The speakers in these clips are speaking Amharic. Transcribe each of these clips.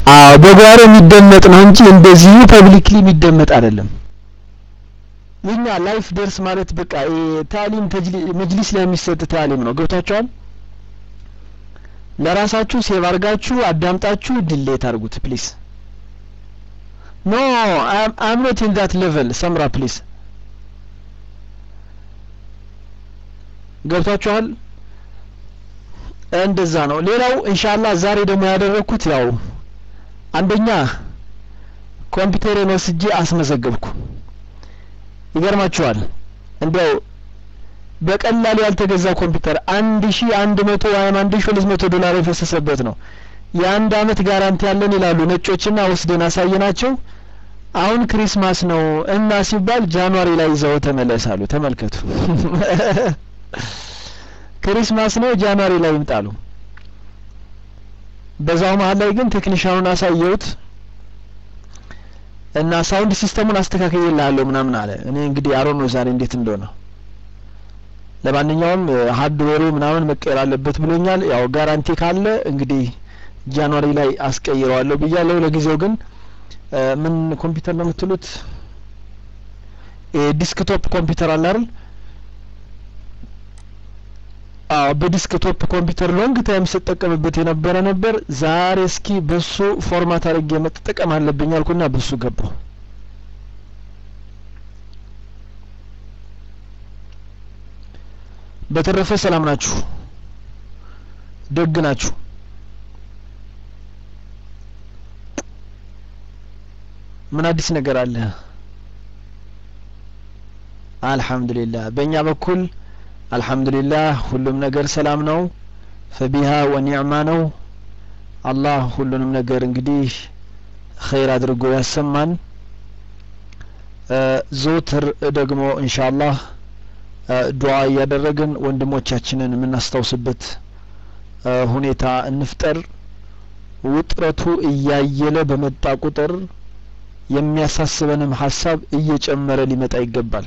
አዎ በጓሮ የሚደመጥ ነው እንጂ እንደዚሁ ፐብሊክሊ የሚደመጥ አይደለም። የኛ ላይፍ ደርስ ማለት በቃ ታሊም መጅሊስ ላይ የሚሰጥ ታሊም ነው። ገብታችኋል? ለራሳችሁ ሴቭ አድርጋችሁ አዳምጣችሁ ዲሌት አድርጉት ፕሊስ። ኖ አም ኖት ኢን ዳት ሌቨል ሰምራ ፕሊስ። ገብታችኋል? እንደዛ ነው። ሌላው ኢንሻአላህ ዛሬ ደግሞ ያደረኩት ያው አንደኛ ኮምፒውተሬን ወስጄ አስመዘገብኩ። ይገርማችኋል እንዲያው በቀላሉ ያልተገዛ ኮምፒውተር አንድ ሺ አንድ መቶ ወይም አንድ ሺ ሁለት መቶ ዶላር የፈሰሰበት ነው። የአንድ አመት ጋራንቲ ያለን ይላሉ ነጮችና ወስደን አሳየናቸው። አሁን ክሪስማስ ነው እና ሲባል ጃንዋሪ ላይ ይዘው ተመለሳሉ። ተመልከቱ። ክሪስማስ ነው ጃንዋሪ ላይ ይምጣሉ። በዛው መሀል ላይ ግን ቴክኒሻኑን አሳየሁት እና ሳውንድ ሲስተሙን አስተካክዬልሃለሁ ምናምን አለ። እኔ እንግዲህ አሮን ነው ዛሬ እንዴት እንደሆነ ለማንኛውም ሀርድዌሩ ምናምን መቀየር አለበት ብሎኛል። ያው ጋራንቲ ካለ እንግዲህ ጃንዋሪ ላይ አስቀይረዋለሁ ብያለሁ። ለጊዜው ግን ምን ኮምፒውተር ነው የምትሉት? ዲስክቶፕ ኮምፒውተር አለ አይደል? አዎ በዲስክቶፕ ኮምፒውተር ሎንግ ታይም ስጠቀምበት የነበረ ነበር። ዛሬ እስኪ በሱ ፎርማት አድርጌ መጠቀም አለብኝ አልኩና በሱ ገባሁ። በተረፈ ሰላም ናችሁ? ደግ ናችሁ? ምን አዲስ ነገር አለ? አልሐምዱሊላህ በእኛ በኩል አልሐምዱሊላህ ሁሉም ነገር ሰላም ነው። ፈቢሃ ወኒዕማ ነው። አላህ ሁሉንም ነገር እንግዲህ ኸይር አድርጎ ያሰማን። ዘውትር ደግሞ ኢንሻአላህ ዱዓ እያደረግን ወንድሞቻችንን የምናስታውስበት ሁኔታ እንፍጠር። ውጥረቱ እያየለ በመጣ ቁጥር የሚያሳስበንም ሀሳብ እየጨመረ ሊመጣ ይገባል።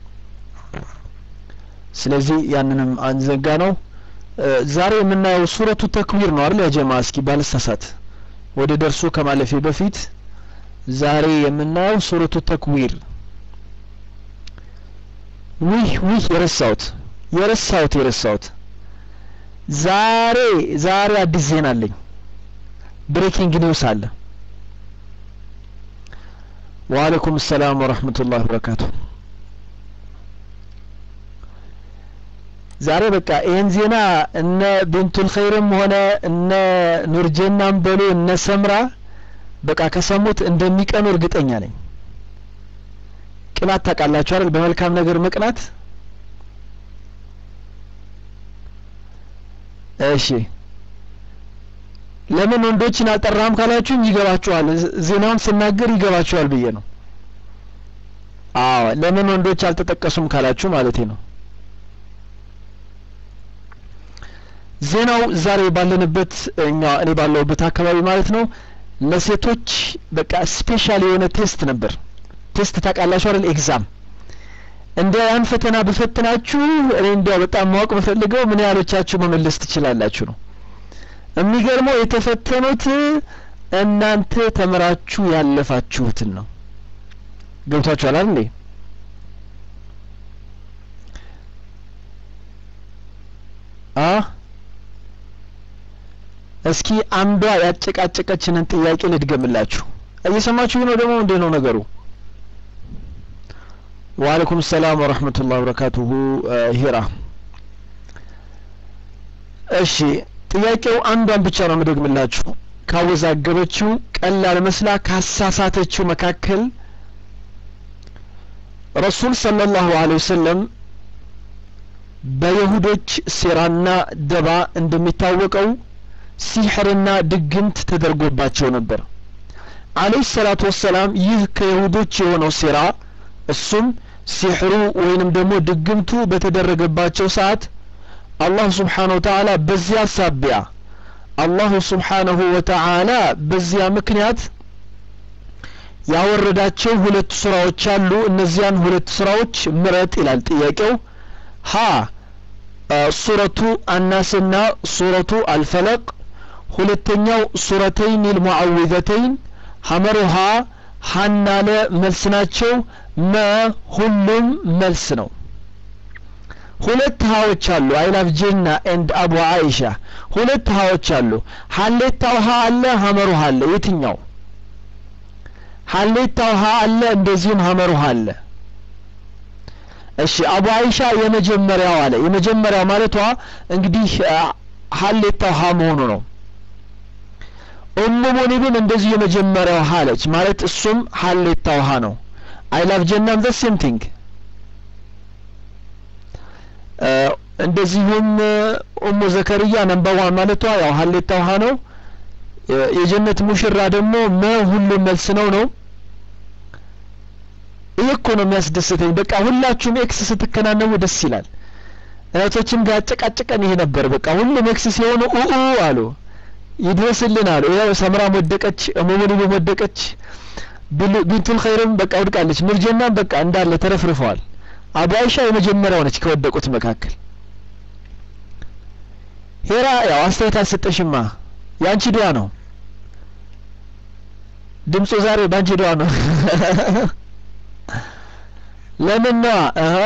ስለዚህ ያንንም አንዘጋ ነው። ዛሬ የምናየው ሱረቱ ተክዊር ነው አይደል? ያጀማ እስኪ ባልሳሳት ወደ ደርሱ ከማለፌ በፊት ዛሬ የምናየው ሱረቱ ተክዊር ውህ ውህ የረሳሁት የረሳሁት የረሳሁት ዛሬ ዛሬ አዲስ ዜና አለኝ። ብሬኪንግ ኒውስ አለ። ወአለይኩም ሰላም ወራህመቱላሂ ወበረካቱ። ዛሬ በቃ ይህን ዜና እነ ቢንቱል ኸይርም ሆነ እነ ኑርጀናም በሉ እነ ሰምራ በቃ ከሰሙት እንደሚቀኑ እርግጠኛ ነኝ። ቅናት ታውቃላችሁ አይደል? በመልካም ነገር መቅናት። እሺ ለምን ወንዶችን አልጠራም ካላችሁኝ ይገባችኋል። ዜናውን ስናገር ይገባችኋል ብዬ ነው። አዎ ለምን ወንዶች አልተጠቀሱም ካላችሁ ማለቴ ነው። ዜናው ዛሬ ባለንበት እኛ እኔ ባለሁበት አካባቢ ማለት ነው ለሴቶች በቃ ስፔሻል የሆነ ቴስት ነበር። ቴስት ታውቃላችሁ አይደል? ኤግዛም እንደ ያን ፈተና በፈትናችሁ እኔ እንዲያው በጣም ማወቅ በፈልገው ምን ያህሎቻችሁ መመለስ ትችላላችሁ ነው። የሚገርመው የተፈተኑት እናንተ ተምራችሁ ያለፋችሁትን ነው። ገብቷችኋል አይደል እንዴ? አ እስኪ አንዷ ያጨቃጨቀችንን ጥያቄ ልድገምላችሁ። እየሰማችሁ ነው ደግሞ ምንድን ነው ነገሩ? ወአለይኩም ሰላም ወረህመቱላሂ ወበረካቱሁ ሂራ። እሺ ጥያቄው አንዷን ብቻ ነው የምደግምላችሁ። ካወዛገበችው ቀላል መስላ ካሳሳተችው መካከል ረሱል ሰለላሁ ዐለይሂ ወሰለም በይሁዶች ሴራና ደባ እንደሚታወቀው ሲሕርና ድግምት ተደርጎባቸው ነበር። አለይሂ ሰላቱ ወሰላም ይህ ከይሁዶች የሆነው ሴራ እሱም ሲሕሩ ወይንም ደግሞ ድግምቱ በተደረገባቸው ሰዓት አላህ ስብሓነሁ ወተዓላ በዚያ ሳቢያ አላሁ ስብሓነሁ ወተዓላ በዚያ ምክንያት ያወረዳቸው ሁለት ሱራዎች አሉ። እነዚያን ሁለት ሱራዎች ምረጥ ይላል ጥያቄው። ሀ ሱረቱ አናስና ሱረቱ አልፈለቅ፣ ሁለተኛው ሱረተይን ልሙዓዊዘተይን ሀመሩሃ ሀናለ መልስ ናቸው መ ሁሉም መልስ ነው ሁለት ሀዎች አሉ አይላፍ ጄና ኤንድ አቡ አይሻ ሁለት ሀዎች አሉ ሀሌታው ሀ አለ ሀመሩሃ አለ የትኛው ሀሌታው ሀ አለ እንደዚሁም ሀመሩሃ አለ እሺ አቡ አይሻ የመጀመሪያው አለ የመጀመሪያው ማለቷ እንግዲህ ሀሌታው ሀ መሆኑ ነው ኡሙ ሙኒብም እንደዚሁ የመጀመሪያው ሀ አለች ማለት እሱም ሀሌታው ሀ ነው አይ ላቭ ጀናም ዘ ሴም ቲንግ እንደዚሁም ኡሙ ዘከርያ ነምበር ዋን ማለቷ ያው ሀሌታው ሀ ነው የጀነት ሙሽራ ደግሞ መ ሁሉም መልስ ነው ነው ይህ እኮ ነው የሚያስደስተኝ በቃ ሁላችሁም ኤክስ ስትከናነቡ ደስ ይላል እህቶችም ጋር አጨቃጨቀን ይሄ ነበር በቃ ሁሉም ኤክስ ሲሆኑ ኡኡ አሉ ይድረስልን አሉ ያው ሰምራም ወደቀች እሙሙኒም ወደቀች ቢንቱል ኸይርም በቃ ወድቃለች ምርጀናም በቃ እንዳለ ተረፍርፈዋል አቡ አይሻ የመጀመሪያው ነች ከወደቁት መካከል ሄራ ያው አስተያየት አልሰጠሽማ የአንቺ ዱዓ ነው ድምፁ ዛሬ በአንቺ ዱዓ ነው ለምን ነዋ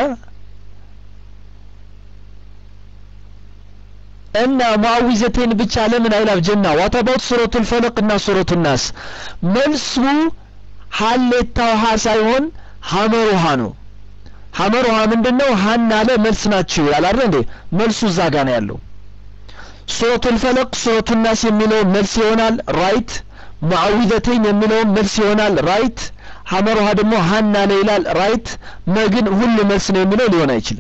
እና ሙአዊዘቴን ብቻ ለምን አይላፍ ጀና ዋት አባውት ሱረቱል ፈለቅ እና ሱረቱ ናስ መልሱ ሀሌታው ሀ ሳይሆን ሀመሩሃ ነው ሀመሩሃ ምንድነው ሀና ለ መልስ ናቸው ይላል አይደል እንዴ መልሱ እዛ ጋ ነው ያለው ሱረቱል ፈለቅ ሱረቱ ናስ የሚለው መልስ ይሆናል ራይት ሙአዊዘተይን የሚለውን መልስ ይሆናል ራይት ሀመሩሃ ደግሞ ሀና ለ ይላል ራይት መግን ሁሉ መልስ ነው የሚለው ሊሆን አይችልም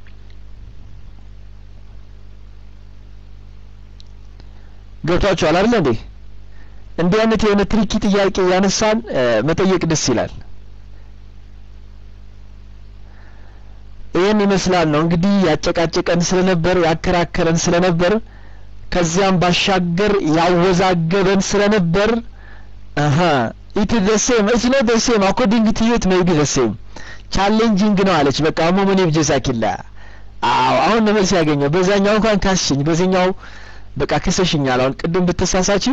ገብቷችኋል አይደል እንዴ እንዲህ አይነት የሆነ ትሪኪ ጥያቄ ያነሳን መጠየቅ ደስ ይላል ይህን ይመስላል ነው እንግዲህ ያጨቃጨቀን ስለነበር ያከራከረን ስለነበር ከዚያም ባሻገር ያወዛገበን ስለነበር አሀ ኢት ዘ ሴም ኢትስ ኖት ዘ ሴም አኮርዲንግ ቱ ዩ ኢት ሜይ ቢ ዘ ሴም ቻሌንጂንግ ነው አለች በቃ ሙሙኒ ብጀሳኪላ አዎ አሁን ነው መልስ ያገኘው በዛኛው እንኳን ካስሽኝ በዚህኛው በቃ ክሰሽኛል አሁን ቅድም ብትሳሳችም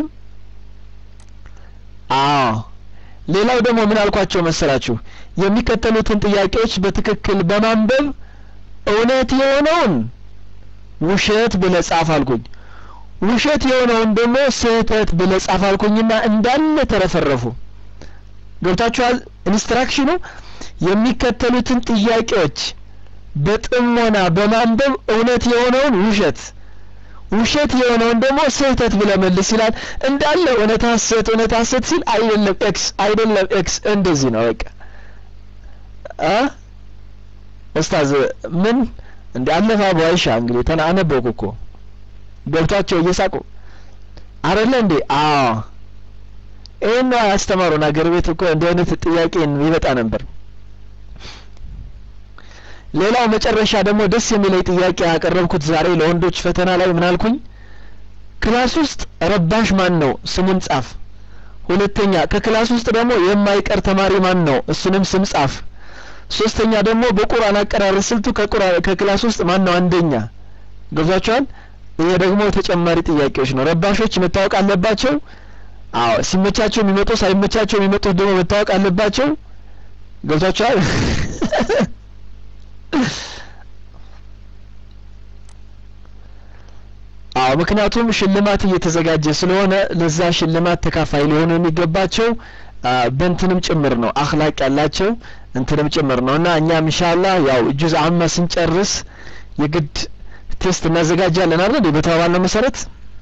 አዎ ሌላው ደግሞ ምን አልኳቸው መሰላችሁ የሚከተሉትን ጥያቄዎች በትክክል በማንበብ እውነት የሆነውን ውሸት ብለ ጻፍ አልኩኝ ውሸት የሆነውን ደግሞ ስህተት ብለ ጻፍ አልኩኝና እንዳለ ተረፈረፉ ገብታችኋል ኢንስትራክሽኑ የሚከተሉትን ጥያቄዎች በጥሞና በማንበብ እውነት የሆነውን ውሸት ውሸት የሆነውን ደግሞ ስህተት ብለ መልስ ይላል እንዳለ እውነት ሀሰት እውነት ሀሰት ሲል አይደለም ኤክስ አይደለም ኤክስ እንደዚህ ነው በቃ አ ኡስታዝ ምን እንደ አለፋ አይሻ እንግዲህ ተና አነበብኩ እኮ ገብቷቸው እየሳቁ አይደለ እንዴ አዎ ይህን ነው ያስተማሩን አገር ቤት እኮ እንዲህ አይነት ጥያቄ ይመጣ ነበር ሌላው መጨረሻ ደግሞ ደስ የሚለኝ ጥያቄ ያቀረብኩት ዛሬ ለወንዶች ፈተና ላይ ምን አልኩኝ ክላስ ውስጥ ረባሽ ማን ነው ስሙን ጻፍ ሁለተኛ ከክላስ ውስጥ ደግሞ የማይቀር ተማሪ ማን ነው እሱንም ስም ጻፍ ሶስተኛ ደግሞ በቁርአን አቀራረብ ስልቱ ከክላስ ውስጥ ማን ነው አንደኛ ገብቷቸዋል ይሄ ደግሞ ተጨማሪ ጥያቄዎች ነው ረባሾች መታወቅ አለባቸው አዎ ሲመቻቸው የሚመጡ ሳይመቻቸው የሚመጡት ደግሞ መታወቅ አለባቸው ገብቷቸዋል አዎ ምክንያቱም ሽልማት እየተዘጋጀ ስለሆነ ለዛ ሽልማት ተካፋይ ሊሆኑ የሚገባቸው በእንትንም ጭምር ነው አክላቅ ያላቸው እንትንም ጭምር ነው እና እኛም ኢንሻአላህ ያው ጁዝ አማ ስንጨርስ የግድ ቴስት እናዘጋጃለን አይደል እንዴ በተባባልነው መሰረት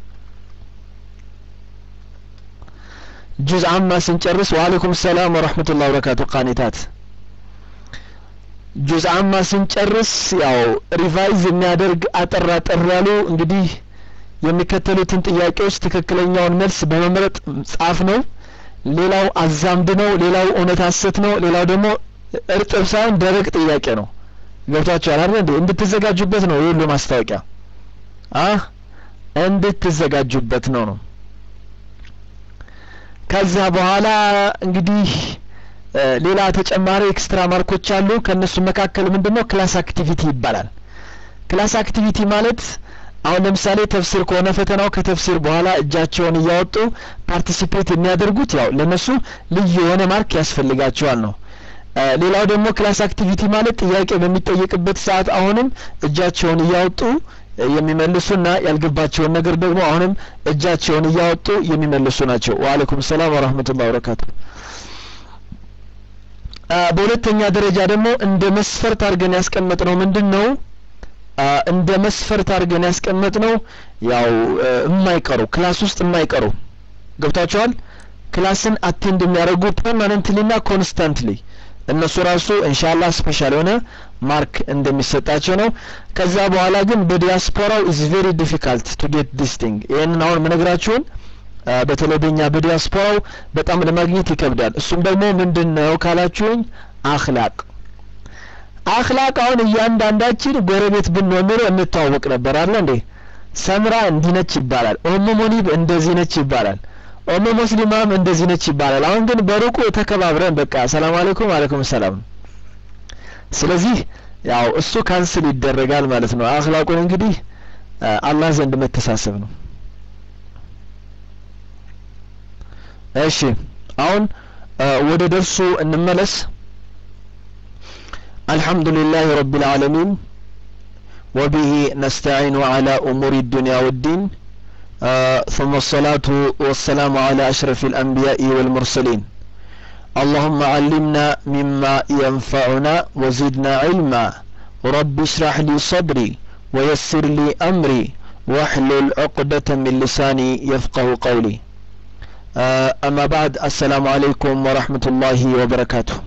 ጁዝ አማ ስንጨርስ ወአለይኩም ሰላም ወራህመቱላሂ ወበረካቱ ቃኒታት ጁዝ አማ ስንጨርስ ያው ሪቫይዝ የሚያደርግ አጠር አጠር ያሉ እንግዲህ የሚከተሉትን ጥያቄዎች ትክክለኛውን መልስ በመምረጥ ጻፍ ነው ሌላው አዛምድ ነው ሌላው እውነት ሀሰት ነው ሌላው ደግሞ እርጥብ ሳይሆን ደረቅ ጥያቄ ነው ገብቷችኋል አይደል እንዴ እንድትዘጋጁበት ነው የሁሉ ማስታወቂያ አ እንድትዘጋጁበት ነው ነው ከዛ በኋላ እንግዲህ ሌላ ተጨማሪ ኤክስትራ ማርኮች አሉ ከነሱ መካከል ምንድነው ክላስ አክቲቪቲ ይባላል ክላስ አክቲቪቲ ማለት አሁን ለምሳሌ ተፍሲር ከሆነ ፈተናው ከተፍሲር በኋላ እጃቸውን እያወጡ ፓርቲሲፔት የሚያደርጉት ያው ለነሱ ልዩ የሆነ ማርክ ያስፈልጋቸዋል ነው። ሌላው ደግሞ ክላስ አክቲቪቲ ማለት ጥያቄ በሚጠየቅበት ሰዓት አሁንም እጃቸውን እያወጡ የሚመልሱና ያልገባቸውን ነገር ደግሞ አሁንም እጃቸውን እያወጡ የሚመልሱ ናቸው። ወአለይኩም ሰላም ወራህመቱላሂ ወበረካቱ። በሁለተኛ ደረጃ ደግሞ እንደ መስፈርት አድርገን ያስቀመጥነው ምንድን ነው? እንደ መስፈርት አድርገን ያስቀመጥነው ያው የማይቀሩ ክላስ ውስጥ የማይቀሩ ገብታችኋል። ክላስን አቴንድ የሚያደርጉ ፐርማነንትሊና ኮንስታንትሊ እነሱ ራሱ ኢንሻአላህ ስፔሻል የሆነ ማርክ እንደሚሰጣቸው ነው። ከዛ በኋላ ግን በዲያስፖራው ኢዝ ቬሪ ዲፊካልት ቱ ጌት ዲስ ቲንግ ይህንን አሁን ምነግራችሁን በተለይ በእኛ በዲያስፖራው በጣም ለማግኘት ይከብዳል። እሱም ደግሞ ምንድን ነው ካላችሁኝ አክላቅ አክላቅ አሁን እያንዳንዳችን ጎረቤት ብንሆን ኖሮ እንተዋወቅ ነበር አለ እንዴ። ሰምራ እንዲህ ነች ይባላል። ኦሞ ሙኒብ እንደዚህ ነች ይባላል። ኦሞ ሙስሊማም እንደዚህ ነች ይባላል። አሁን ግን በሩቁ ተከባብረን በቃ ሰላም አለይኩም አለይኩም ሰላም። ስለዚህ ያው እሱ ካንስል ይደረጋል ማለት ነው። አክላቁን እንግዲህ አላህ ዘንድ መተሳሰብ ነው። እሺ አሁን ወደ ደርሱ እንመለስ። الحمد لله رب العالمين وبه نستعين على أمور الدنيا والدين آه ثم الصلاة والسلام على أشرف الأنبياء والمرسلين اللهم علمنا مما ينفعنا وزدنا علما رب اشرح لي صدري ويسر لي أمري واحلل عقدة من لساني يفقه قولي آه أما بعد السلام عليكم ورحمة الله وبركاته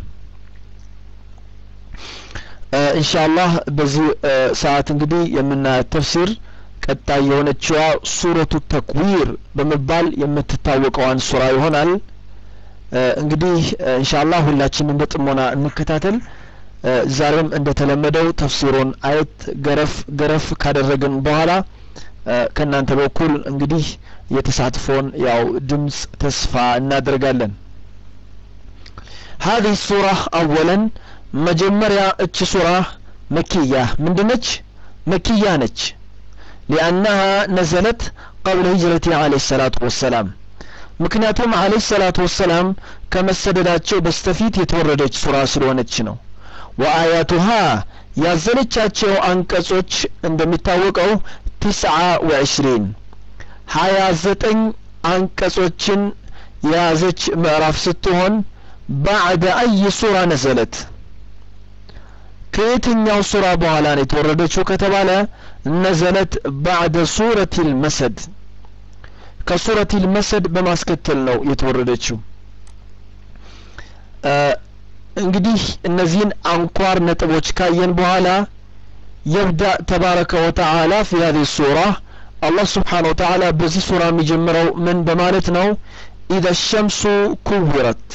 ኢንሻአላህ በዚህ ሰዓት እንግዲህ የምናያት ተፍሲር ቀጣይ የሆነችዋ ሱረቱ ተክዊር በመባል የምትታወቀዋን ሱራ ይሆናል። እንግዲህ ኢንሻአላህ ሁላችንም በጥሞና እንከታተል። ዛሬም እንደተለመደው ተፍሲሩን አየት ገረፍ ገረፍ ካደረግን በኋላ ከእናንተ በኩል እንግዲህ የተሳትፎን ያው ድምጽ ተስፋ እናደርጋለን። هذه السورة أولا መጀመሪያ እች ሱራ መኪያ ምንድነች? መኪያ ነች። ሊአናሃ ነዘለት ቀብለ ሂጅረቲ አለይሂ ሰላቱ ወሰላም ምክንያቱም አለይሂ ሰላቱ ወሰላም ከመሰደዳቸው በስተፊት የተወረደች ሱራ ስለሆነች ነው። ወአያቱሃ ያዘለቻቸው አንቀጾች እንደሚታወቀው ቲስዓ ወዕሽሪን ሀያ ዘጠኝ አንቀጾችን የያዘች ምዕራፍ ስትሆን ባዕደ አይ ሱራ ነዘለት ከየትኛው ሱራ በኋላ ነው የተወረደችው ከተባለ ነዘለት ባዕደ ሱረቲል መሰድ ከሱረቲል መሰድ በማስከተል ነው የተወረደችው። እንግዲህ እነዚህን አንኳር ነጥቦች ካየን በኋላ የብዳ ተባረከ ወተዓላ ፊ ሀዚህ ሱራ አላህ ስብሓነሁ ወተዓላ በዚህ ሱራ የሚጀምረው ምን በማለት ነው? ኢዘ ሸምሱ ኩዊረት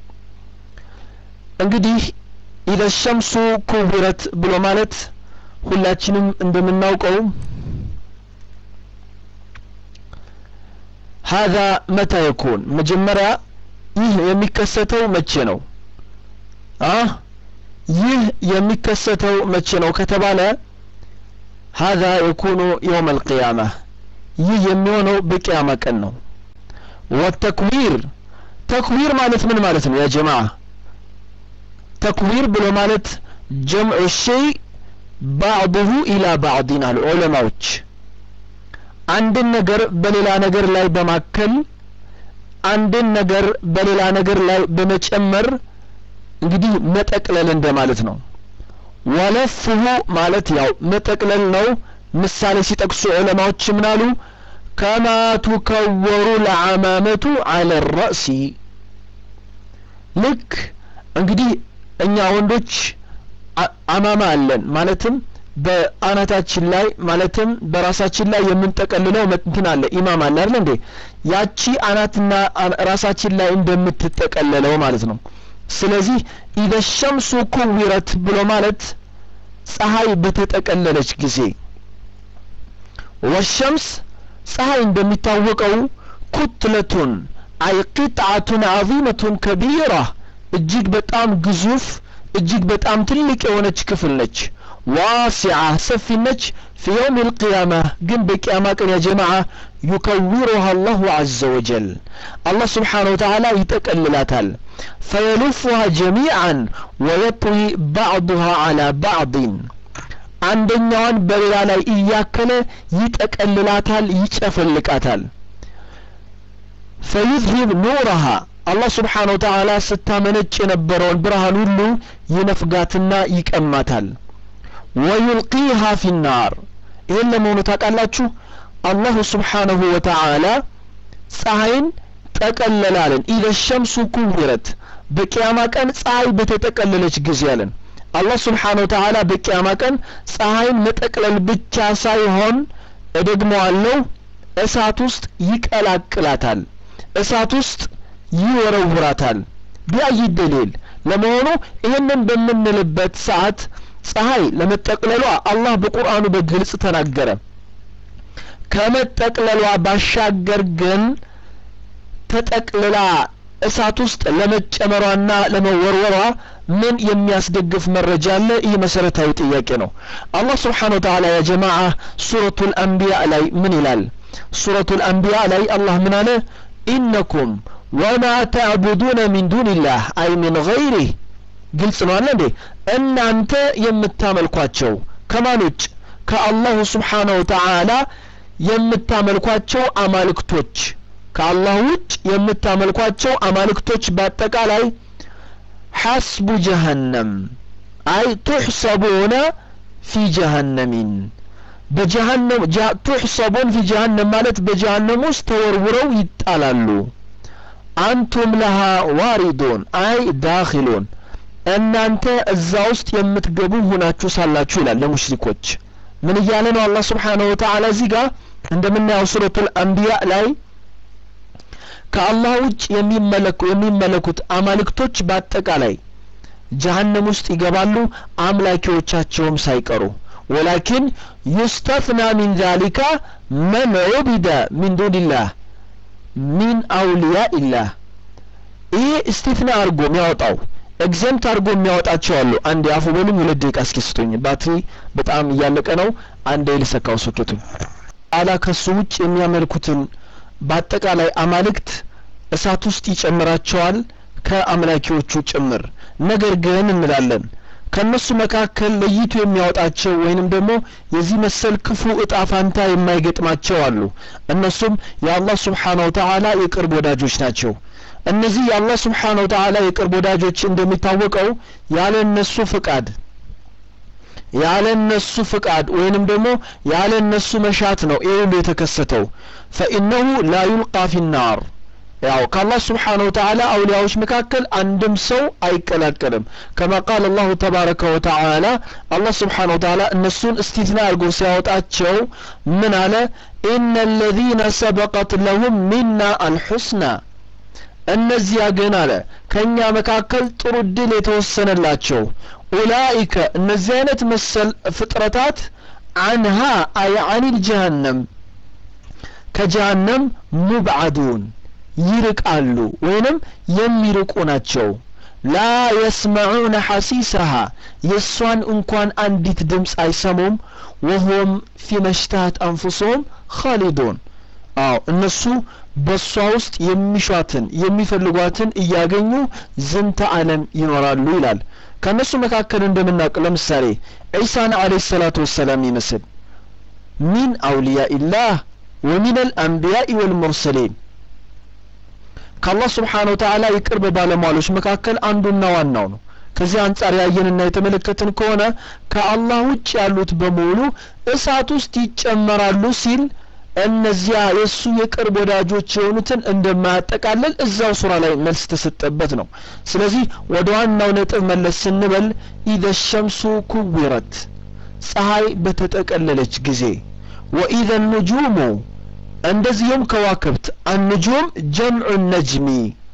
እንግዲህ ኢዘ ሸምሱ ኩዊረት ብሎ ማለት ሁላችንም እንደምናውቀው ሀዛ መታ የኩን መጀመሪያ ይህ የሚከሰተው መቼ ነው? አ ይህ የሚከሰተው መቼ ነው ከተባለ ሀዛ የኩኑ የውም አልቅያማ ይህ የሚሆነው በቅያማ ቀን ነው። ወተክዊር ተክዊር ማለት ምን ማለት ነው ያ ጀማዓ? ተክዊር ብሎ ማለት ጀምዑ ሸይ ባዕضሁ ኢላ ባዕድን አሉ ዑለማዎች። አንድን ነገር በሌላ ነገር ላይ በማከል አንድን ነገር በሌላ ነገር ላይ በመጨመር እንግዲህ መጠቅለል እንደማለት ነው። ወለፍሁ ማለት ያው መጠቅለል ነው። ምሳሌ ሲጠቅሱ ዑለማዎች ምናሉ ከማ ቱከወሩ ለዓማመቱ አለ ረእሲ ልክ እንግዲህ እኛ ወንዶች አማማ አለን ማለትም በአናታችን ላይ ማለትም በራሳችን ላይ የምንጠቀልለው እንትን አለ ኢማም አለ አይደል እንዴ ያቺ አናትና ራሳችን ላይ እንደምትጠቀለለው ማለት ነው ስለዚህ ኢዘ ሸምሱ ኩዊረት ብሎ ማለት ፀሐይ በተጠቀለለች ጊዜ ወሸምስ ፀሐይ እንደሚታወቀው ኩትለቱን አይ ቂጥዓቱን ዓዚመቱን ከቢራ እጅግ በጣም ግዙፍ እጅግ በጣም ትልቅ የሆነች ክፍል ነች። ዋሲዓ ሰፊ ነች ፊ የውም ልቅያማ ግን በቅያማ ቀን ያ ጀማዓ ዩከውሩሃ አላሁ አዘ ወጀል አላህ ስብሓን ወተዓላ ይጠቀልላታል ፈየሉፉሃ ጀሚዓን ወየጥዊ ባዕዱሃ ዓላ ባዕድን አንደኛዋን በሌላ ላይ እያከለ ይጠቀልላታል ይጨፈልቃታል ፈዩዝሂብ ኑረሃ አላህ ስብሓን ወተዓላ ስታመነጭ የነበረውን ብርሃን ሁሉ ይነፍጋትና ይቀማታል ወዩልቂሃ ፊናር ይህን ለመሆኑ ታውቃላችሁ አላሁ ስብሓነሁ ወተዓላ ፀሐይን ጠቀለላለን ኢደ ሸምሱ ኩዊረት በቅያማ ቀን ፀሐይ በተጠቀለለች ጊዜ አለን አላህ ስብሓን ወተዓላ በቅያማ ቀን ፀሐይን መጠቅለል ብቻ ሳይሆን እደግመዋለሁ እሳት ውስጥ ይቀላቅላታል እሳት ውስጥ ይወረውራታል ቢአይ ደሊል ለመሆኑ ይህንን በምንልበት ሰዓት ፀሐይ ለመጠቅለሏ አላህ በቁርአኑ በግልጽ ተናገረ ከመጠቅለሏ ባሻገር ግን ተጠቅልላ እሳት ውስጥ ለመጨመሯና ለመወርወሯ ምን የሚያስደግፍ መረጃ አለ ይህ መሰረታዊ ጥያቄ ነው አላህ ስብሓን ወተዓላ ያ ጀማዓ ሱረቱ ልአንቢያ ላይ ምን ይላል ሱረቱ ልአንቢያ ላይ አላህ ምን አለ ኢነኩም ወማ ተዕቡዱነ ሚን ዱንላህ አይ ሚን ገይሪህ ግልጽ ነው አለ እንዴ እናንተ የምታመልኳቸው ከማን ውጭ ከአላሁ ስብሓነ ወተዓላ የምታመልኳቸው አማልክቶች ከአላህ ውጭ የምታመልኳቸው አማልክቶች በአጠቃላይ ሐስቡ ጀሀነም አይ ቱሕሰቡነ ፊ ጀሀነሚን በጀሀነም ቱሕሰቡን ፊ ጀሀነም ማለት በጀሀነም ውስጥ ተወርውረው ይጣላሉ አንቱም ለሃ ዋሪዱን አይ ዳኪሉን እናንተ እዛ ውስጥ የምትገቡ ሁናችሁ ሳላችሁ ይላል ለሙሽሪኮች ምን እያለ ነው አላህ ስብሓነሁ ወተዓላ እዚህ ጋር እንደምናየው ሱረቱል አንቢያ ላይ ከአላህ ውጭ የሚመለኩ የሚመለኩት አማልክቶች በአጠቃላይ ጀሀነም ውስጥ ይገባሉ አምላኪዎቻቸውም ሳይቀሩ ወላኪን ዩስተፍና ሚን ዛሊካ መን ዑቢደ ሚን ዱንላህ ሚን አውሊያ ኢላህ ይሄ እስቲፍና አድርጎ የሚያወጣው ኤግዘምት አድርጎ የሚያወጣቸው አሉ አንድ አፉ በሉኝ ሁለት ደቂቃ እስኪ ስጡኝ ባትሪ በጣም እያለቀ ነው አንዴ ልሰካው ሶኬቱን አላ ከሱ ውጭ የሚያመልኩትን በአጠቃላይ አማልክት እሳት ውስጥ ይጨምራቸዋል ከአምላኪዎቹ ጭምር ነገር ግን እንላለን ከእነሱ መካከል ለይቶ የሚያወጣቸው ወይንም ደግሞ የዚህ መሰል ክፉ እጣ ፋንታ የማይገጥማቸው አሉ እነሱም የአላህ ስብሓነ ወተዓላ የቅርብ ወዳጆች ናቸው እነዚህ የአላህ ስብሓነ ወተዓላ የቅርብ ወዳጆች እንደሚታወቀው ያለ እነሱ ፍቃድ ያለ እነሱ ፍቃድ ወይንም ደግሞ ያለ እነሱ መሻት ነው ይህ ሁሉ የተከሰተው ፈኢነሁ ላ ዩልቃ ፊናር ያው ከአላህ ስብሓን ወተዓላ አውሊያዎች መካከል አንድም ሰው አይቀላቀልም ከማ ቃል አላሁ ተባረከ ወተዓላ አላህ ስብሓን ወተዓላ እነሱን እስቲትና አድርጎ ሲያወጣቸው ምን አለ ኢነ አለዚነ ሰበቀት ለሁም ሚና አልሑስና እነዚያ ግን አለ ከእኛ መካከል ጥሩ እድል የተወሰነላቸው ኡላኢከ እነዚህ አይነት መሰል ፍጥረታት አንሃ አይ አኒል ጀሃነም ከጀሃነም ሙብዓዱን ይርቃሉ ወይንም የሚርቁ ናቸው ላ የስመዑነ ሐሲሰሃ የእሷን እንኳን አንዲት ድምፅ አይሰሙም ወሆም ፊ መሽታት አንፉሶም ኻሊዱን አዎ እነሱ በእሷ ውስጥ የሚሿትን የሚፈልጓትን እያገኙ ዝንተ ዓለም ይኖራሉ ይላል ከእነሱ መካከል እንደምናውቅ ለምሳሌ ዒሳን አለህ ሰላቱ ወሰላም ይመስል ሚን አውልያ ኢላህ ወሚን አልአንቢያኢ ወልሙርሰሊን ከአላህ ስብሓን ወተዓላ የቅርብ ባለሟሎች መካከል አንዱና ዋናው ነው ከዚህ አንጻር ያየንና የተመለከትን ከሆነ ከአላህ ውጭ ያሉት በሙሉ እሳት ውስጥ ይጨመራሉ ሲል እነዚያ የእሱ የቅርብ ወዳጆች የሆኑትን እንደማያጠቃልል እዛው ሱራ ላይ መልስ ተሰጠበት ነው ስለዚህ ወደ ዋናው ነጥብ መለስ ስንበል ኢደ ሸምሱ ኩዊረት ፀሐይ በተጠቀለለች ጊዜ ወኢዘ ኑጁሙ እንደዚሁም ከዋክብት አንጁም ጀምዑ ነጅሚ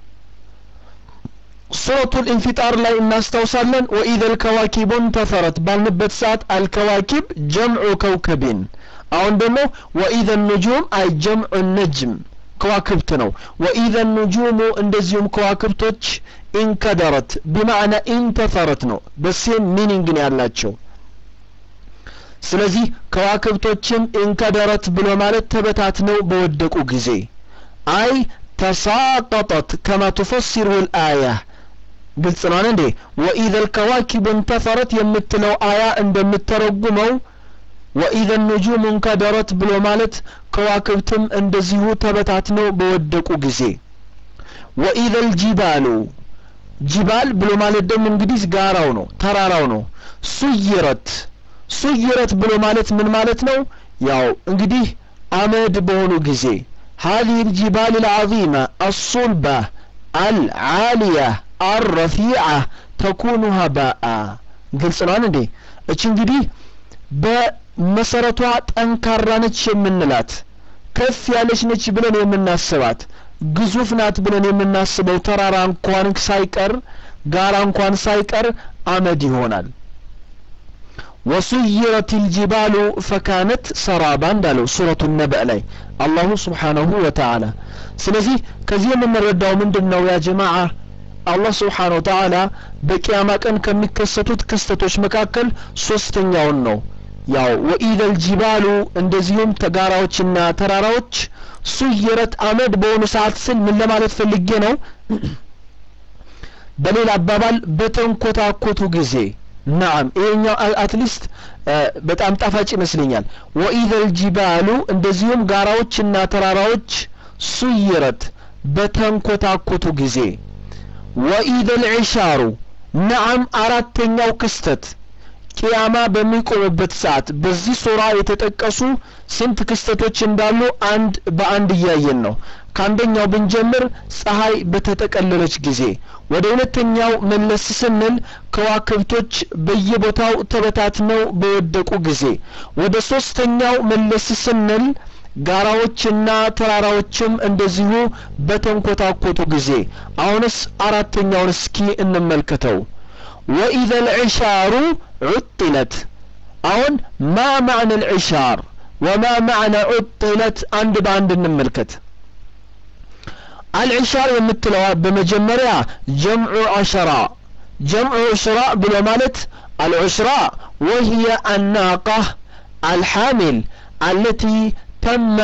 ሱረቱ ልኢንፊጣር ላይ እናስታውሳለን ወኢዘ ልከዋኪቡ እንተፈረት ባልንበት ሰዓት አልከዋኪብ ጀምዑ ከውከቢን አሁን ደግሞ ወኢዘ ኑጁም አይ ጀምዑ ነጅም ከዋክብት ነው ወኢዘ ኑጁሙ እንደዚሁም ከዋክብቶች ኢንከደረት ቢማዕና ኢንተፈረት ነው በሴም ሚኒንግ ነው ያላቸው ስለዚህ ከዋክብቶችም እንከደረት ብሎ ማለት ተበታትነው በወደቁ ጊዜ አይ ተሳቀጠት ከማ ትፈሲሩ ልአያ ግልጽ ነው እንዴ ወኢዘ ልከዋኪብ እንተፈረት የምትለው አያ እንደምተረጉመው ወኢዘ ኑጁም እንከደረት ብሎ ማለት ከዋክብትም እንደዚሁ ተበታትነው በወደቁ ጊዜ ወኢዘ ልጂባሉ ጂባል ብሎ ማለት ደግሞ እንግዲህ ጋራው ነው ተራራው ነው ሱይረት ሱይረት ብሎ ማለት ምን ማለት ነው ያው እንግዲህ አመድ በሆኑ ጊዜ هذه الجبال العظيمة الصلبة العالية الرفيعة تكون هباء ግልጽ ነው እንዴ እች እንግዲህ በመሰረቷ ጠንካራ ነች የምንላት ከፍ ያለች ነች ብለን የምናስባት ግዙፍ ናት ብለን የምናስበው ተራራ እንኳን ሳይቀር ጋራ እንኳን ሳይቀር አመድ ይሆናል ወሱይረት ልጅባሉ ፈካነት ሰራባ እንዳለው ሱረቱ ነበእ ላይ አላሁ ስብሓነሁ ወተዓላ ስለዚህ ከዚህ የምንረዳው ምንድን ነው ያ ጀማዓ አላህ ስብሓነ ወተዓላ በቅያማ ቀን ከሚከሰቱት ክስተቶች መካከል ሶስተኛውን ነው ያው ወኢደ ልጅባሉ እንደዚሁም ተጋራዎችና ተራራዎች ሱይረት አመድ በሆኑ ሰዓት ስል ምን ለማለት ፈልጌ ነው በሌላ አባባል በተንኮታኮቱ ጊዜ ናም ይሄኛው አትሊስት በጣም ጣፋጭ ይመስለኛል ወኢዘ ልጅባሉ እንደዚሁም ጋራዎችና ተራራዎች ሱይረት በተንኮታኮቱ ጊዜ ወኢዘ ልዕሻሩ ነዓም አራተኛው ክስተት ቂያማ በሚቆምበት ሰዓት በዚህ ሱራ የተጠቀሱ ስንት ክስተቶች እንዳሉ አንድ በአንድ እያየን ነው ከአንደኛው ብንጀምር ፀሐይ በተጠቀለለች ጊዜ ወደ ሁለተኛው መለስ ስንል ከዋክብቶች በየቦታው ተበታትነው በወደቁ ጊዜ ወደ ሶስተኛው መለስ ስንል ጋራዎችና ተራራዎችም እንደዚሁ በተንኮታኮቱ ጊዜ አሁንስ አራተኛውን እስኪ እንመልከተው ወኢዘ ልዕሻሩ ዑጥለት አሁን ማ ማዕነ ልዕሻር ወማ ማዕነ ዑጥለት አንድ በአንድ እንመልከት አልዕሻር የምትለዋ በመጀመሪያ ጀምዑ አሸራ ጀምዑ ዑሽራ ብሎ ማለት አልዑሽራ ወህየ አናቃህ አልሓሚል አለቲ ተመ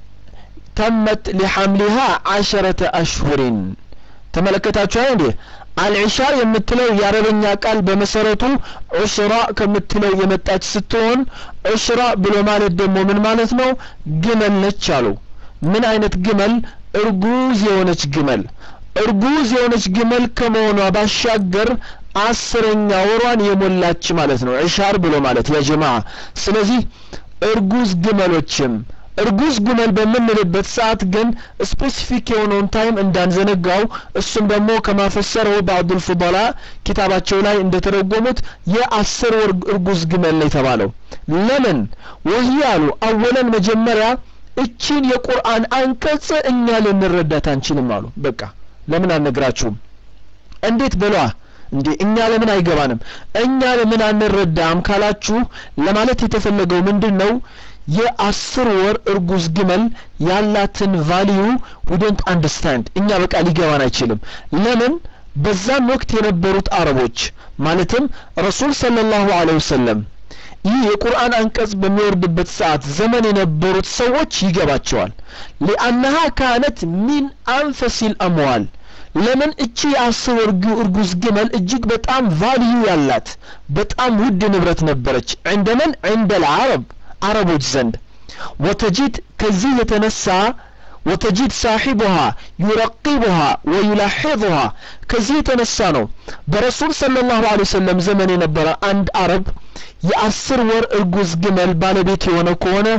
ተመት ሊሐምሊሃ ዓሸረተ አሽሁሪን ተመለከታችሁ እንዴ አልዕሻር የምትለው የአረበኛ ቃል በመሰረቱ ዑሽራ ከምትለው የመጣች ስትሆን ዑሽራ ብሎ ማለት ደግሞ ምን ማለት ነው ግመል ነች አሉ ምን አይነት ግመል እርጉዝ የሆነች ግመል እርጉዝ የሆነች ግመል ከመሆኗ ባሻገር አስረኛ ወሯን የሞላች ማለት ነው ዕሻር ብሎ ማለት ያ ጀማ ስለዚህ እርጉዝ ግመሎችም እርጉዝ ግመል በምንልበት ሰዓት ግን ስፔሲፊክ የሆነውን ታይም እንዳንዘነጋው እሱም ደግሞ ከማፈሰረው በአብዱል ፉዳላ ኪታባቸው ላይ እንደተረጎሙት የአስር ወር እርጉዝ ግመል ነው የተባለው ለምን ወህይ አሉ አወለን መጀመሪያ እቺን የቁርአን አንቀጽ እኛ ልንረዳት አንችልም አሉ በቃ ለምን አልነግራችሁም እንዴት በሏ እንዴ እኛ ለምን አይገባንም እኛ ለምን አንረዳም ካላችሁ ለማለት የተፈለገው ምንድን ነው የአስር ወር እርጉዝ ግመል ያላትን ቫሊዩ ዊዶንት አንደርስታንድ እኛ በቃ ሊገባን አይችልም ለምን በዛም ወቅት የነበሩት አረቦች ማለትም ረሱል ሰለላሁ ዐለይሂ ወሰለም ይህ የቁርአን አንቀጽ በሚወርድበት ሰዓት ዘመን የነበሩት ሰዎች ይገባቸዋል ሊአነሃ ካነት ሚን አንፈሲል አምዋል ለምን እቺ የአስር እርጉዝ ግመል እጅግ በጣም ቫልዩ ያላት በጣም ውድ ንብረት ነበረች ዕንደመን ዕንደ ልዓረብ አረቦች ዘንድ ወተጂድ ከዚህ የተነሳ ወተጂድ ሳሒቡሃ ዩረቂቡሃ ወዩላሒظሃ ከዚህ የተነሳ ነው በረሱል ሰለ ላሁ ለ ወሰለም ዘመን የነበረ አንድ አረብ የአስር ወር እርጉዝ ግመል ባለቤት የሆነ ከሆነ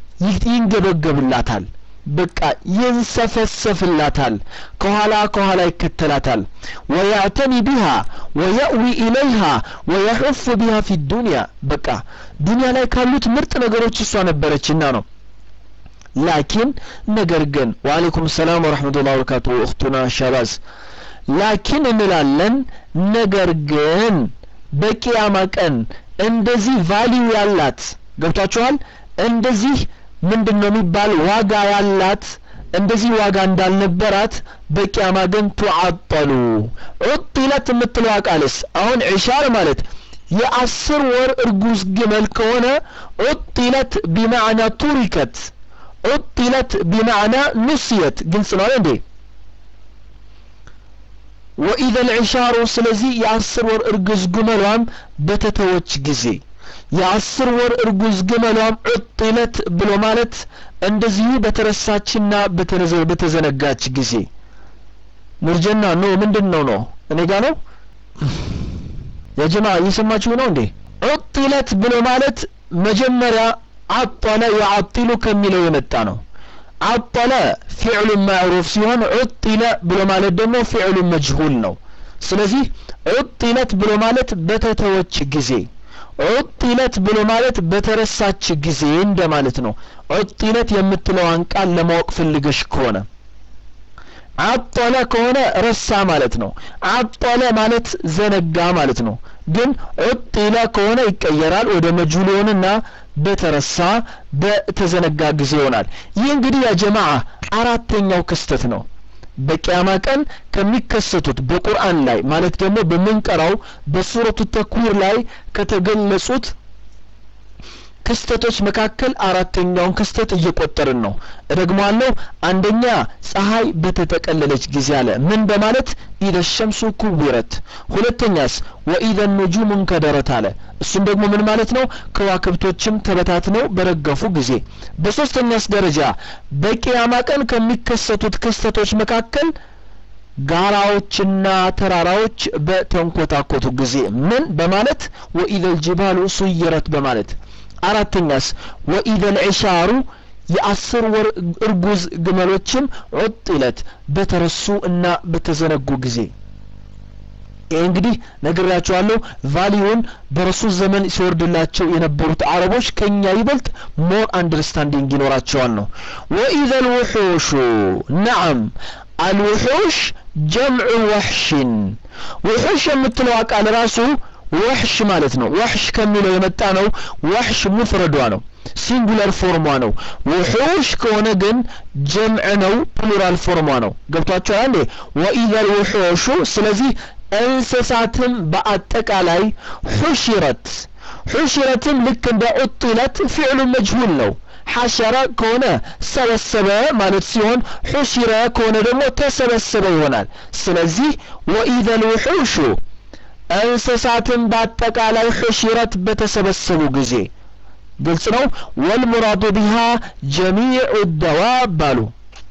ይንገበገብላታል በቃ ይንሰፈሰፍላታል ከኋላ ከኋላ ይከተላታል ወያዕተኒ ቢሃ ወየእዊ ኢለይሃ ወየሑፍ ቢሃ ፊ ዱንያ በቃ ዱንያ ላይ ካሉት ምርጥ ነገሮች እሷ ነበረችና ነው ላኪን ነገር ግን ወአለይኩም ሰላም ወረሕመቱላህ ወበረካቱ እኽቱና ሻባዝ ላኪን እንላለን ነገር ግን በቂያማ ቀን እንደዚህ ቫሊዩ ያላት ገብቷችኋል እንደዚህ ምንድን ነው የሚባል ዋጋ ያላት እንደዚህ ዋጋ እንዳልነበራት በቂያማ ግን ቱዓጠሉ ዑጢለት የምትለዋ ቃልስ አሁን ዒሻር ማለት የአስር ወር እርጉዝ ግመል ከሆነ ዑጢለት ቢማዕና ቱሪከት ዑጢለት ቢማዕና ኑስየት ግልጽ ነው እንዴ ወኢዘ ልዕሻሩ ስለዚህ የአስር ወር እርጉዝ ግመሏም በተተወች ጊዜ የአስር ወር እርጉዝ ግመሏም ዑጢለት ብሎ ማለት እንደዚሁ በተረሳችና በተዘነጋች ጊዜ ኑርጀና ኖ ምንድን ነው ነው እኔ ጋ ነው የጀማ እየሰማችሁ ነው እንዴ ዑጢለት ብሎ ማለት መጀመሪያ አጠለ የአጢሉ ከሚለው የመጣ ነው አጠለ ፊዕሉ ማዕሩፍ ሲሆን ዑጢለ ብሎ ማለት ደግሞ ፊዕሉ መጅሁል ነው ስለዚህ ዑጢለት ብሎ ማለት በተተወች ጊዜ ዑጢለት ብሎ ማለት በተረሳች ጊዜ እንደማለት ነው ዑጢለት የምትለዋን ቃል ለማወቅ ፈልገሽ ከሆነ አጠለ ከሆነ ረሳ ማለት ነው አጠለ ማለት ዘነጋ ማለት ነው ግን ዑጢለ ከሆነ ይቀየራል ወደ መጅሁል ይሆንና በተረሳ በተዘነጋ ጊዜ ይሆናል ይህ እንግዲህ ያ ጀማዓ አራተኛው ክስተት ነው በቅያማ ቀን ከሚከሰቱት በቁርአን ላይ ማለት ደግሞ በምንቀራው በሱረቱ ተክዊር ላይ ከተገለጹት ክስተቶች መካከል አራተኛውን ክስተት እየቆጠርን ነው እደግመዋለሁ አንደኛ ፀሐይ በተጠቀለለች ጊዜ አለ ምን በማለት ኢደ ሸምሱ ኩዊረት ሁለተኛስ ወኢደ ኑጁም እንከደረት አለ እሱም ደግሞ ምን ማለት ነው ከዋክብቶችም ተበታትነው በረገፉ ጊዜ በሶስተኛስ ደረጃ በቅያማ ቀን ከሚከሰቱት ክስተቶች መካከል ጋራዎችና ተራራዎች በተንኮታኮቱ ጊዜ ምን በማለት ወኢደ ልጅባሉ ሱይረት በማለት አራተኛስ ወኢደ ልዕሻሩ የአስር ወር እርጉዝ ግመሎችም ዑጢለት በተረሱ እና በተዘነጉ ጊዜ ይህ እንግዲህ ነግራቸዋለሁ ቫሊዩን በረሱል ዘመን ሲወርድላቸው የነበሩት አረቦች ከኛ ይበልጥ ሞር አንደርስታንዲንግ ይኖራቸዋል ነው ወኢዘ ልውሑሹ ነዓም አልውሑሽ ጀምዑ ወሕሽን ውሑሽ የምትለው ቃል ራሱ ወሕሽ ማለት ነው ወሕሽ ከሚለው የመጣ ነው ወሕሽ ሙፍረዷ ነው ሲንጉለር ፎርሟ ነው ውሑሽ ከሆነ ግን ጀምዕ ነው ፕሉራል ፎርሟ ነው ገብቷቸዋል እንዴ ወኢዘ ልውሑሹ ስለዚህ እንስሳትም በአጠቃላይ ሑሽረት ሑሽረትም ልክ እንደ ዑጢለት ፊዕሉ መጅሁል ነው ሐሸረ ከሆነ ሰበሰበ ማለት ሲሆን ሑሽረ ከሆነ ደግሞ ተሰበሰበ ይሆናል ስለዚህ ወኢዘ ልውሑሹ እንስሳትን በአጠቃላይ ሑሽረት በተሰበሰቡ ጊዜ ግልጽ ነው ወልሙራዱ ቢሃ ጀሚዑ ደዋብ አሉ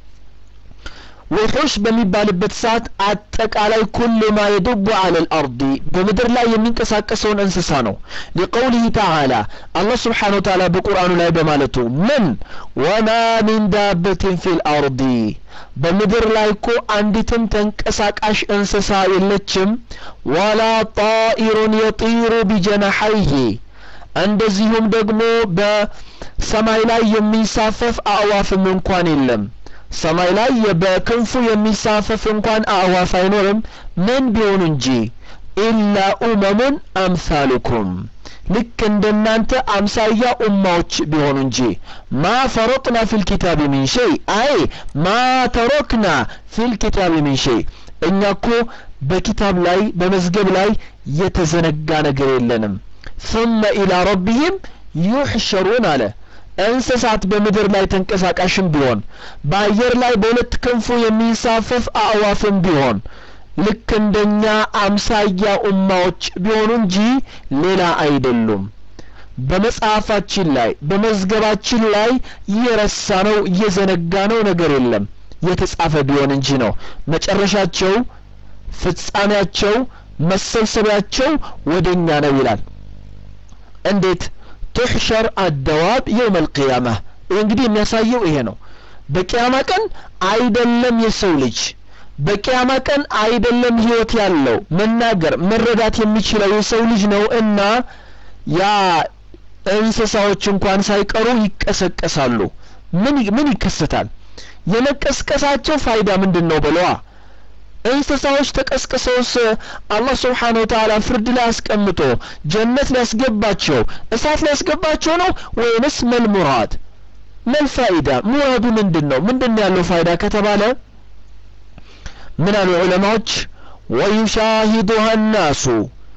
ውሑሽ በሚባልበት ሰዓት አጠቃላይ ኩሉ ማ የዱቡ አለ ልአርዲ በምድር ላይ የሚንቀሳቀሰውን እንስሳ ነው ሊቀውሊህ ተዓላ አላህ ስብሓን ወተዓላ በቁርአኑ ላይ በማለቱ ምን ወማ ሚን ዳበትን ፊ ልአርዲ በምድር ላይ እኮ አንዲትም ተንቀሳቃሽ እንስሳ የለችም ወላ ጣኢሩን የጢሩ ቢጀናሐይህ እንደዚሁም ደግሞ በሰማይ ላይ የሚንሳፈፍ አእዋፍም እንኳን የለም ሰማይ ላይ በክንፉ የሚሳፈፍ እንኳን አእዋፍ አይኖርም ምን ቢሆኑ እንጂ ኢላ ኡመሙን አምሳሉኩም ልክ እንደናንተ አምሳያ ኡማዎች ቢሆኑ እንጂ ማ ፈረጥና ፊል ኪታብ ሚን ሸይ አይ ማ ተረክና ፊል ኪታብ ሚን ሸይ እኛ እኮ በኪታብ ላይ በመዝገብ ላይ የተዘነጋ ነገር የለንም ثم إلى ربهم يحشرون አለ እንስሳት በምድር ላይ ተንቀሳቃሽም ቢሆን በአየር ላይ በሁለት ክንፉ የሚንሳፈፍ አእዋፍም ቢሆን ልክ እንደኛ አምሳያ ኡማዎች ቢሆኑ እንጂ ሌላ አይደሉም በመጽሐፋችን ላይ በመዝገባችን ላይ የረሳ ነው የዘነጋ ነው ነገር የለም የተጻፈ ቢሆን እንጂ ነው መጨረሻቸው ፍጻሜያቸው መሰብሰቢያቸው ወደኛ ነው ይላል እንዴት ትሕሸር አደዋብ የውም አልቅያማ ይህ እንግዲህ የሚያሳየው ይሄ ነው በቅያማ ቀን አይደለም የሰው ልጅ በቅያማ ቀን አይደለም ህይወት ያለው መናገር መረዳት የሚችለው የሰው ልጅ ነው እና ያ እንስሳዎች እንኳን ሳይቀሩ ይቀሰቀሳሉ ምን ምን ይከሰታል የመቀስቀሳቸው ፋይዳ ምንድን ነው በለዋ እንስሳዎች ተቀስቅሰውስ አላህ ስብሓን ወተዓላ ፍርድ ላይ አስቀምጦ ጀነት ሊያስገባቸው እሳት ሊያስገባቸው ነው ወይንስ መልሙራድ መልፋይዳ ሙራዱ ምንድን ነው ምንድን ነው ያለው ፋይዳ ከተባለ ምን አሉ ዑለማዎች ወዩሻሂዱሃ ናሱ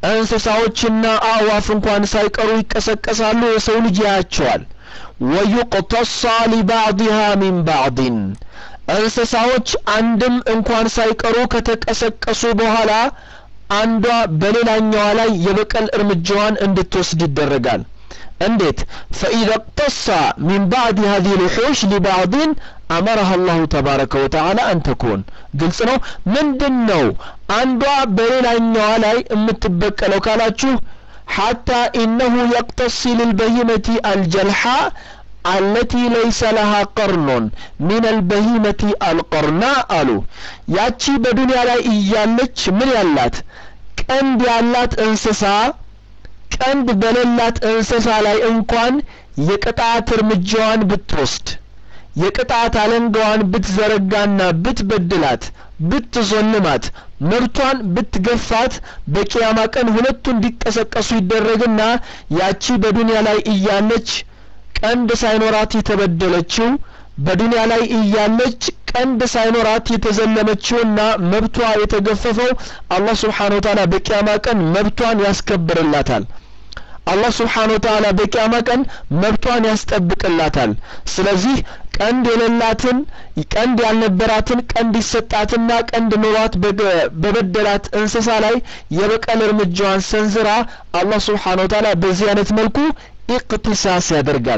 እንስሳዎችና አእዋፍ እንኳን ሳይቀሩ ይቀሰቀሳሉ የሰው ልጅ ያያቸዋል ወዩቅተሳ ሊባዕድሃ ሚን ባዕድን እንስሳዎች አንድም እንኳን ሳይቀሩ ከተቀሰቀሱ በኋላ አንዷ በሌላኛዋ ላይ የበቀል እርምጃዋን እንድትወስድ ይደረጋል እንዴት ፈኢዛ እቅተሳ ሚን ባዕድ ሀዚህ ልሑሽ ሊባዕድን አመረሃ አላሁ ተባረከ ወተዓላ አን ተኩን ግልጽ ነው ምንድን ነው አንዷ በሌላኛዋ ላይ የምትበቀለው ካላችሁ ሐታ ኢነሁ የቅተሲ ልልበሂመቲ አልጀልሓ አለቲ ለይሰ ለሃ ቀርኖን ሚን አልበሂመቲ አልቀርና አሉ ያቺ በዱንያ ላይ እያለች ምን ያላት ቀንድ ያላት እንስሳ ቀንድ በሌላት እንስሳ ላይ እንኳን የቅጣት እርምጃዋን ብትወስድ የቅጣት አለንጋዋን ብትዘረጋና ብትበድላት ብትዞልማት መብቷን ብትገፋት በቂያማ ቀን ሁለቱ እንዲቀሰቀሱ ይደረግና ያቺ በዱንያ ላይ እያለች ቀንድ ሳይኖራት የተበደለችው በዱንያ ላይ እያለች ቀንድ ሳይኖራት የተዘለመችውና መብቷ የተገፈፈው አላህ ስብሓን ወተዓላ በቂያማ ቀን መብቷን ያስከብርላታል አላህ ስብሓን ወተዓላ በቂያማ ቀን መብቷን ያስጠብቅላታል ስለዚህ ቀንድ የሌላትን ቀንድ ያልነበራትን ቀንድ ይሰጣትና ቀንድ ኖሯት በበደላት እንስሳ ላይ የበቀል እርምጃዋን ሰንዝራ አላህ ስብሓን ወተዓላ በዚህ አይነት መልኩ ኢቅቲሳስ ያደርጋል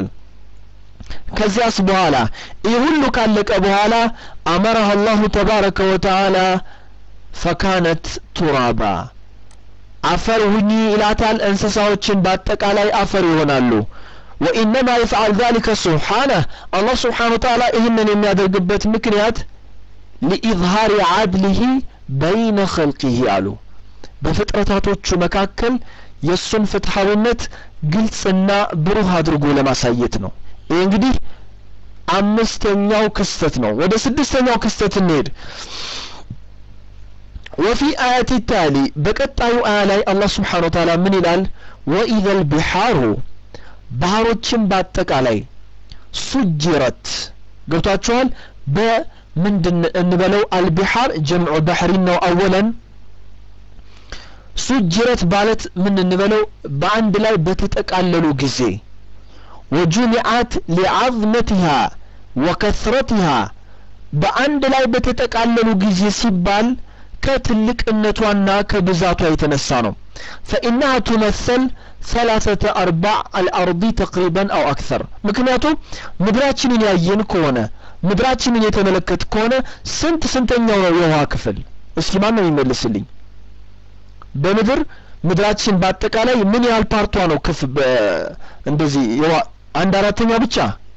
ከዚያስ በኋላ ይህ ሁሉ ካለቀ በኋላ አመረህ አላሁ ተባረከ ወተዓላ ፈካነት ቱራባ አፈር ሁኚ ይላታል እንስሳዎችን በአጠቃላይ አፈር ይሆናሉ ወኢነማ ይፍዓል ዛሊከ ስብሓነህ አላህ ስብሓን ወተዓላ ይህንን የሚያደርግበት ምክንያት ሊኢዝሃሪ ዓድሊህ በይነ ኸልቂህ አሉ በፍጥረታቶቹ መካከል የእሱን ፍትሐዊነት ግልጽና ብሩህ አድርጎ ለማሳየት ነው ይህ እንግዲህ አምስተኛው ክስተት ነው ወደ ስድስተኛው ክስተት እንሄድ ወፊ አያት ታሊ በቀጣዩ አያ ላይ አላህ ስብሓን ወተዓላ ምን ይላል ወኢዘ ልቢሓሩ ባህሮችን በአጠቃላይ ሱጅረት ገብቷችኋል በምንድን እንበለው አልቢሓር ጀምዑ ባሕሪን ነው አወለን ሱጅረት ማለት ምን እንበለው በአንድ ላይ በተጠቃለሉ ጊዜ ወጁሚዓት ሊዓዝመቲሃ ወከስረቲሃ በአንድ ላይ በተጠቃለሉ ጊዜ ሲባል ከትልቅነቷና ከብዛቷ የተነሳ ነው ፈኢናሃ ቱመሰል ሰላሰተ አርባዕ አልአርዲ ተቅሪበን አው አክሰር ምክንያቱም ምድራችንን ያየን ከሆነ ምድራችንን የተመለከት ከሆነ ስንት ስንተኛው ነው የውሃ ክፍል እስኪ ማን ነው የሚመልስልኝ በምድር ምድራችን በአጠቃላይ ምን ያህል ፓርቷ ነው ክፍ እንደዚህ አንድ አራተኛ ብቻ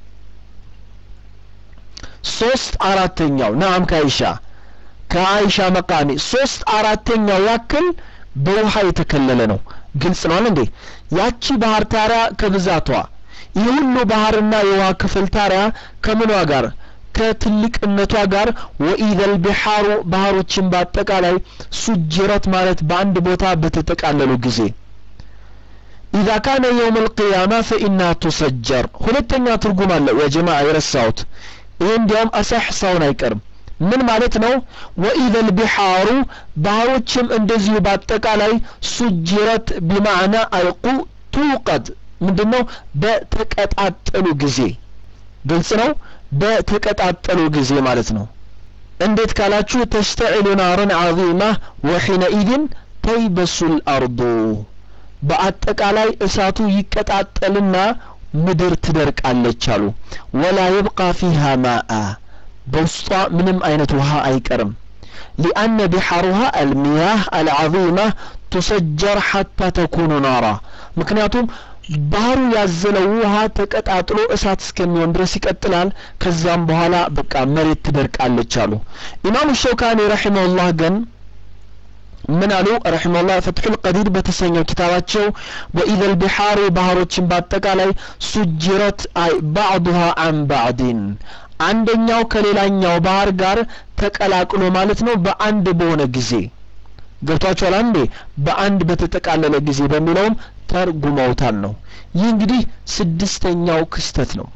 ሶስት አራተኛው ናም ከአይሻ ከአይሻ መቃሚ ሶስት አራተኛው ያክል በውሃ የተከለለ ነው ግልጽ ነው እንዴ ያቺ ባህር ታሪያ ከብዛቷ ይህ ሁሉ ባህርና የውሃ ክፍል ታሪያ ከምኗ ጋር ከትልቅነቷ ጋር ወኢዘል ቢሓሩ ባህሮችን በአጠቃላይ ሱጅረት ማለት በአንድ ቦታ በተጠቃለሉ ጊዜ ኢዛ ካነ የውም ልቅያማ ፈኢና ቱሰጀር ሁለተኛ ትርጉም አለው የጀማ የረሳሁት ይህ እንዲያውም አሳሕ ሳውን አይቀርም ምን ማለት ነው ወኢዘል ቢሓሩ ባህሮችም እንደዚሁ በአጠቃላይ ሱጅረት ቢማዕና አልቁ ቱቀድ ምንድን ነው በተቀጣጠሉ ጊዜ ግልጽ ነው በተቀጣጠሉ ጊዜ ማለት ነው እንዴት ካላችሁ ተሽተዒሉ ናረን ዓዚማ ወሒነኢድን ተይበሱ ልአርዱ በአጠቃላይ እሳቱ ይቀጣጠልና ምድር ትደርቃለች አሉ ወላ የብቃ ፊሃ ማአ በውስጧ ምንም አይነት ውሃ አይቀርም ሊአነ ቢሐሩሃ አልሚያህ አልዓዚማ ቱሰጀር ሐታ ተኩኑ ናራ ምክንያቱም ባህሩ ያዘለው ውሃ ተቀጣጥሎ እሳት እስከሚሆን ድረስ ይቀጥላል ከዛም በኋላ በቃ መሬት ትደርቃለች አሉ ኢማሙ ሸውካኒ ረሒመሁላህ ግን ምን አሉ ረሒመሁላህ ፈትሑል ቀዲር በተሰኘው ኪታባቸው ወኢዘ ልቢሓሩ ባህሮችን በአጠቃላይ ሱጅረት አይ ባዕዱሃ አን ባዕድን አንደኛው ከሌላኛው ባህር ጋር ተቀላቅሎ ማለት ነው በአንድ በሆነ ጊዜ ገብቷችኋል አንዴ በአንድ በተጠቃለለ ጊዜ በሚለውም ተርጉመውታል ነው ይህ እንግዲህ ስድስተኛው ክስተት ነው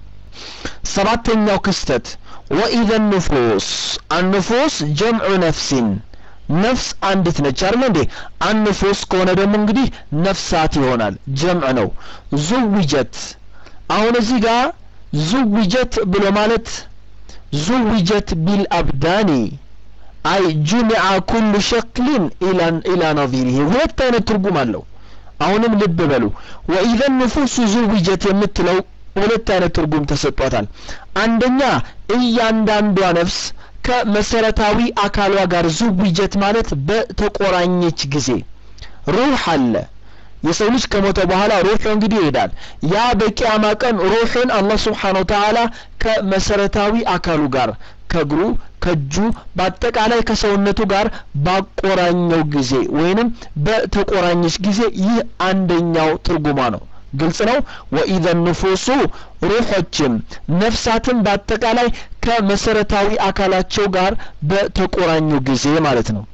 ሰባተኛው ክስተት ወኢዘ ኑፉስ አኑፉስ ጀምዑ ነፍሲን ነፍስ አንዲት ነች አይደል እንዴ አንፉስ ከሆነ ደግሞ እንግዲህ ነፍሳት ይሆናል ጀምዕ ነው ዙዊጀት አሁን እዚህ ጋር ዙዊጀት ብሎ ማለት ዙዊጀት ቢልአብዳኒ አይ ጁሚዓ ኩሉ ሸክሊን ኢላ ነዚሪህ ሁለት አይነት ትርጉም አለው አሁንም ልብ በሉ ወኢዘ ንፉሱ ዙዊጀት የምትለው ሁለት አይነት ትርጉም ተሰጧታል አንደኛ እያንዳንዷ ነፍስ ከመሰረታዊ አካሏ ጋር ዙዊጀት ማለት በተቆራኘች ጊዜ ሩህ አለ የሰው ልጅ ከሞተ በኋላ ሩሑ እንግዲህ ይሄዳል ያ በቂያማ ቀን ሩሕን አላህ ስብሓን ወተዓላ ከመሰረታዊ አካሉ ጋር ከእግሩ ከእጁ በአጠቃላይ ከሰውነቱ ጋር ባቆራኘው ጊዜ ወይንም በተቆራኘች ጊዜ ይህ አንደኛው ትርጉሟ ነው ግልጽ ነው ወኢዘ ንፉሱ ሩሖችም ነፍሳትን በአጠቃላይ ከመሰረታዊ አካላቸው ጋር በተቆራኙ ጊዜ ማለት ነው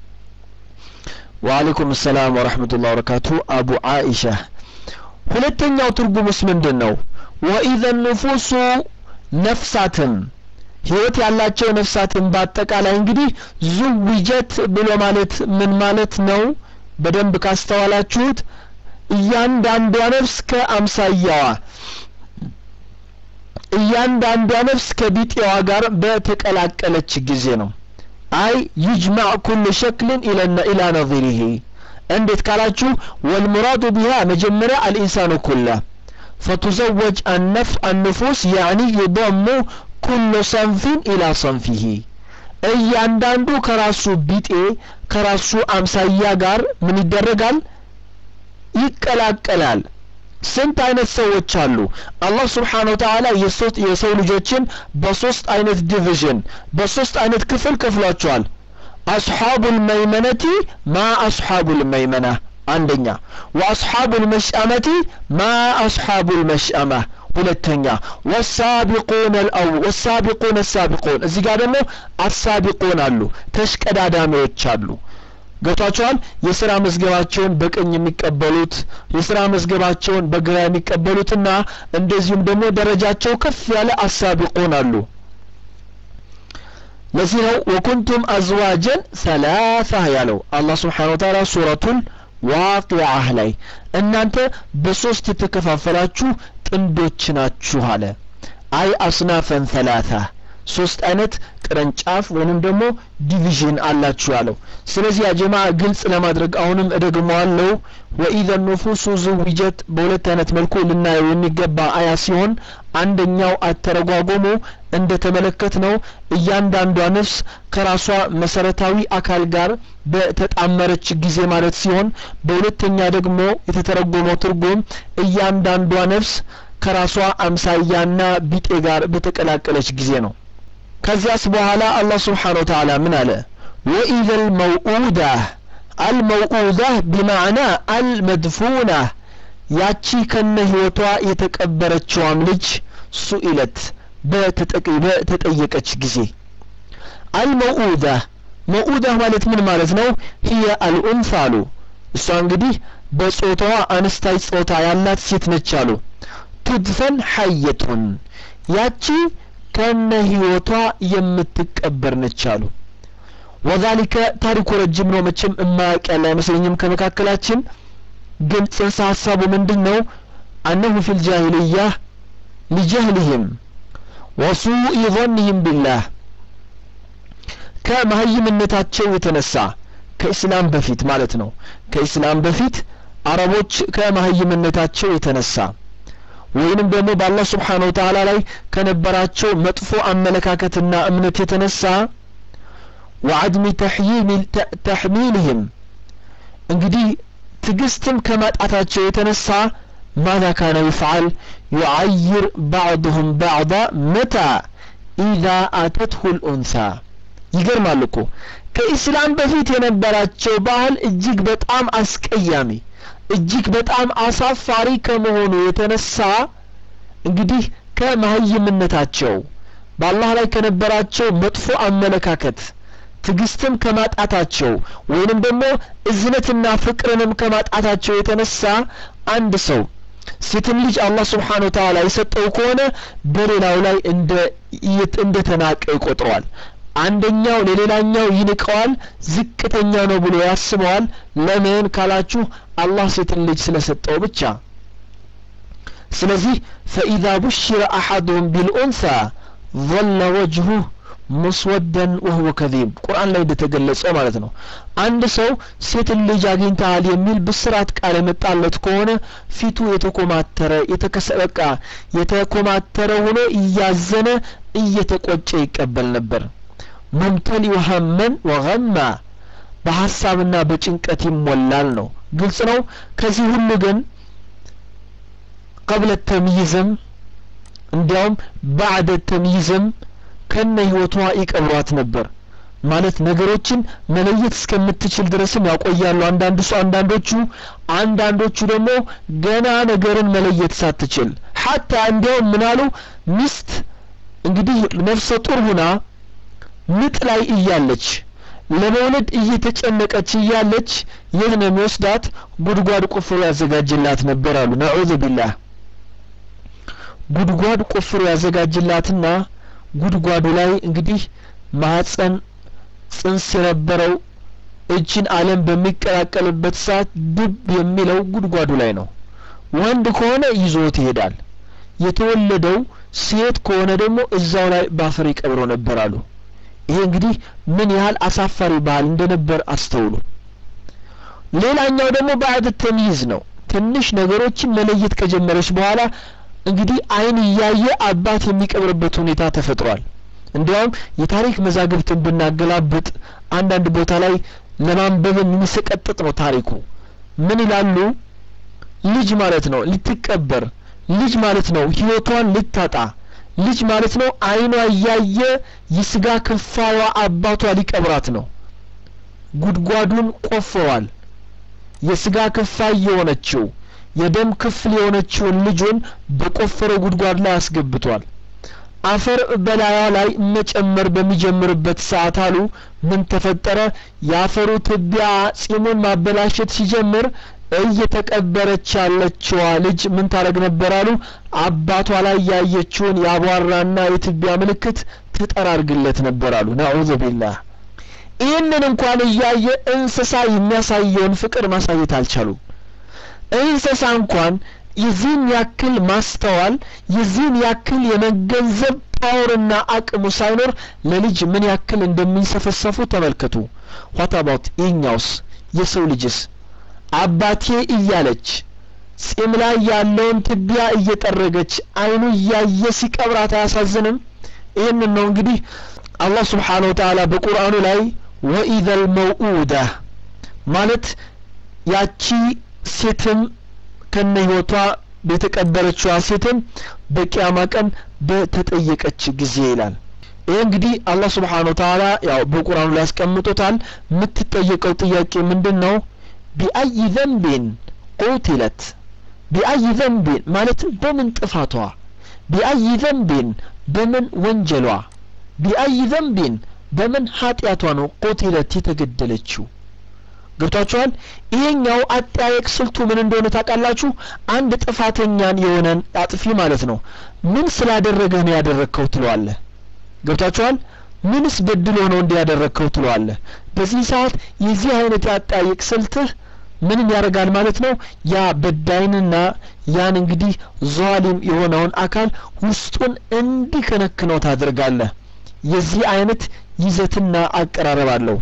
ወአለይኩም ሰላም ወረሕመቱላህ ወበረካቱ አቡ አኢሻ ሁለተኛው ትርጉምስ ምንድን ነው ወኢዘ ንፉሱ ነፍሳትም ህይወት ያላቸው ነፍሳትን በአጠቃላይ እንግዲህ ዙዊጀት ብሎ ማለት ምን ማለት ነው በደንብ ካስተዋላችሁት እያንዳንዷ ነፍስ ከአምሳያዋ እያንዳንዷ ነፍስ ከቢጤዋ ጋር በተቀላቀለች ጊዜ ነው አይ ይጅማዕ ኩሉ ሸክልን ኢላ ነظሪህ እንዴት ካላችሁ ወልሙራዱ ቢሃ መጀመሪያ አልኢንሳኑ ኩላ ፈቱዘወጅ አነፍ አንፉስ ያዕኒ ዩضሙ ኩሉ ሰንፊን ኢላ ሰንፊህ እያንዳንዱ ከራሱ ቢጤ ከራሱ አምሳያ ጋር ምን ይደረጋል ይቀላቀላል ስንት አይነት ሰዎች አሉ አላህ ስብሓን ወተዓላ የሰው ልጆችን በሶስት አይነት ዲቪዥን በሶስት አይነት ክፍል ከፍሏቸዋል አስሓቡ ልመይመነቲ ማ አስሓቡ ልመይመና አንደኛ ወአስሓቡ ልመሽአመቲ ማ አስሓቡ ልመሽአማ ሁለተኛ ወሳቢቁን አልአው ወሳቢቁን አሳቢቁን እዚህ ጋር ደግሞ አሳቢቁን አሉ ተሽቀዳዳሚዎች አሉ ገብቷቸዋል የስራ መዝገባቸውን በቀኝ የሚቀበሉት የስራ መዝገባቸውን በግራ የሚቀበሉትና እንደዚሁም ደግሞ ደረጃቸው ከፍ ያለ አሳቢቁን አሉ ለዚህ ነው ወኩንቱም አዝዋጀን ሰላሳ ያለው አላህ ስብሓን ወተዓላ ሱረቱን ዋቂዓህ ላይ እናንተ በሶስት የተከፋፈላችሁ ጥንዶች ናችሁ አለ አይ አስናፈን ሰላሳ ሶስት አይነት ቅርንጫፍ ወይንም ደግሞ ዲቪዥን አላችሁ ያለው ስለዚህ ያጀማ ግልጽ ለማድረግ አሁንም እደግመዋለሁ ወኢዘ ኑፉሱ ዙዊጀት በሁለት አይነት መልኩ ልናየው የሚገባ አያ ሲሆን አንደኛው አተረጓጎሙ እንደ ተመለከት ነው እያንዳንዷ ነፍስ ከራሷ መሰረታዊ አካል ጋር በተጣመረች ጊዜ ማለት ሲሆን በሁለተኛ ደግሞ የተተረጎመው ትርጉም እያንዳንዷ ነፍስ ከራሷ አምሳያና ቢጤ ጋር በተቀላቀለች ጊዜ ነው ከዚያስ በኋላ አላህ ስብሓን ወተዓላ ምን አለ ወኢዘ ልመውኡዳ አልመውኡዳ ቢማዕና አልመድፉና ያቺ ከነ ህይወቷ የተቀበረችዋም ልጅ ሱኢለት በተጠየቀች ጊዜ አልመውኡዳ መውኡዳ ማለት ምን ማለት ነው ህየ አልኡንሳ አሉ እሷ እንግዲህ በጾታዋ አነስታይ ጾታ ያላት ሴት ነች አሉ ቱድፈን ሐየቱን ያቺ ከነ ህይወቷ የምትቀበር ነች አሉ ወዛሊከ ታሪኩ ረጅም ነው መቼም እማያቅ ያለ አይመስለኝም ከመካከላችን ግን ጽንሰ ሀሳቡ ምንድን ነው አነሁ ፊ ልጃሂልያ ሊጀህልህም ወሱኢ ظንህም ቢላህ ከመሀይምነታቸው የተነሳ ከኢስላም በፊት ማለት ነው ከኢስላም በፊት አረቦች ከመሀይምነታቸው የተነሳ ወይንም ደግሞ በአላህ ስብሓን ወተዓላ ላይ ከነበራቸው መጥፎ አመለካከትና እምነት የተነሳ ወዐድሚ ተሕሚልህም እንግዲህ ትግስትም ከማጣታቸው የተነሳ ማዛ ካነ ይፍዓል ዩዓይር ባዕድሁም ባዕዳ መታ ኢዛ አተትሁ ልኡንሳ ይገርማል እኮ ከኢስላም በፊት የነበራቸው ባህል እጅግ በጣም አስቀያሚ እጅግ በጣም አሳፋሪ ከመሆኑ የተነሳ እንግዲህ ከመሀይምነታቸው በአላህ ላይ ከነበራቸው መጥፎ አመለካከት ትግስትም ከማጣታቸው ወይንም ደግሞ እዝነትና ፍቅርንም ከማጣታቸው የተነሳ አንድ ሰው ሴትን ልጅ አላህ ስብሓን ወተዓላ የሰጠው ከሆነ በሌላው ላይ እንደ እንደ ተናቀ ይቆጥረዋል አንደኛው ለሌላኛው ይንቀዋል ዝቅተኛ ነው ብሎ ያስበዋል ለምን ካላችሁ አላህ ሴትን ልጅ ስለሰጠው ብቻ ስለዚህ ፈኢዛ ቡሽረ አሐዱሁም ቢልኡንሳ ظل وجهه ሙስወደን ወህወ ከዚብ ቁርአን ላይ እንደተገለጸ ማለት ነው አንድ ሰው ሴትን ልጅ አግኝተሃል የሚል ብስራት ቃል የመጣለት ከሆነ ፊቱ የተኮማተረ የተከሰበቃ የተኮማተረ ሆኖ እያዘነ እየተቆጨ ይቀበል ነበር ሙምተሊ ወሀመን ወገማ በሀሳብና በጭንቀት ይሞላል ነው ግልጽ ነው ከዚህ ሁሉ ግን ቀብለ ተምይዝም እንዲያውም ባዕደ ተምይዝም ከነ ህይወቷ ይቀብሯት ነበር ማለት ነገሮችን መለየት እስከምትችል ድረስም ያቆያሉ አንዳንዱ ሰው አንዳንዶቹ አንዳንዶቹ ደግሞ ገና ነገርን መለየት ሳትችል ሀታ እንዲያውም ምናሉ ሚስት እንግዲህ ነፍሰ ጡር ሁና ምጥ ላይ እያለች ለመውለድ እየተጨነቀች እያለች የት ነው የሚወስዳት ጉድጓድ ቆፍሮ ያዘጋጅላት ነበር አሉ ነዑዙ ቢላህ ጉድጓድ ቆፍሮ ያዘጋጅላትና ጉድጓዱ ላይ እንግዲህ ማህፀን ጽንስ የነበረው እችን አለም በሚቀላቀልበት ሰዓት ድብ የሚለው ጉድጓዱ ላይ ነው ወንድ ከሆነ ይዞት ይሄዳል የተወለደው ሴት ከሆነ ደግሞ እዛው ላይ ባፈር ይቀብሮ ነበር አሉ ይሄ እንግዲህ ምን ያህል አሳፋሪ ባህል እንደነበር አስተውሉ ሌላኛው ደግሞ ባዕድ ተምይዝ ነው ትንሽ ነገሮችን መለየት ከጀመረች በኋላ እንግዲህ አይን እያየ አባት የሚቀብርበት ሁኔታ ተፈጥሯል እንዲያውም የታሪክ መዛግብትን ብናገላብጥ አንዳንድ ቦታ ላይ ለማንበብ የሚሰቀጥጥ ነው ታሪኩ ምን ይላሉ ልጅ ማለት ነው ልትቀበር ልጅ ማለት ነው ህይወቷን ልታጣ ልጅ ማለት ነው አይኗ እያየ የስጋ ክፋዋ አባቷ ሊቀብራት ነው ጉድጓዱን ቆፍሯል የስጋ ክፋይ የሆነችው የደም ክፍል የሆነችውን ልጁን በቆፈረው ጉድጓድ ላይ አስገብቷል አፈር በላያ ላይ መጨመር በሚጀምርበት ሰዓት አሉ ምን ተፈጠረ የአፈሩ ትቢያ ጺሙን ማበላሸት ሲጀምር እየተቀበረች ያለችዋ ልጅ ምን ታደረግ ነበር አሉ አባቷ ላይ ያየችውን የአቧራና የትቢያ ምልክት ትጠራርግለት ነበር አሉ ነዑዙ ቢላህ ይህንን እንኳን እያየ እንስሳ የሚያሳየውን ፍቅር ማሳየት አልቻሉም እንስሳ እንኳን የዚህን ያክል ማስተዋል የዚህን ያክል የመገንዘብ ፓወርና አቅሙ ሳይኖር ለልጅ ምን ያክል እንደሚንሰፈሰፉ ተመልከቱ ዋታባት ይህኛውስ የሰው ልጅስ አባቴ እያለች ጺም ላይ ያለውን ትቢያ እየጠረገች አይኑ እያየ ሲቀብራት አያሳዝንም ይህንን ነው እንግዲህ አላህ ስብሓን ወተላ በቁርአኑ ላይ ወኢዘ ልመውኡዳ ማለት ያቺ ሴትም ከነ ህይወቷ የተቀበረችዋ ሴትም በቂያማ ቀን በተጠየቀች ጊዜ ይላል ይህ እንግዲህ አላህ ስብሓን ወተላ ያው በቁርአኑ ላይ ያስቀምጦታል የምትጠየቀው ጥያቄ ምንድን ነው ቢአይ ዘንቢን ቁትለት ቢአይ ዘንቢን ማለትም በምን ጥፋቷ ቢአይ ዘንቢን በምን ወንጀሏ ቢአይ ዘንቢን በምን ኃጢአቷ ነው ቁትለት የተገደለችው ገብቷችኋል ይሄኛው አጠያየቅ ስልቱ ምን እንደሆነ ታውቃላችሁ አንድ ጥፋተኛን የሆነን አጥፊ ማለት ነው ምን ስላደረገህ ነው ያደረግከው ትለዋለህ ገብቷችኋል ምንስ በድሎ ነው እንዲያደረግከው ትለዋለህ በዚህ ሰዓት የዚህ አይነት የአጠያየቅ ስልትህ ምንን ያደርጋል ማለት ነው ያ በዳይንና ያን እንግዲህ ዟሊም የሆነውን አካል ውስጡን እንዲከነክነው ታደርጋለህ የዚህ አይነት ይዘትና አቀራረብ አለው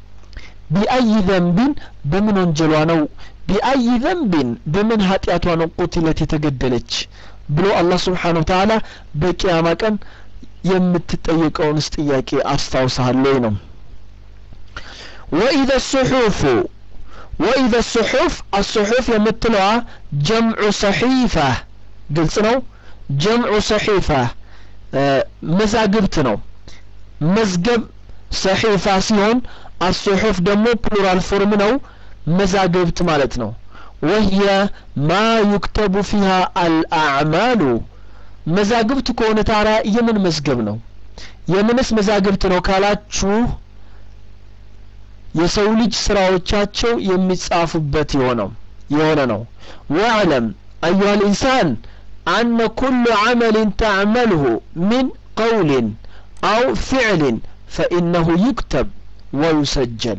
ቢአይ ዘንቢን በምን ወንጀሏ ነው ቢአይ ዘንቢን በምን ኃጢአቷ ነው ቁትለት የተገደለች ብሎ አላህ ስብሓን ወተላ በቅያማ ቀን የምትጠየቀውንስ ጥያቄ አስታውሳለሁ ነው ወኢዘ ሱሑፉ ወኢዘ ሱሑፍ አሱሑፍ የምትለዋ ጀምዑ ሰሒፋ ግልጽ ነው ጀምዑ ሰሒፋ መዛግብት ነው መዝገብ ሰሒፋ ሲሆን አሱሑፍ ደግሞ ፕሉራል ፎርም ነው መዛግብት ማለት ነው ወህየ ማ ዩክተቡ ፊሃ አልአዕማሉ መዛግብት ከሆነ ታዲያ የምን መዝገብ ነው የምንስ መዛግብት ነው ካላችሁ የሰው ልጅ ስራዎቻቸው የሚጻፉበት የሆነው የሆነ ነው ወዕለም አዩሃ ልኢንሳን አነ ኩሉ ዓመልን ተዕመልሁ ሚን ቀውልን አው ፊዕልን ፈኢነሁ ዩክተብ ወዩሰጀል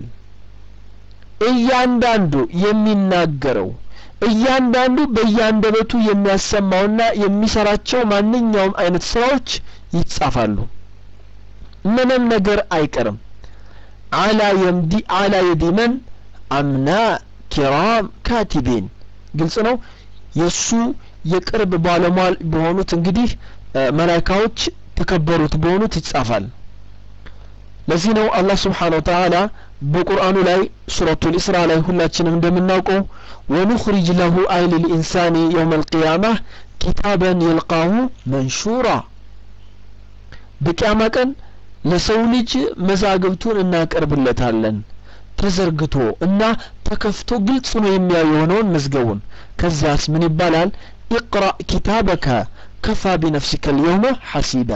እያንዳንዱ የሚናገረው እያንዳንዱ በእያንደበቱ የሚያሰማውና የሚሰራቸው ማንኛውም አይነት ስራዎች ይጻፋሉ ምንም ነገር አይቀርም አላ የምዲ አላ የዲመን አምና ኪራም ካቲቢን ግልጽ ነው የእሱ የቅርብ ባለሟል በሆኑት እንግዲህ መላይካዎች ተከበሩት በሆኑት ይጻፋል ለዚህ ነው አላህ ስብሓን ወተዓላ በቁርአኑ ላይ ሱረቱ ልእስራ ላይ ሁላችንም እንደምናውቀው ወኑኽሪጅ ለሁ አይ ልልኢንሳኒ የውም አልቅያማ ኪታበን የልቃሁ መንሹራ በቅያማ ቀን ለሰው ልጅ መዛግብቱን እናቀርብለታለን ተዘርግቶ እና ተከፍቶ ግልጽ ነው የሚያዩ የሆነውን መዝገቡን ከዚያስ ምን ይባላል ኢቅራ ኪታበከ ከፋ ቢነፍሲከ ልየውመ ሐሲባ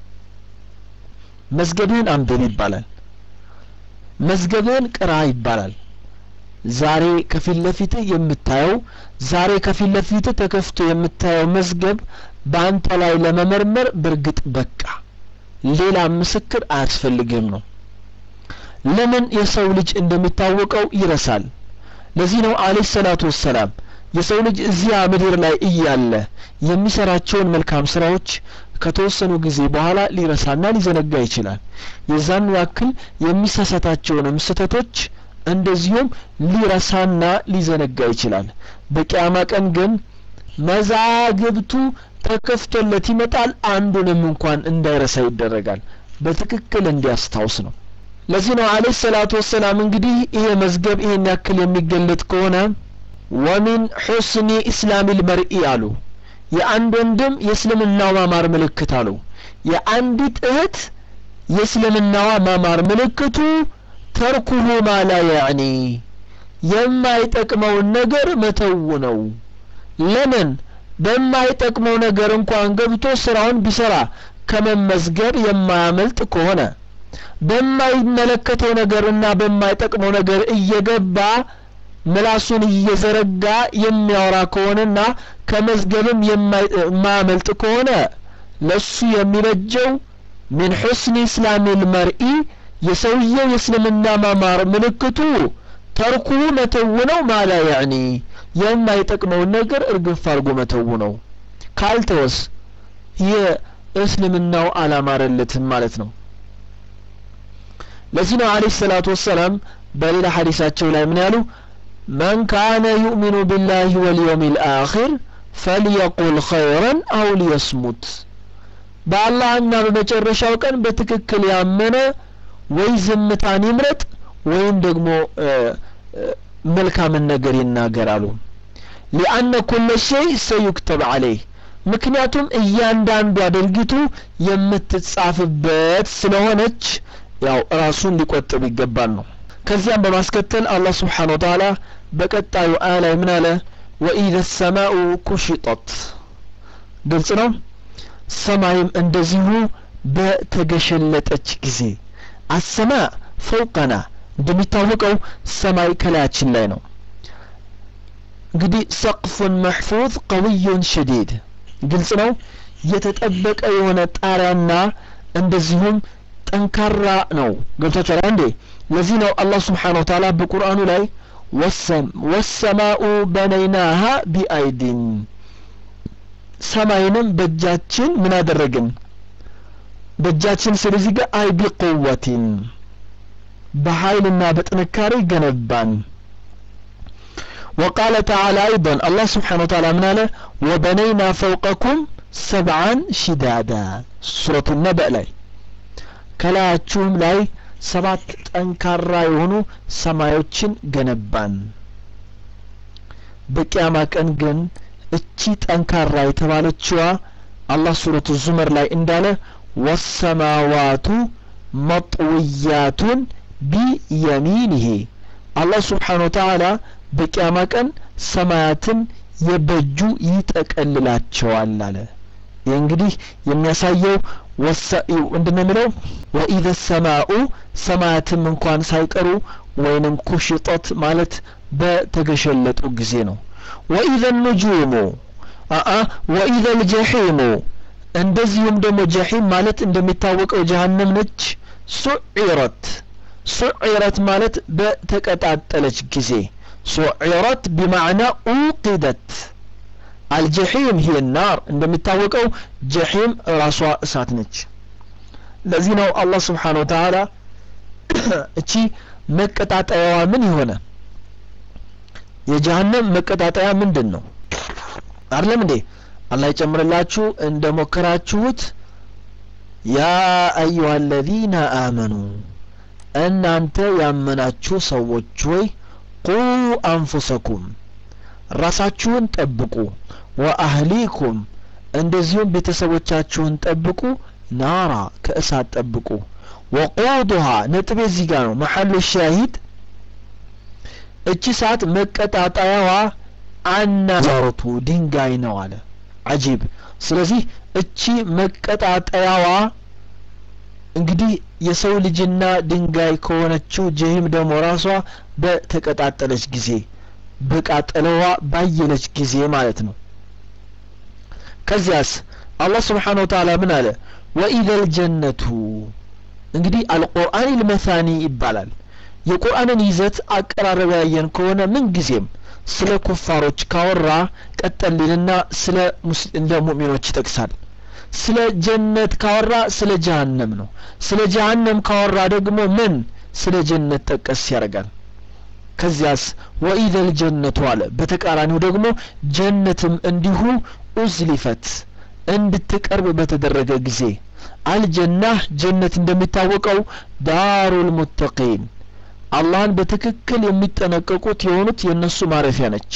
መዝገብህን አንብብ ይባላል መዝገብህን ቅራ ይባላል ዛሬ ከፊት ለፊትህ የምታየው ዛሬ ከፊት ለፊትህ ተከፍቶ የምታየው መዝገብ በአንተ ላይ ለመመርመር በእርግጥ በቃ ሌላ ምስክር አያስፈልግም ነው ለምን የሰው ልጅ እንደሚታወቀው ይረሳል ለዚህ ነው አለህ ሰላቱ ወሰላም የሰው ልጅ እዚያ ምድር ላይ እያለ የሚሰራቸውን መልካም ስራዎች ከተወሰኑ ጊዜ በኋላ ሊረሳና ሊዘነጋ ይችላል የዛኑ ያክል የሚሳሳታቸውንም ስህተቶች እንደዚሁም ሊረሳና ሊዘነጋ ይችላል በቅያማ ቀን ግን መዛግብቱ ተከፍቶለት ይመጣል አንዱንም እንኳን እንዳይረሳ ይደረጋል በትክክል እንዲያስታውስ ነው ለዚህ ነው አለህ ሰላቱ ወሰላም እንግዲህ ይሄ መዝገብ ይሄን ያክል የሚገለጥ ከሆነ ወሚን ሑስኒ ኢስላሚ ልመርኢ አሉ የአንድ ወንድም የእስልምናው ማማር ምልክት አሉ የአንዲት እህት የእስልምናዋ ማማር ምልክቱ ተርኩሁ ማላ ያዕኒ የማይጠቅመውን ነገር መተው ነው ለምን በማይጠቅመው ነገር እንኳን ገብቶ ስራውን ቢሰራ ከመመዝገብ የማያመልጥ ከሆነ በማይመለከተው ነገርና በማይጠቅመው ነገር እየገባ ምላሱን እየዘረጋ የሚያወራ ከሆነና ከመዝገብም የማያመልጥ ከሆነ ለሱ የሚበጀው ምን ሑስኒ እስላሚ ልመርኢ የሰውየው የእስልምና ማማር ምልክቱ ተርኩ መተው ነው ማላ ያዕኒ የማይጠቅመውን ነገር እርግፍ አድርጎ መተው ነው ካልተወስ የእስልምናው አላማረለትም ማለት ነው ለዚህ ነው አለህ ሰላቱ ወሰላም በሌላ ሐዲሳቸው ላይ ምን ያሉ من كان يؤمن بالله واليوم الآخر فليقل خيرا أو ليصمت በአላህና በመጨረሻው ቀን በትክክል ያመነ ወይ ዝምታን ይምረጥ ወይም ደግሞ መልካምን ነገር ይናገራሉ ሊአነ ኩለ ሸይ ሰዩክተብ አለይህ ምክንያቱም እያንዳንዷ ድርጊቱ የምትጻፍበት ስለሆነች ያው ራሱን ሊቆጥብ ይገባል ነው ከዚያም በማስከተል አላህ ስብሓን ወተዓላ በቀጣዩ አያ ላይ ምን አለ ወኢዘ ሰማኡ ኩሽጠት ግልጽ ነው ሰማይም እንደዚሁ በተገሸለጠች ጊዜ አሰማ ፈውቀና እንደሚታወቀው ሰማይ ከላያችን ላይ ነው እንግዲህ ሰቅፉን መሕፉዝ ቀውዩን ሸዲድ ግልጽ ነው የተጠበቀ የሆነ ጣሪያና እንደዚሁም ጠንካራ ነው ገብታችኋል እንዴ ለዚህ ነው አላህ ስብሓን ወተዓላ በቁርአኑ ላይ ወሰማኡ በነይናሃ ቢአይዲን ሰማይንም በእጃችን ምን አደረግን በእጃችን ስለዚህ ጋር አይ ቢቁወቲን በኃይልና በጥንካሬ ገነባን وقال تعالى أيضا الله سبحانه وتعالى من قال وبنينا فوقكم سبعا شدادا سورة النبأ لاي كلاچوم لاي ሰባት ጠንካራ የሆኑ ሰማዮችን ገነባን በቅያማ ቀን ግን እቺ ጠንካራ የተባለችዋ አላህ ሱረቱ ዙመር ላይ እንዳለ ወሰማዋቱ መጥውያቱን ቢየሚንህ አላህ ስብሓን ወተዓላ በቅያማ ቀን ሰማያትን የበጁ ይጠቀልላቸዋል አለ ይህ እንግዲህ የሚያሳየው ምንድነው የሚለው ወኢዘ ሰማኡ ሰማያትም እንኳን ሳይቀሩ ወይንም ኩሽጠት ማለት በተገሸለጡ ጊዜ ነው ወኢዘ ኑጁሙ አአ ወኢዘ ልጀሒሙ እንደዚሁም ደግሞ ጀሒም ማለት እንደሚታወቀው ጀሀነም ነች ሱዒረት ሱዒረት ማለት በተቀጣጠለች ጊዜ ሱዒረት ቢማዕና ኡቂደት አልጀሒም ሂየ ናር እንደሚታወቀው ጀሒም ራሷ እሳት ነች ለዚህ ነው አላህ ስብሓን ወተዓላ እቺ መቀጣጠያዋ ምን የሆነ የጀሃነም መቀጣጠያ ምንድን ነው አይደለም እንዴ አላህ ይጨምርላችሁ እንደ ሞከራችሁት ያ አዩሃ አለዚነ አመኑ እናንተ ያመናችሁ ሰዎች ሆይ ቁ አንፉሰኩም ራሳችሁን ጠብቁ ወአህሊኩም እንደዚሁም ቤተሰቦቻችሁን ጠብቁ ናራ ከእሳት ጠብቁ ወቁዱሃ ነጥቤ እዚህ ጋር ነው መሐሉ ሻሂድ እቺ ሰዓት መቀጣጠያዋ አናዛሩቱ ድንጋይ ነው አለ አጂብ ስለዚህ እቺ መቀጣጠያዋ እንግዲህ የሰው ልጅና ድንጋይ ከሆነችው ጀሂም ደግሞ ራሷ በተቀጣጠለች ጊዜ በቃጠለዋ ባየለች ጊዜ ማለት ነው ከዚያስ አላህ ስብሓን ወተዓላ ምን አለ ወኢዘ ልጀነቱ እንግዲህ አልቁርአን ልመሳኒ ይባላል የቁርአንን ይዘት አቀራረብ ያየን ከሆነ ምን ጊዜም ስለ ኩፋሮች ካወራ ቀጠልልና ስለ እንደ ሙእሚኖች ይጠቅሳል ስለ ጀነት ካወራ ስለ ጀሃነም ነው ስለ ጀሃነም ካወራ ደግሞ ምን ስለ ጀነት ጠቀስ ያደርጋል ከዚያስ ወኢዘ ልጀነቱ አለ በተቃራኒው ደግሞ ጀነትም እንዲሁ ኡዝሊፈት እንድትቀርብ በተደረገ ጊዜ አልጀናህ ጀነት እንደሚታወቀው ዳሩል ሙተቂን አላህን በትክክል የሚጠነቀቁት የሆኑት የእነሱ ማረፊያ ነች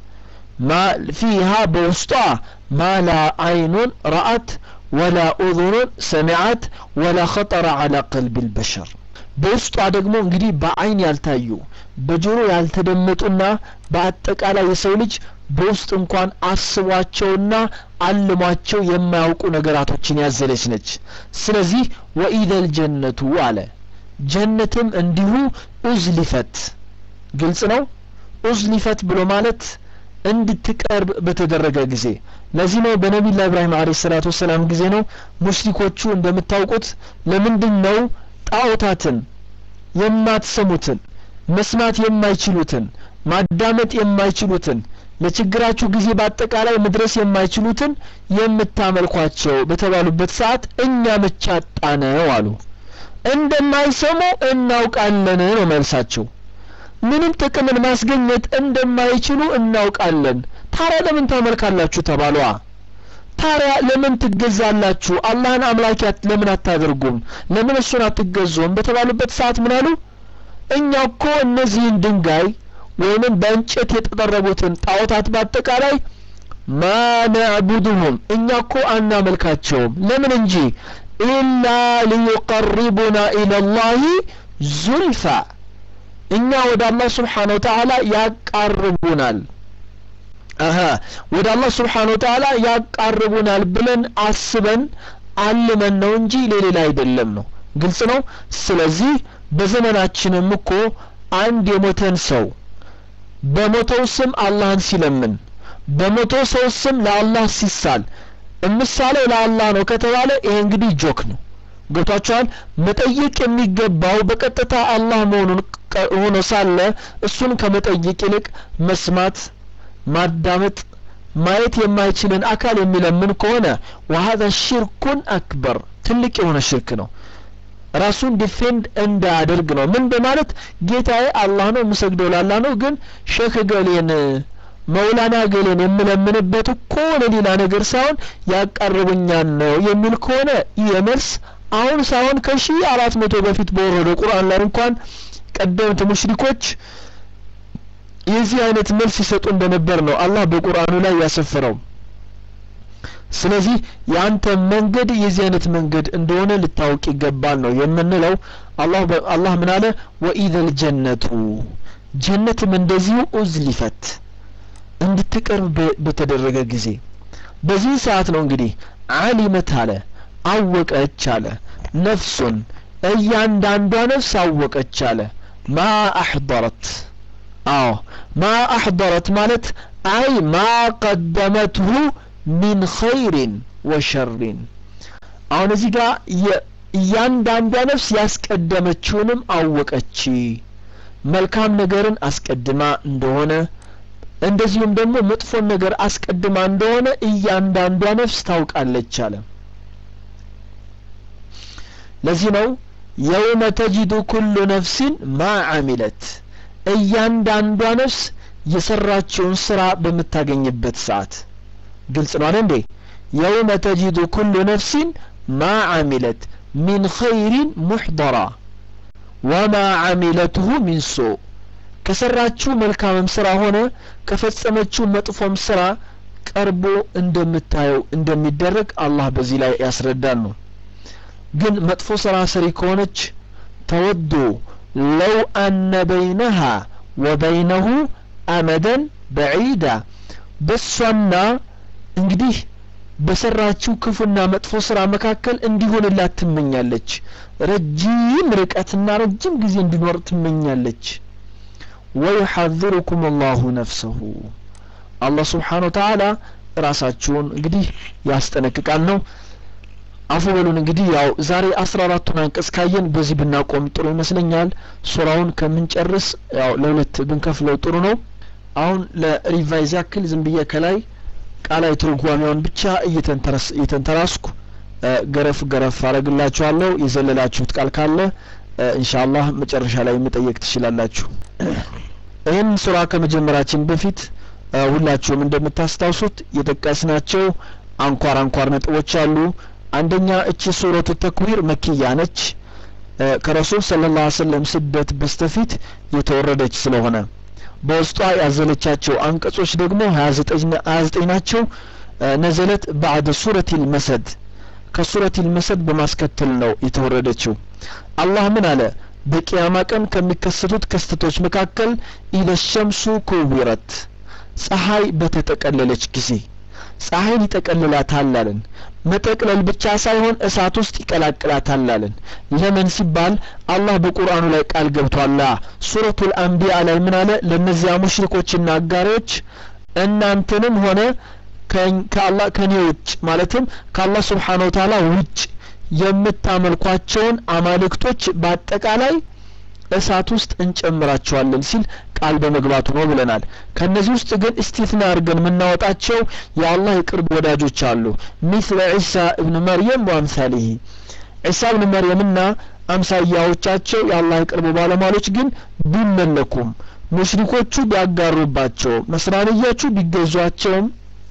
ፊሃ በውስጧ ማ ላ አይኑን ረአት ወላ ኡዙኑን ሰሚዓት ወላ ኸጠረ አላ ቀልብ ልበሸር በውስጧ ደግሞ እንግዲህ በአይን ያልታዩ በጆሮ ያልተደመጡና በአጠቃላይ የሰው ልጅ በውስጥ እንኳን አስቧቸውና አልሟቸው የማያውቁ ነገራቶችን ያዘለች ነች ስለዚህ ወኢደል ጀነቱ አለ ጀነትም እንዲሁ ኡዝሊፈት ግልጽ ነው ኡዝሊፈት ብሎ ማለት እንድትቀርብ በተደረገ ጊዜ ለዚህ ነው በነቢላ ኢብራሂም አለ ሰላቱ ወሰላም ጊዜ ነው ሙሽሪኮቹ እንደምታውቁት ለምንድን ነው ጣዖታትን የማትሰሙትን መስማት የማይችሉትን ማዳመጥ የማይችሉትን ለችግራችሁ ጊዜ በአጠቃላይ መድረስ የማይችሉትን የምታመልኳቸው በተባሉበት ሰዓት እኛ መቻጣነው አሉ እንደማይሰሙ እናውቃለን ነው መልሳቸው ምንም ጥቅምን ማስገኘት እንደማይችሉ እናውቃለን ታዲያ ለምን ታመልካላችሁ ተባሏ ታዲያ ለምን ትገዛላችሁ አላህን አምላኪያት ለምን አታደርጉም ለምን እሱን አትገዙም በተባሉበት ሰዓት ምን አሉ እኛ እኮ እነዚህን ድንጋይ ወይንም በእንጨት የተጠረቡትን ጣዖታት በአጠቃላይ ማ ነዕቡድሁም እኛ እኮ አናመልካቸውም ለምን እንጂ ኢላ ሊዩቀሪቡና ኢለላሂ ዙልፋ እኛ ወደ አላህ ስብሓን ወተዓላ ያቃርቡናል አሀ ወደ አላህ ስብሓን ወተዓላ ያቃርቡናል ብለን አስበን አልመን ነው እንጂ ለሌላ አይደለም ነው ግልጽ ነው ስለዚህ በዘመናችንም እኮ አንድ የሞተን ሰው በሞተው ስም አላህን ሲለምን በሞተው ሰው ስም ለአላህ ሲሳል ምሳሌው ለአላህ ነው ከተባለ ይሄ እንግዲህ ጆክ ነው ገብቷቸዋል መጠየቅ የሚገባው በቀጥታ አላህ መሆኑን ሆኖ ሳለ እሱን ከመጠየቅ ይልቅ መስማት ማዳመጥ ማየት የማይችልን አካል የሚለምን ከሆነ ወሀዛ ሽርኩን አክበር ትልቅ የሆነ ሽርክ ነው ራሱን ዲፌንድ እንዳያደርግ ነው ምን በማለት ጌታዬ አላህ ነው የምሰግደው ላላ ነው ግን ሼክ ገሌን መውላና ገሌን የምለምንበት እኮ ለሌላ ነገር ሳይሆን ያቃርቡኛል ነው የሚል ከሆነ ይህ መልስ አሁን ሳይሆን ከሺ አራት መቶ በፊት በወረደው ቁርአን ላይ እንኳን ቀደምት ሙሽሪኮች የዚህ አይነት መልስ ይሰጡ እንደነበር ነው አላህ በቁርአኑ ላይ ያሰፈረው ስለዚህ የአንተ መንገድ የዚህ አይነት መንገድ እንደሆነ ልታውቅ ይገባል ነው የምንለው አላህ አላህ ምን አለ ወኢዘል ጀነቱ ጀነትም እንደዚሁ ኡዝሊፈት እንድትቀርብ በተደረገ ጊዜ በዚህ ሰዓት ነው እንግዲህ አሊመት አለ አወቀች አለ ነፍሱን እያንዳንዷ ነፍስ አወቀች አለ ማ አሕضረት አዎ ማ አሕضረት ማለት አይ ማ ቀደመትሁ ሚን ኸይሪን ወሸሪን አሁን እዚህ ጋር እያንዳንዷ ነፍስ ያስቀደመችውንም አወቀች መልካም ነገርን አስቀድማ እንደሆነ እንደዚሁም ደግሞ መጥፎን ነገር አስቀድማ እንደሆነ እያንዳንዷ ነፍስ ታውቃለች አለ ለዚህ ነው የውመ ተጂዱ ኩሉ ነፍሲን ማ አሚለት እያንዳንዷ ነፍስ የሰራችውን ስራ በምታገኝበት ሰዓት ግልጽ ነው አለ እንዴ የውመ ተጂዱ ኩሉ ነፍሲን ማ አሚለት ሚን ኸይሪን ሙሕضራ ወማ አሚለትሁ ሚን ሱእ ከሰራችው መልካምም ስራ ሆነ ከፈጸመችው መጥፎም ስራ ቀርቦ እንደምታየው እንደሚደረግ አላህ በዚህ ላይ ያስረዳን ነው ግን መጥፎ ስራ ሰሪ ከሆነች ተወዱ ለው አነ በይነሃ ወበይነሁ አመደን በዒዳ በሷና እንግዲህ በሰራችው ክፉና መጥፎ ስራ መካከል እንዲሆንላት ትመኛለች ረጅም ርቀትና ረጅም ጊዜ እንዲኖር ትመኛለች ወዩሐذሩኩም አላሁ ነፍሰሁ አላህ ስብሓን ወተዓላ ራሳችሁን እንግዲህ ያስጠነቅቃል ነው አፉ በሉን እንግዲህ ያው ዛሬ አስራ አራቱን አንቀጽ ካየን በዚህ ብናቆም ጥሩ ይመስለኛል ሱራውን ከምንጨርስ ያው ለሁለት ብንከፍለው ጥሩ ነው አሁን ለሪቫይዝ ያክል ዝም ብዬ ከላይ ቃላዊ ትርጓሜውን ብቻ እየተንተራስኩ ገረፍ ገረፍ አረግላችኋለሁ የዘለላችሁት ቃል ካለ ኢንሻአላህ መጨረሻ ላይ መጠየቅ ትችላላችሁ ይህን ሱራ ከመጀመራችን በፊት ሁላችሁም እንደምታስታውሱት የጠቀስናቸው አንኳር አንኳር ነጥቦች አሉ አንደኛ እቺ ሱረቱ ተክዊር መኪያ ነች ከረሱል ስለ ላ ሰለም ስደት በስተፊት የተወረደች ስለሆነ በውስጧ ያዘለቻቸው አንቀጾች ደግሞ ሀያ ዘጠኝ ናቸው ነዘለት ባዕደ ሱረት ልመሰድ ከሱረት ልመሰድ በማስከተል ነው የተወረደችው አላህ ምን አለ በቅያማ ቀን ከሚከሰቱት ክስተቶች መካከል ኢደ ሸምሱ ኩዊረት ፀሐይ በተጠቀለለች ጊዜ ፀሐይን ይጠቀልላታል አለን መጠቅለል ብቻ ሳይሆን እሳት ውስጥ ይቀላቅላታል አለን ለምን ሲባል አላህ በቁርአኑ ላይ ቃል ገብቷላ ሱረቱል አንቢያ ላይ ምን አለ ለእነዚያ ሙሽሪኮችና አጋሪዎች እናንተንም ሆነ ከአላህ ከኔ ውጭ ማለትም ከአላህ ስብሓን ወተዓላ ውጭ የምታመልኳቸውን አማልክቶች በአጠቃላይ እሳት ውስጥ እንጨምራቸዋለን ሲል ቃል በመግባቱ ነው ብለናል ከነዚህ ውስጥ ግን እስቲትና አድርገን የምናወጣቸው የአላህ የቅርብ ወዳጆች አሉ ሚስለ ዒሳ እብን መርየም ወአምሳሊህ ዒሳ እብን መርየምና አምሳያዎቻቸው የአላህ የቅርብ ባለሟሎች ግን ቢመለኩም ሙሽሪኮቹ ቢያጋሩባቸው መስራንያዎቹ ቢገዟቸውም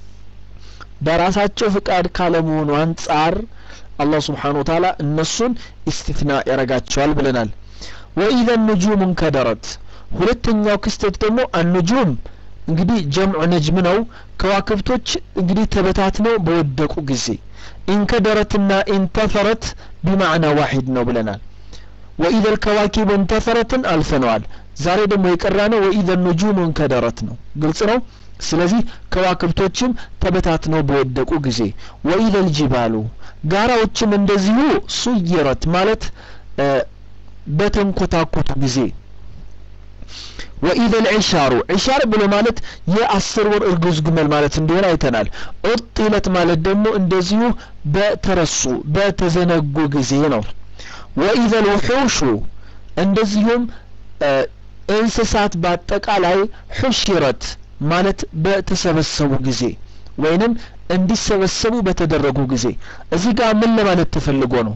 በራሳቸው ፍቃድ ካለመሆኑ አንጻር አላህ ስብሓን ወተዓላ እነሱን ኢስቲትና ያረጋቸዋል ብለናል ወኢዘ ኑጁም እንከደረት ሁለተኛው ክስተት ደግሞ አኑጁም እንግዲህ ጀምዑ ነጅም ነው ከዋክብቶች እንግዲህ ተበታትነው በወደቁ ጊዜ ኢንከደረትና ኢንተፈረት ቢማዕና ዋሂድ ነው ብለናል ወኢዘ ልከዋኪብ እንተፈረትን አልፈነዋል ዛሬ ደግሞ የቀራ ነው ወኢዘ ኑጁም እንከደረት ነው ግልጽ ነው ስለዚህ ከዋክብቶችም ተበታትነው በወደቁ ጊዜ ወኢዘ ልጅባሉ ጋራዎችም እንደዚሁ ሱይረት ማለት በተንኮታኮቱ ጊዜ ወኢዘ ልዕሻሩ ዕሻር ብሎ ማለት የአስር ወር እርጉዝ ግመል ማለት እንደሆነ አይተናል ዑጢለት ማለት ደግሞ እንደዚሁ በተረሱ በተዘነጉ ጊዜ ነው ወኢዘ ልውሑሹ እንደዚሁም እንስሳት በአጠቃላይ ሑሽረት ማለት በተሰበሰቡ ጊዜ ወይንም እንዲሰበሰቡ በተደረጉ ጊዜ እዚህ ጋር ምን ለማለት ተፈልጎ ነው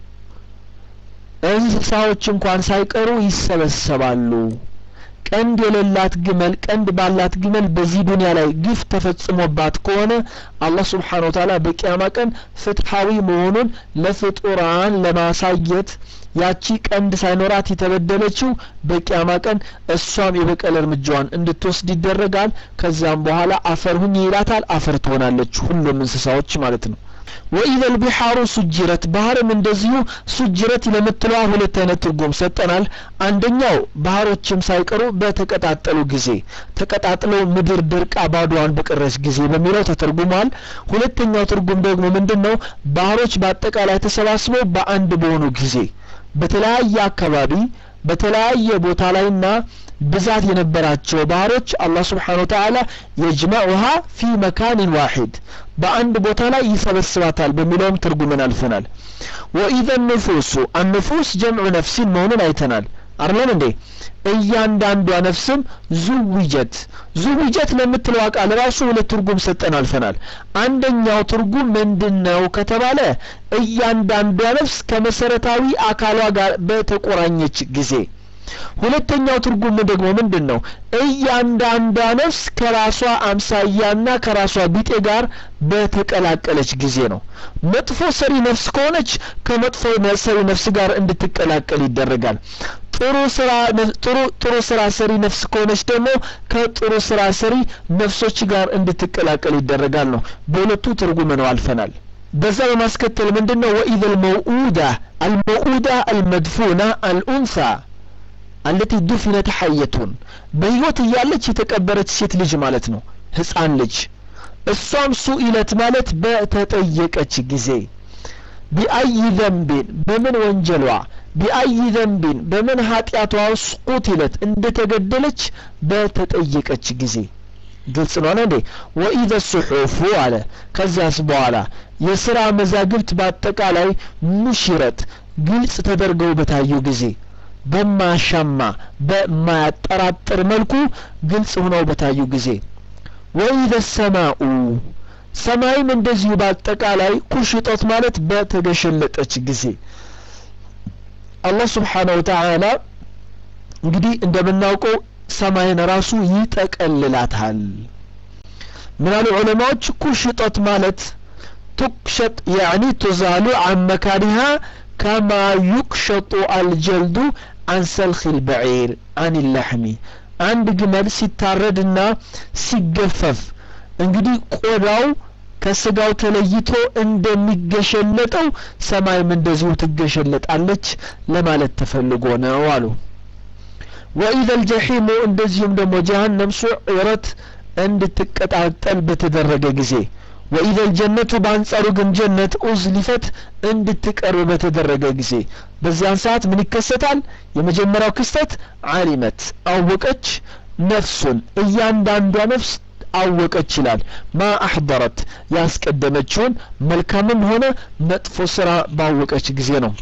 እንስሳዎች እንኳን ሳይቀሩ ይሰበሰባሉ ቀንድ የሌላት ግመል ቀንድ ባላት ግመል በዚህ ዱንያ ላይ ግፍ ተፈጽሞባት ከሆነ አላህ ስብሓን ወተዓላ በቅያማ ቀን ፍትሐዊ መሆኑን ለፍጡራን ለማሳየት ያቺ ቀንድ ሳይኖራት የተበደለችው በቅያማ ቀን እሷም የበቀል እርምጃዋን እንድትወስድ ይደረጋል ከዚያም በኋላ አፈር ሁኝ ይላታል አፈር ትሆናለች ሁሉም እንስሳዎች ማለት ነው ወኢዘ ልቢሓሩ ሱጅረት ባህርም እንደዚሁ ሱጅረት ለምትለዋ ሁለት አይነት ትርጉም ሰጠናል አንደኛው ባህሮችም ሳይቀሩ በተቀጣጠሉ ጊዜ ተቀጣጥለው ምድር ድርቃ ባዶዋን በቀረች ጊዜ በሚለው ተተርጉሟል ሁለተኛው ትርጉም ደግሞ ምንድን ነው ባህሮች በአጠቃላይ ተሰባስበው በአንድ በሆኑ ጊዜ በተለያየ አካባቢ በተለያየ ቦታ ላይና ብዛት የነበራቸው ባህሮች አላህ ስብሓን ወተዓላ የጅመዑሃ ፊ መካንን ዋሂድ በአንድ ቦታ ላይ ይሰበስባታል በሚለውም ትርጉምን አልፈናል ወኢዘ ንፉሱ አንፉስ ጀምዑ ነፍሲን መሆኑን አይተናል አርለን እንዴ እያንዳንዷ ነፍስም ዙዊጀት ዙዊጀት ለምትለው ቃል ራሱ ሁለት ትርጉም ሰጠን አልፈናል አንደኛው ትርጉም ምንድን ነው ከተባለ እያንዳንዷ ነፍስ ከመሰረታዊ አካሏ ጋር በተቆራኘች ጊዜ ሁለተኛው ትርጉም ደግሞ ምንድን ነው እያንዳንዷ ነፍስ ከራሷ አምሳያና ከራሷ ቢጤ ጋር በተቀላቀለች ጊዜ ነው መጥፎ ሰሪ ነፍስ ከሆነች ከመጥፎ ሰሪ ነፍስ ጋር እንድትቀላቀል ይደረጋል ጥሩ ስራ ጥሩ ጥሩ ስራ ሰሪ ነፍስ ከሆነች ደግሞ ከጥሩ ስራ ሰሪ ነፍሶች ጋር እንድትቀላቀል ይደረጋል ነው በሁለቱ ትርጉም ነው አልፈናል በዛ በማስከተል ምንድን ነው ወኢዘ ልመውኡዳ አልመውኡዳ አልመድፉና አልኡንሳ አለቲ ዱፊነት ሐየቱን በህይወት እያለች የተቀበረች ሴት ልጅ ማለት ነው ህፃን ልጅ እሷም ሱኢለት ማለት በተጠየቀች ጊዜ ቢአይ ዘንቢን በምን ወንጀሏ ቢአይ ዘንቢን በምን ኃጢአቷ ውስጥ ቁትለት እንደተገደለች በተጠየቀች ጊዜ ግልጽ ነው እንዴ ወኢዘ ሱሑፉ አለ ከዚያስ በኋላ የስራ መዛግብት በአጠቃላይ ኑሽረት ግልጽ ተደርገው በታዩ ጊዜ በማያሻማ በማያጠራጥር መልኩ ግልጽ ሆነው በታዩ ጊዜ ወኢዘ ሰማኡ ሰማይም እንደዚሁ በአጠቃላይ ኩሽጠት ማለት በተገሸለጠች ጊዜ አላህ ስብሓነሁ ወተዓላ እንግዲህ እንደምናውቀው ሰማይን ራሱ ይጠቀልላታል ምናሉ ዑለማዎች ኩሽጠት ማለት ትክሸጥ ያዕኒ ትዛሉ አን መካኒሃ ከማ ዩክሸጡ አልጀልዱ አን ሰልኺ ልበዒር አን ላሕሚ አንድ ግመል ሲታረድና ሲገፈፍ እንግዲህ ቆዳው ከስጋው ተለይቶ እንደሚገሸለጠው ሰማይም እንደዚሁ ትገሸለጣለች ለማለት ተፈልጎ ነው አሉ ወኢዘ ልጀሒሙ እንደዚሁም ደግሞ ጀሃነም ሱዕረት እንድትቀጣጠል በተደረገ ጊዜ ወኢዘ ልጀነቱ በአንጻሩ ግን ጀነት ኡዝሊፈት እንድትቀርብ በተደረገ ጊዜ በዚያን ሰዓት ምን ይከሰታል የመጀመሪያው ክስተት አሊመት አወቀች ነፍሱን እያንዳንዷ ነፍስ አወቀች ይላል ማ አሕضረት ያስቀደመችውን መልካምም ሆነ መጥፎ ስራ ባወቀች ጊዜ ነው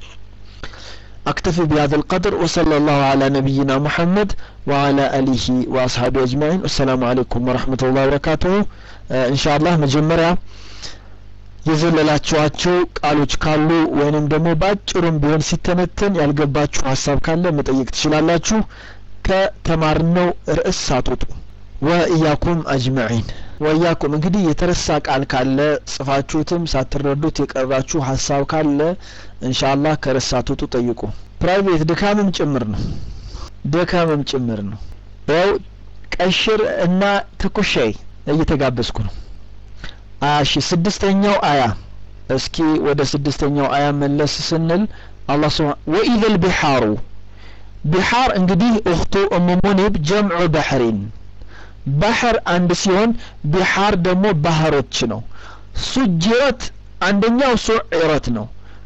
أكتفي بهذا القدر وصلى الله على نبينا محمد وعلى آله وأصحابه أجمعين والسلام عليكم ورحمة الله وبركاته آه إن شاء الله مجمرة የዘለላችኋቸው ቃሎች ካሉ ወይንም ደግሞ በአጭሩም ቢሆን ሲተነተን ያልገባችሁ ሀሳብ ካለ መጠየቅ ትችላላችሁ ከተማርነው ርዕስ ሳትወጡ ወእያኩም አጅመዒን ወእያኩም እንግዲህ የተረሳ ቃል ካለ ጽፋችሁትም ሳትረዱት የቀራችሁ ሀሳብ ካለ እንሻአላህ ከርዕስ ሳትወጡ ጠይቁ ፕራይቬት ድካምም ጭምር ነው ድካምም ጭምር ነው ያው ቀሽር እና ትኩሻይ እየተጋበዝኩ ነው እሺ ስድስተኛው አያ እስኪ ወደ ስድስተኛው አያ መለስ ስንል አላህ ስብሐ ወኢዘል ቢሓሩ ቢሓር እንግዲህ እኽቱ እሙ ሙኒብ ጀምዑ በሕሪን ባህር አንድ ሲሆን ቢሓር ደግሞ ባህሮች ነው ሱጅረት አንደኛው ሱዕረት ነው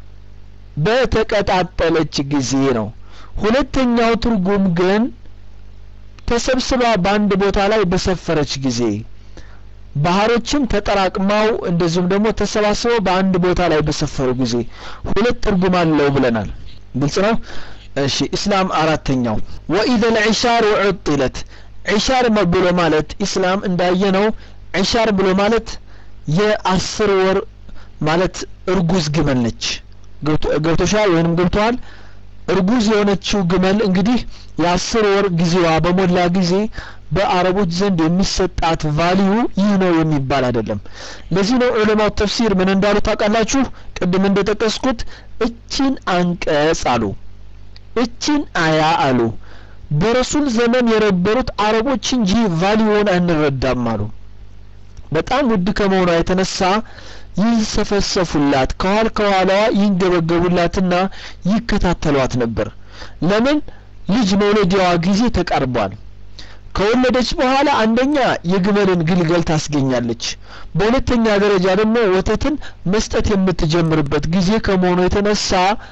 በተቀጣጠለች ጊዜ ነው ሁለተኛው ትርጉም ግን ተሰብስባ በአንድ ቦታ ላይ በሰፈረች ጊዜ ባህሮችም ተጠራቅመው እንደዚሁም ደግሞ ተሰባስበው በአንድ ቦታ ላይ በሰፈሩ ጊዜ ሁለት ትርጉም አለው ብለናል ግልጽ ነው እሺ ኢስላም አራተኛው ወኢዘ ልዕሻር ዑጥለት ዒሻር ብሎ ማለት ኢስላም እንዳየነው ዒሻር ብሎ ማለት የአስር ወር ማለት እርጉዝ ግመል ነች ገብቶሻል ወይንም ገብተዋል እርጉዝ የሆነችው ግመል እንግዲህ የአስር ወር ጊዜዋ በሞላ ጊዜ በአረቦች ዘንድ የሚሰጣት ቫሊዩ ይህ ነው የሚባል አይደለም ለዚህ ነው ዑለማው ተፍሲር ምን እንዳሉ ታውቃላችሁ ቅድም እንደጠቀስኩት እችን አንቀጽ አሉ እችን አያ አሉ በረሱል ዘመን የነበሩት አረቦች እንጂ ቫሊዩን አንረዳም አሉ በጣም ውድ ከመሆኗ የተነሳ ይንሰፈሰፉላት ከኋል ከኋላዋ ይንገበገቡላትና ይከታተሏት ነበር ለምን ልጅ መውለጃዋ ጊዜ ተቃርቧል ከወለደች በኋላ አንደኛ የግመልን ግልገል ታስገኛለች በሁለተኛ ደረጃ ደግሞ ወተትን መስጠት የምትጀምርበት ጊዜ ከመሆኑ የተነሳ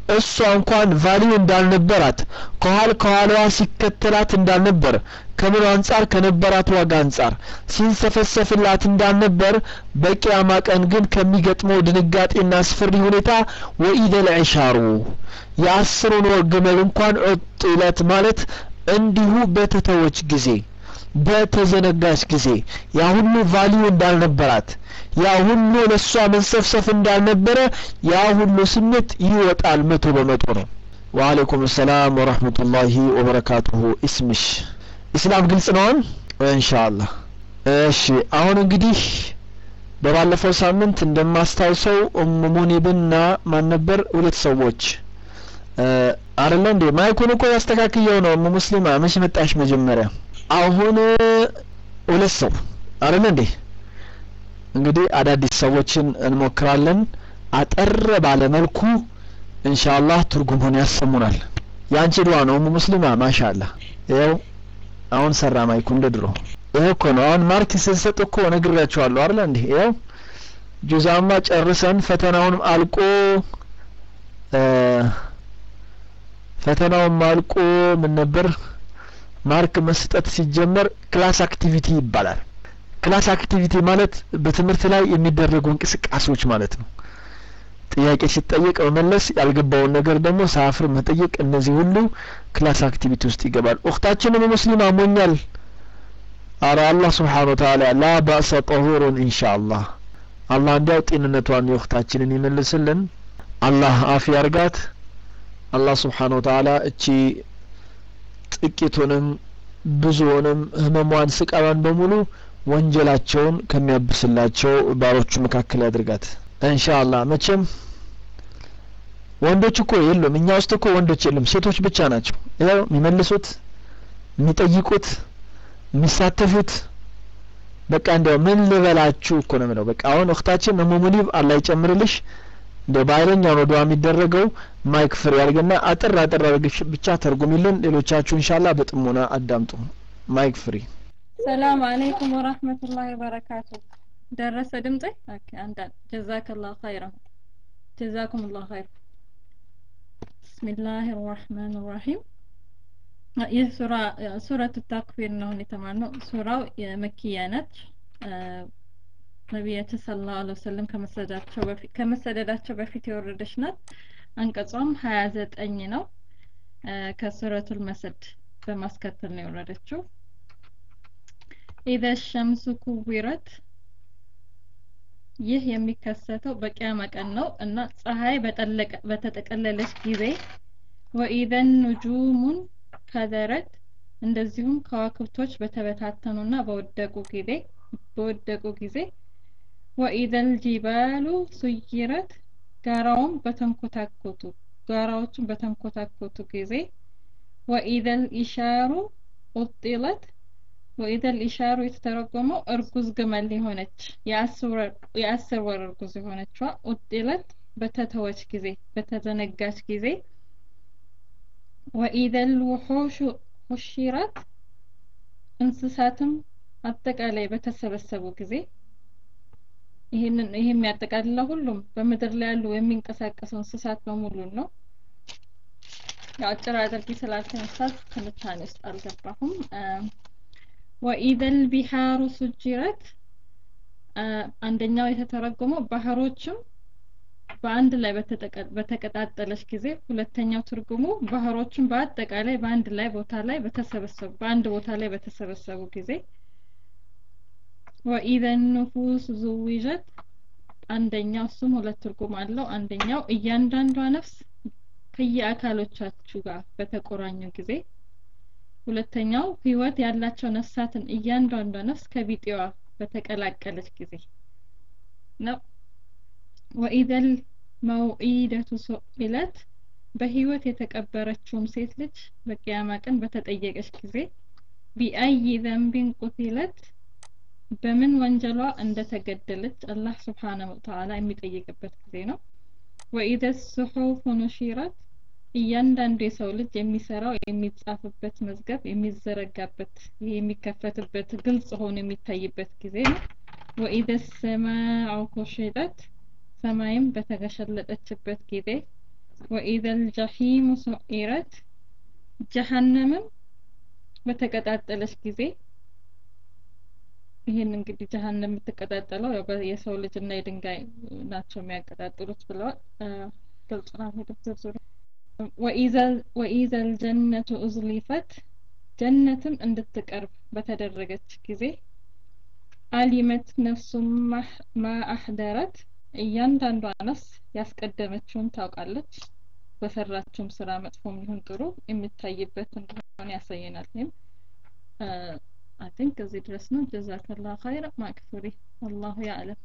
እሷ እንኳን ቫሊዩ እንዳልነበራት ከኋል ከኋላዋ ሲከተላት እንዳልነበር ከምኑ አንጻር ከነበራት ዋጋ አንጻር ሲንሰፈሰፍላት እንዳልነበር በቂያማ ቀን ግን ከሚገጥመው ድንጋጤና አስፈሪ ሁኔታ ወኢደል ዒሻሩ የአስሩን ወር ግመል እንኳን ዑጥለት ማለት እንዲሁ በተተወች ጊዜ በተዘነጋች ጊዜ ያ ሁሉ ቫሊዩ እንዳልነበራት ያ ሁሉ ለእሷ መንሰፍሰፍ እንዳልነበረ ያ ሁሉ ስሜት ይወጣል መቶ በመቶ ነው ወአለይኩም ሰላም ወረህመቱላሂ ወበረካቱሁ ኢስምሽ ኢስላም ግልጽ ነውን ኢንሻአላህ እሺ አሁን እንግዲህ በባለፈው ሳምንት እንደማስታውሰው ኡሙ ሙኒብና ማን ነበር ሁለት ሰዎች አይደለ እንዴ ማይኩን እኮ ያስተካክየው ነው ኡሙ ሙስሊማ መች መጣሽ መጀመሪያ አሁን ሁለት ሰው አይደለ እንዴ እንግዲህ አዳዲስ ሰዎችን እንሞክራለን አጠር ባለ መልኩ ኢንሻአላህ ትርጉሙን ያሰሙናል ያንቺ ዱዓ ነው ኡሙ ሙስሊማ ማሻአላ ይኸው አሁን ሰራ ማይኩ እንደ ድሮ ይሄ እኮ ነው አሁን ማርክ ስንሰጥ እኮ ነግሬያቸዋለሁ አይደል እንዴ ይኸው ጁዛማ ጨርሰን ፈተናውንም አልቆ ፈተናውም አልቆ ምን ነበር ማርክ መስጠት ሲጀመር ክላስ አክቲቪቲ ይባላል ክላስ አክቲቪቲ ማለት በትምህርት ላይ የሚደረጉ እንቅስቃሴዎች ማለት ነው ጥያቄ ሲጠየቅ መመለስ ያልገባውን ነገር ደግሞ ሳፍር መጠየቅ እነዚህ ሁሉ ክላስ አክቲቪቲ ውስጥ ይገባል ኡክታችንም ሙስሊም አሞኛል አረ አላህ ስብሓን ወተላ ላ ባእሰ ጠሁሩን ኢንሻአላህ አላህ እንዲያው ጤንነቷን የኡክታችንን ይመልስልን አላህ አፍ ያርጋት አላህ ስብሓን ወተላ እቺ ጥቂቱንም ብዙውንም ህመሟን ስቃሏን በሙሉ ወንጀላቸውን ከሚያብስላቸው ባሮቹ መካከል ያድርጋት ኢንሻአላህ መቼም ወንዶች እኮ የሉም እኛ ውስጥ እኮ ወንዶች የሉም ሴቶች ብቻ ናቸው ያው የሚመልሱት የሚጠይቁት የሚሳተፉት በቃ እንዲያው ምን ልበላችሁ እኮ ነው ምለው በቃ አሁን እህታችን እሙ ሙኒብ አላህ ይጨምርልሽ እንደ በኃይለኛው ነው ዱዓ የሚደረገው ማይክ ፍሪ ያርግና አጥር አጥር አድርገሽ ብቻ ተርጉሚልን ሌሎቻችሁ ኢንሻአላህ በጥሞና አዳምጡ ማይክ ፍሪ ሰላም አለይኩም ወራህመቱላሂ ወበረካቱ ደረሰ ድምጤ ኦኬ አንዳንድ ጀዛከላሁ ኸይረን ጀዛኩሙላሁ ኸይር ብስሚላህ ራህማን ራሂም ይህ ሱራ ሱረት ታክፊር ነው የተማርነው ሱራው የመኪያ ነች ነቢያችን ሰለላሁ ዐለይሂ ወሰለም ከመሰደዳቸው በፊት ከመሰደዳቸው በፊት የወረደች ናት አንቀጿም ሀያ ዘጠኝ ነው ከሱረቱል መስድ በማስከተል ነው የወረደችው ኢዘ ሸምሱ ኩዊረት ይህ የሚከሰተው በቂያማ ቀን ነው እና ፀሐይ በተጠቀለለች ጊዜ ወኢዘን ኑጁሙን ከደረት እንደዚሁም ከዋክብቶች በተበታተኑና በወደቁ ጊዜ በወደቁ ጊዜ ወኢዘል ጂባሉ ሱይረት ጋራውም በተንኮታኮቱ ጋራዎቹን በተንኮታኮቱ ጊዜ ወኢዘል ኢሻሩ ኡጢለት ወኢዘል ኢሻሩ የተተረጎመው እርጉዝ ግመል የሆነች የአስር ወር እርጉዝ የሆነችዋ ኡጢለት በተተወች ጊዜ በተዘነጋች ጊዜ ወኢዘል ውሑሹ ሁሺራት እንስሳትም አጠቃላይ በተሰበሰቡ ጊዜ ይህንን ይህ የሚያጠቃልለው ሁሉም በምድር ላይ ያሉ የሚንቀሳቀሱ እንስሳት በሙሉ ነው። ያው አጭር አድርጊ ስላልከኝ ኡስታዝ ትንታኔ ውስጥ አልገባሁም። ወኢዘል ቢሃሩ ሱጅረት አንደኛው የተተረጎመው ባህሮችም በአንድ ላይ በተቀጣጠለች ጊዜ፣ ሁለተኛው ትርጉሙ ባህሮችን በአጠቃላይ በአንድ ላይ ቦታ ላይ በተሰበሰቡ በአንድ ቦታ ላይ በተሰበሰቡ ጊዜ ወኢዘን ኑፉስ ዙዊጀት አንደኛው እሱም ሁለት ትርጉም አለው። አንደኛው እያንዳንዷ ነፍስ ከየአካሎቻችሁ ጋር በተቆራኙ ጊዜ፣ ሁለተኛው ህይወት ያላቸው ነፍሳትን እያንዳንዷ ነፍስ ከቢጤዋ በተቀላቀለች ጊዜ ነው። ወኢዘል መውኢደቱ ሱኢለት በህይወት የተቀበረችውም ሴት ልጅ በቂያማ ቀን በተጠየቀች ጊዜ ቢአይ ዘንቢን ቁቲለት በምን ወንጀሏ እንደተገደለች አላህ ስብሓነሁ ወተዓላ የሚጠይቅበት ጊዜ ነው። ወኢዘ ሱሑፍ ኑሺረት እያንዳንዱ የሰው ልጅ የሚሰራው የሚጻፍበት መዝገብ የሚዘረጋበት የሚከፈትበት ግልጽ ሆኖ የሚታይበት ጊዜ ነው። ወኢዘ ሰማዑ ኩሽጠት ሰማይም በተገሸለጠችበት ጊዜ ወኢዘል ጀሒሙ ሱዒረት ጀሀነምም በተቀጣጠለች ጊዜ ይህን እንግዲህ ጀሀነም የምትቀጣጠለው ያው የሰው ልጅ እና የድንጋይ ናቸው የሚያቀጣጥሉት ብለዋል። ግልጽ ነው ሄደት ዝርዝሩ። ወኢዘል ጀነቱ ኡዝሊፈት ጀነትም እንድትቀርብ በተደረገች ጊዜ አሊመት ነፍሱም ማ አህደረት እያንዳንዷ ነፍስ ያስቀደመችውን ታውቃለች። በሰራችውም ስራ መጥፎም ይሁን ጥሩ የሚታይበት እንደሆነ ያሳየናል። ይህም አይ ቲንክ እዚህ ድረስ ነው። ጀዛከላሁ ኸይር ማክፍሪ ወላሁ ያዕለም።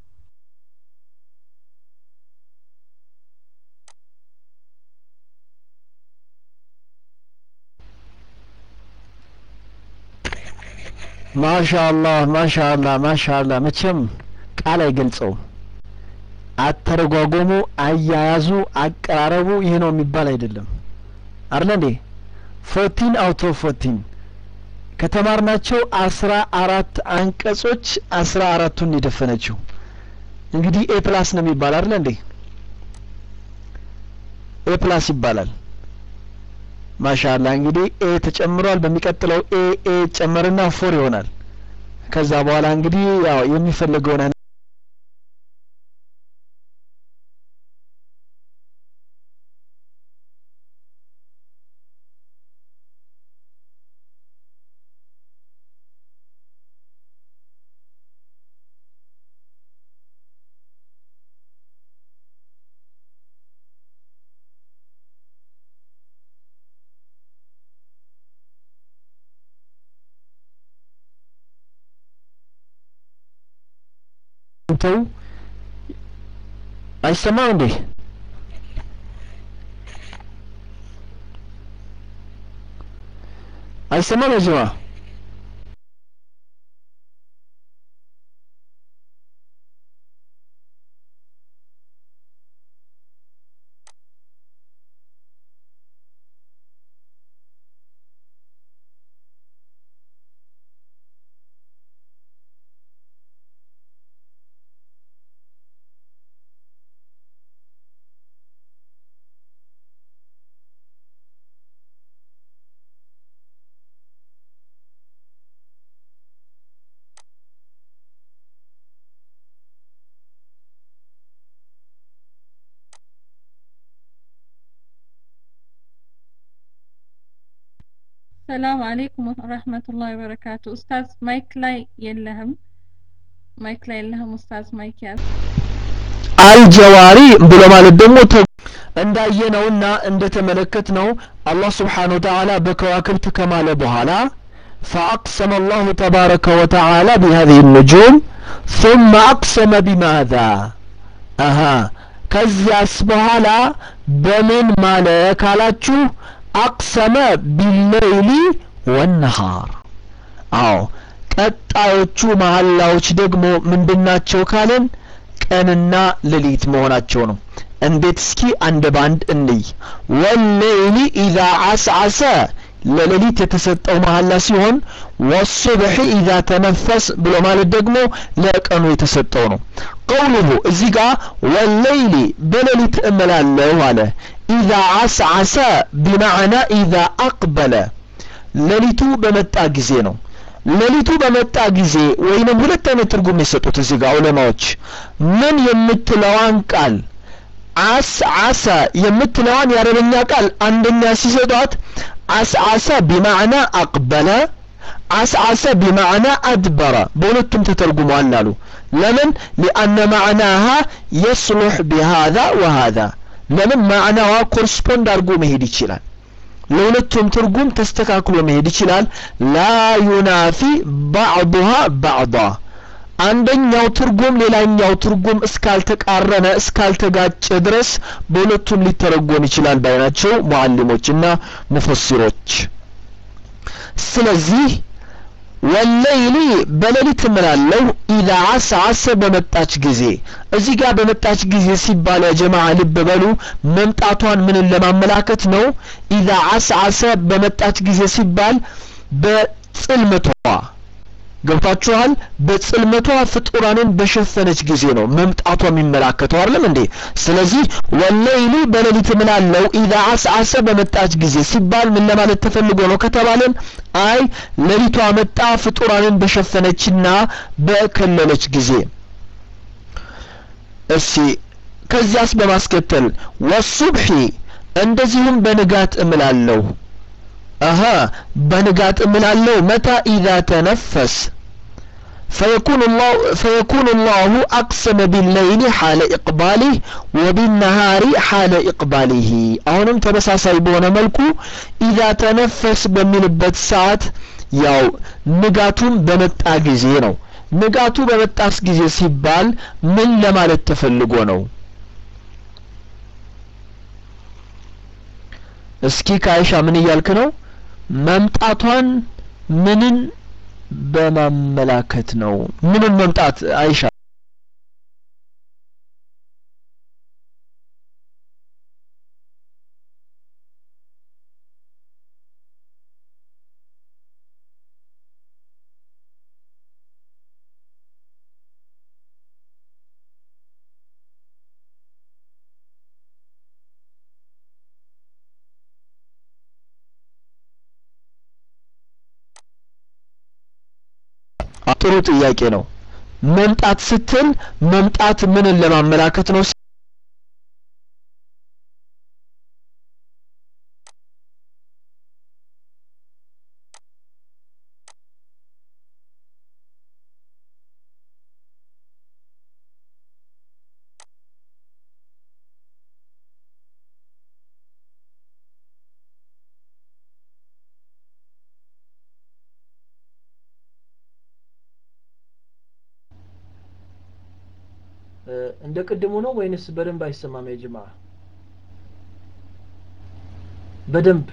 ማሻአላህ ማሻአላህ ማሻአላህ መቼም ቃል አይገልጸውም። አተረጓጎሙ፣ አያያዙ፣ አቀራረቡ ይሄ ነው የሚባል አይደለም። አይደለ እንዴ? ፎርቲን አውት ኦፍ ፎርቲን ከተማርናቸው አስራ አራት አንቀጾች አስራ አራቱን የደፈነችው እንግዲህ ኤ ፕላስ ነው የሚባል አይደለ እንዴ? ኤ ፕላስ ይባላል። ማሻአላ እንግዲህ ኤ ተጨምሯል። በሚቀጥለው ኤ ኤ ጨመርና ፎር ይሆናል። ከዛ በኋላ እንግዲህ ያው የሚፈልገውን አይነት ተው አይሰማም እንዴ? አይሰማም የጅማ ሰላም አለይኩም ወረህመቱላሂ ወበረካቱ። ኡስታዝ ማይክ ላይ የለህም፣ ማይክ ላይ የለህም ኡስታዝ ማይክ ያዝ። አልጀዋሪ ብሎ ማለት ደግሞ እንዳየነውና እንደተመለከትነው አላህ ስብሓነሁ ወተዓላ በከዋክብት ከማለ በኋላ فأقسم الله تبارك وتعالى بهذه النجوم ثم أقسم بماذا أها ከዚያስ በኋላ በምን ማለ ካላችሁ አቅሰመ ቢለይሊ ወነሃር አዎ ቀጣዮቹ መሀላዎች ደግሞ ምንድናቸው ካለን ቀንና ሌሊት መሆናቸው ነው እንዴት እስኪ አንድ ባንድ እንይ ወሌይሊ ኢዛ አስዓሰ ለሌሊት የተሰጠው መሀላ ሲሆን ወሱብሒ ኢዛ ተነፈስ ብሎ ማለት ደግሞ ለቀኑ የተሰጠው ነው ቀውሉሁ እዚህ ጋር ወሌይሊ በሌሊት እምላለሁ አለ ኢዛ አስዓሰ ቢማዕና ኢዛ አቅበለ ሌሊቱ በመጣ ጊዜ ነው ሌሊቱ በመጣ ጊዜ ወይንም ሁለት አይነት ትርጉም የሰጡት እዚህ ጋር ዑለማዎች ምን የምትለዋን ቃል አስዓሰ የምትለዋን የአረበኛ ቃል አንደኛ ሲሰጧት አስዓሰ ቢማዕና አቅበለ አስዓሰ ቢማዕና አድበረ በሁለቱም ተተርጉሟል አሉ ለምን ሊአነ ማዕናሃ የስሉሕ ቢሃذا ወሃذا ለምን ማዕናዋ ኮርስፖንድ አድርጎ መሄድ ይችላል ለሁለቱም ትርጉም ተስተካክሎ መሄድ ይችላል ላ ዩናፊ ባዕዱሃ ባዕዳ አንደኛው ትርጉም ሌላኛው ትርጉም እስካልተቃረነ እስካልተጋጨ ድረስ በሁለቱም ሊተረጎም ይችላል ባይ ናቸው ሙዓሊሞች እና ሙፈሲሮች ስለዚህ ወለይሊ በሌሊት እምላለሁ ኢዛ አስዓሰ በመጣች ጊዜ እዚህ ጋር በመጣች ጊዜ ሲባል ያ ጀማዓ ልብ በሉ መምጣቷን ምንን ለማመላከት ነው ኢዛ አስዓሰ በመጣች ጊዜ ሲባል በጽልመቷ ገብታችኋል በጽልመቷ ፍጡራንን በሸፈነች ጊዜ ነው መምጣቷ የሚመላከተው አይደለም እንዴ ስለዚህ ወለይሊ በሌሊት ምላለው ኢዛ አስዓሰ በመጣች ጊዜ ሲባል ምን ለማለት ተፈልጎ ነው ከተባለን አይ ሌሊቷ መጣ ፍጡራንን በሸፈነችና በከለለች ጊዜ እሺ ከዚያስ በማስከተል ወሱብሒ እንደዚሁም በንጋት እምላለሁ አሀ በንጋት እምላለሁ መታ ኢዛ ተነፈስ فيكون الله فيكون الله أقسم بالليل حال إقباله وبالنهار حال إقباله أهونم تمساساي بونا ملكو إذا تنفس بملبت ساعات ያው ንጋቱን በመጣ ጊዜ ነው ንጋቱ በመጣስ ጊዜ ሲባል ምን ለማለት ተፈልጎ ነው እስኪ ከአይሻ ምን እያልክ ነው መምጣቷን ምንን በማመላከት ነው ምንን መምጣት አይሻ ጥሩ ጥያቄ ነው መምጣት ስትል መምጣት ምንን ለማመላከት ነው እንደ ቅድሙ ነው ወይንስ በደንብ አይሰማም የጅማ በደንብ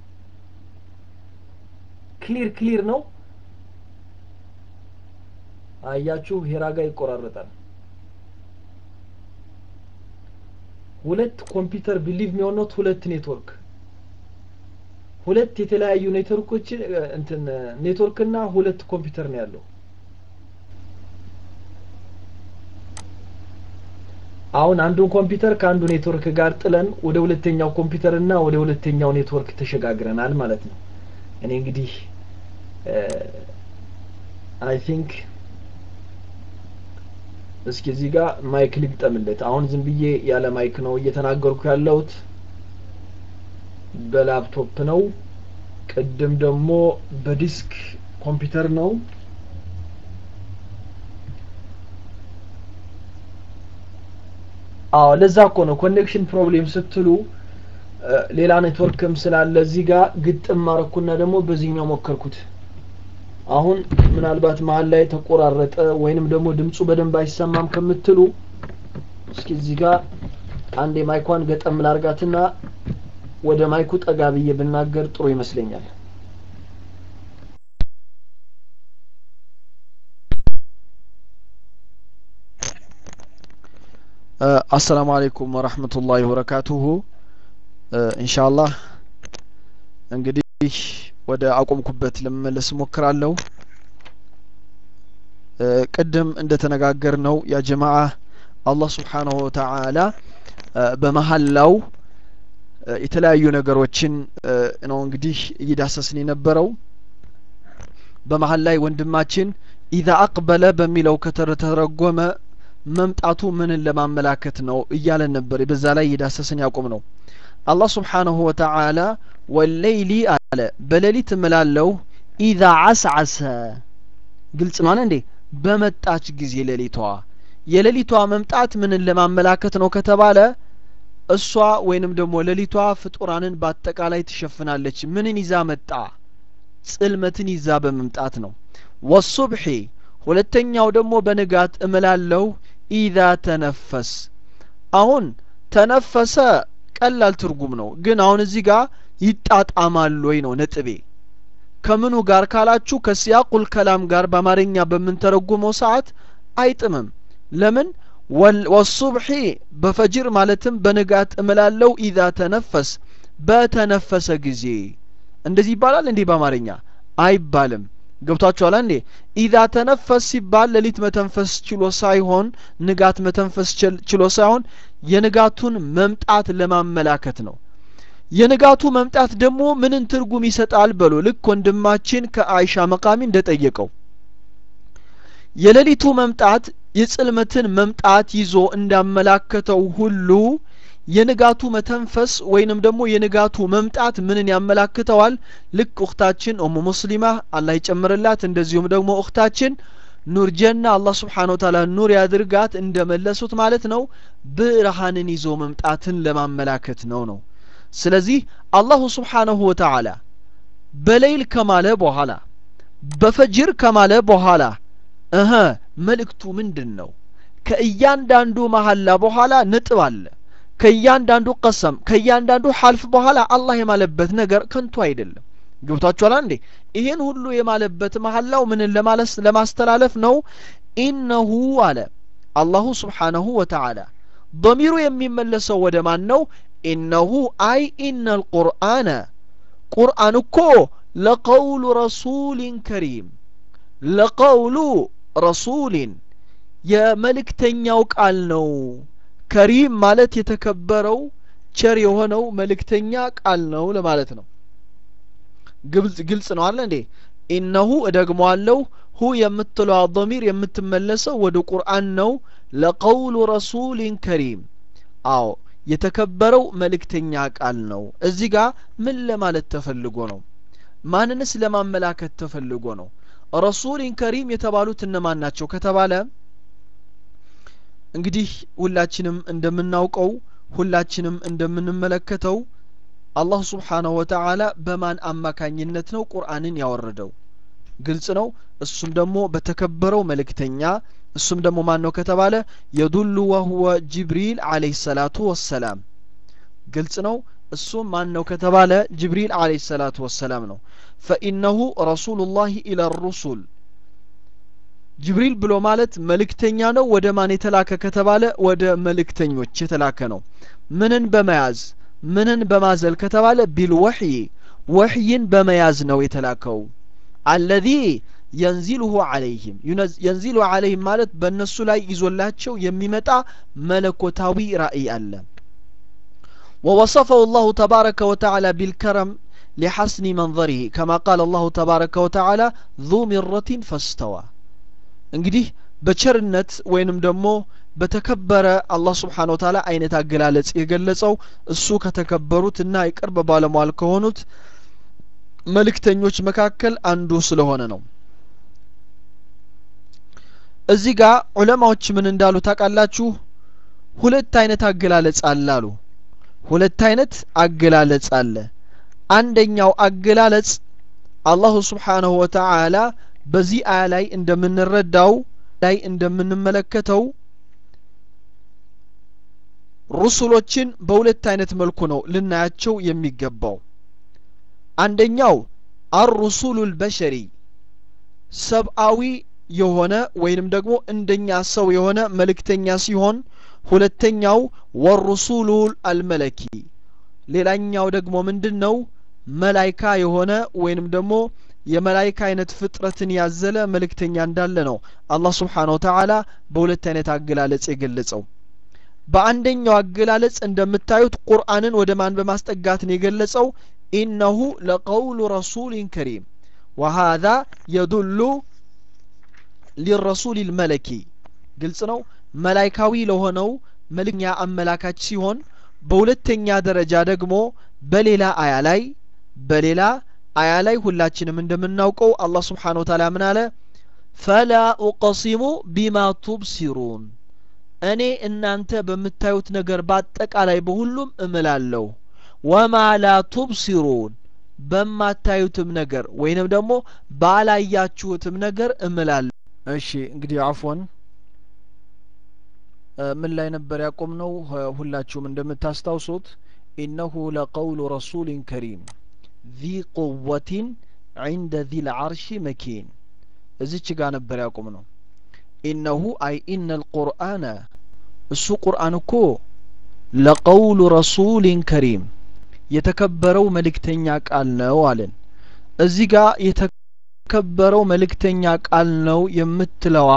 ክሊር ክሊር ነው አያችሁ ሄራ ጋር ይቆራረጣል ሁለት ኮምፒውተር ቢሊቭ የሚሆኑት ሁለት ኔትወርክ ሁለት የተለያዩ ኔትወርኮች እንትን ኔትወርክና ሁለት ኮምፒውተር ነው ያለው አሁን አንዱን ኮምፒውተር ከአንዱ ኔትወርክ ጋር ጥለን ወደ ሁለተኛው ኮምፒውተር እና ወደ ሁለተኛው ኔትወርክ ተሸጋግረናል ማለት ነው እኔ እንግዲህ አይ ቲንክ እስኪ እዚህ ጋር ማይክ ልግጠምለት አሁን ዝም ብዬ ያለ ማይክ ነው እየተናገርኩ ያለሁት በላፕቶፕ ነው ቅድም ደግሞ በዲስክ ኮምፒውተር ነው አዎ ለዛ እኮ ነው ኮኔክሽን ፕሮብሌም ስትሉ ሌላ ኔትወርክም ስላለ እዚህ ጋር ግጥም ማረኩና ደግሞ በዚህኛው ሞከርኩት አሁን ምናልባት መሀል ላይ ተቆራረጠ ወይንም ደግሞ ድምፁ በደንብ አይሰማም ከምትሉ እስኪ እዚህ ጋር አንድ የማይኳን ገጠም ላርጋትና ወደ ማይኩ ጠጋ ብዬ ብናገር ጥሩ ይመስለኛል አሰላሙ አለይኩም ወራህመቱላሂ ወበረካቱሁ ኢንሻአላህ እንግዲህ ወደ አቆምኩበት ለመመለስ ሞክራለሁ ቅድም እንደተነጋገር ነው ያ ጀማዓ አላህ ስብሓንሁ ወተዓላ በመሀላው የተለያዩ ነገሮችን ነው እንግዲህ እየዳሰስን የነበረው በመሀል ላይ ወንድማችን ኢዛ አቅበለ በሚለው ከተረጎመ መምጣቱ ምንን ለማመላከት ነው እያለን ነበር በዛ ላይ እየዳሰስን ያቆም ነው አላህ ስብሓንሁ ወተዓላ ወለይሊ አለ በሌሊት እምላለው ኢዛ አስዓሰ ግልጽ ነው እንዴ በመጣች ጊዜ ሌሊቷ የሌሊቷ መምጣት ምንን ለማመላከት ነው ከተባለ እሷ ወይንም ደግሞ ሌሊቷ ፍጡራንን በአጠቃላይ ትሸፍናለች ምንን ይዛ መጣ ጽልመትን ይዛ በመምጣት ነው ወሱብሒ ሁለተኛው ደግሞ በንጋት እምላለው ኢዛ ተነፈስ አሁን ተነፈሰ ቀላል ትርጉም ነው ግን አሁን እዚህ ጋር ይጣጣማል ወይ ነው ነጥቤ ከምኑ ጋር ካላችሁ ከሲያቁል ከላም ጋር በአማርኛ በምንተረጉመው ሰዓት አይጥምም ለምን ወሱብሒ በፈጅር ማለትም በንጋት እምላለው ኢዛ ተነፈስ በተነፈሰ ጊዜ እንደዚህ ይባላል እንዲህ በአማርኛ አይባልም ገብቷችኋል እንዴ ኢዛ ተነፈስ ሲባል ሌሊት መተንፈስ ችሎ ሳይሆን ንጋት መተንፈስ ችሎ ሳይሆን የንጋቱን መምጣት ለማመላከት ነው የንጋቱ መምጣት ደግሞ ምንን ትርጉም ይሰጣል በሎ ልክ ወንድማችን ከአይሻ መቃሚ እንደጠየቀው የሌሊቱ መምጣት የጽልመትን መምጣት ይዞ እንዳመላከተው ሁሉ የንጋቱ መተንፈስ ወይንም ደግሞ የንጋቱ መምጣት ምንን ያመላክተዋል ልክ እክታችን ኡሙ ሙስሊማ አላህ ይጨምርላት እንደዚሁም ደግሞ እክታችን ኑር ጀና አላህ ስብሓን ወተላ ኑር ያድርጋት እንደመለሱት ማለት ነው ብርሃንን ይዞ መምጣትን ለማመላከት ነው ነው ስለዚህ አላሁ ስብሓነሁ ወተዓላ በሌይል ከማለ በኋላ በፈጅር ከማለ በኋላ እኸ መልእክቱ ምንድን ነው ከእያንዳንዱ መሐላ በኋላ ነጥብ አለ ከእያንዳንዱ ቀሰም ከእያንዳንዱ ሐልፍ በኋላ አላህ የማለበት ነገር ከንቱ አይደለም ገብቷችኋል እንዴ ይህን ሁሉ የማለበት መሐላው ምንን ለማስተላለፍ ነው ኢነሁ አለ አላሁ ስብሓነሁ ወተዓላ ضሚሩ የሚመለሰው ወደ ማን ነው ኢነሁ አይ ኢነ ልቁርአነ ቁርአን እኮ ለቀውሉ ረሱሊን ከሪም ለቀውሉ ረሱሊን የመልእክተኛው ቃል ነው ከሪም ማለት የተከበረው ቸር የሆነው መልእክተኛ ቃል ነው ለማለት ነው ግልጽ ነው አለ እንዴ ኢነሁ እደግመዋለሁ ሁ የምትለዋ ضሚር የምትመለሰው ወደ ቁርአን ነው ለቀውሉ ረሱሊን ከሪም አዎ የተከበረው መልእክተኛ ቃል ነው እዚህ ጋር ምን ለማለት ተፈልጎ ነው ማንንስ ለማመላከት ተፈልጎ ነው ረሱሊን ከሪም የተባሉት እነማን ናቸው ከተባለ እንግዲህ ሁላችንም እንደምናውቀው ሁላችንም እንደምንመለከተው አላህ ስብሓነሁ ወተዓላ በማን አማካኝነት ነው ቁርአንን ያወረደው ግልጽ ነው እሱም ደግሞ በተከበረው መልእክተኛ እሱም ደግሞ ማን ነው ከተባለ የዱሉ ወህወ ጅብሪል አለይሂ ሰላቱ ወሰላም ግልጽ ነው እሱም ማን ነው ከተባለ ጅብሪል አለይሂ ሰላቱ ወሰላም ነው ፈኢነሁ ረሱሉላሂ ኢላ ሩሱል ጅብሪል ብሎ ማለት መልእክተኛ ነው ወደ ማን የተላከ ከተባለ ወደ መልእክተኞች የተላከ ነው ምንን በመያዝ ምንን በማዘል ከተባለ ቢልወሕይ ወሕይን በመያዝ ነው የተላከው አለዚ የንዚልሁ አለይህም የንዚሉ አለይህም ማለት በእነሱ ላይ ይዞላቸው የሚመጣ መለኮታዊ ራእይ አለ ووصفه الله تبارك وتعالى بالكرم لحسن منظره كما قال الله تبارك وتعالى ذو مرة فاستوى እንግዲህ በቸርነት ወይንም ደግሞ በተከበረ አላህ ስብሓን ወተላ አይነት አገላለጽ የገለጸው እሱ ከተከበሩትና የቅርብ ባለሟል ከሆኑት መልእክተኞች መካከል አንዱ ስለሆነ ነው እዚህ ጋር ዑለማዎች ምን እንዳሉ ታውቃላችሁ ሁለት አይነት አገላለጽ አለ አሉ ሁለት አይነት አገላለጽ አለ አንደኛው አገላለጽ አላሁ ስብሓንሁ ወተዓላ በዚህ አያ ላይ እንደምንረዳው ላይ እንደምንመለከተው ሩሱሎችን በሁለት አይነት መልኩ ነው ልናያቸው የሚገባው አንደኛው አሩሱሉ ልበሸሪ ሰብአዊ የሆነ ወይንም ደግሞ እንደኛ ሰው የሆነ መልእክተኛ ሲሆን ሁለተኛው ወሩሱሉ አልመለኪ ሌላኛው ደግሞ ምንድን ነው መላይካ የሆነ ወይንም ደግሞ የመላይካ አይነት ፍጥረትን ያዘለ መልእክተኛ እንዳለ ነው አላህ ስብሓን ወተዓላ በሁለት አይነት አገላለጽ የገለጸው በአንደኛው አገላለጽ እንደምታዩት ቁርአንን ወደ ማን በማስጠጋት ነው የገለጸው ኢነሁ ለቀውሉ ረሱሊን ከሪም ወሃذا የዱሉ ሊረሱል ልመለኪ ግልጽ ነው መላይካዊ ለሆነው መልእክተኛ አመላካች ሲሆን በሁለተኛ ደረጃ ደግሞ በሌላ አያ ላይ በሌላ አያ ላይ ሁላችንም እንደምናውቀው አላህ ስብሓን ወተላ ምን አለ ፈላ ኡቀሲሙ ቢማ ቱብሲሩን እኔ እናንተ በምታዩት ነገር በአጠቃላይ በሁሉም እምላለሁ ወማ ላ ቱብሲሩን በማታዩትም ነገር ወይንም ደግሞ ባላያችሁትም ነገር እምላለሁ እሺ እንግዲህ አፎን ምን ላይ ነበር ያቆም ነው ሁላችሁም እንደምታስታውሱት ኢነሁ ለቀውሉ ረሱሊን ከሪም ذي قوة عند ذي العرش مكين እዚች ጋር ነበር ያቆም ነው ኢነሁ አይ ኢነ ልቁርአነ እሱ ቁርአን እኮ ለቀውሉ ረሱሊን ከሪም የተከበረው መልእክተኛ ቃል ነው አለን እዚህ ጋር ከበረው መልእክተኛ ቃል ነው የምትለዋ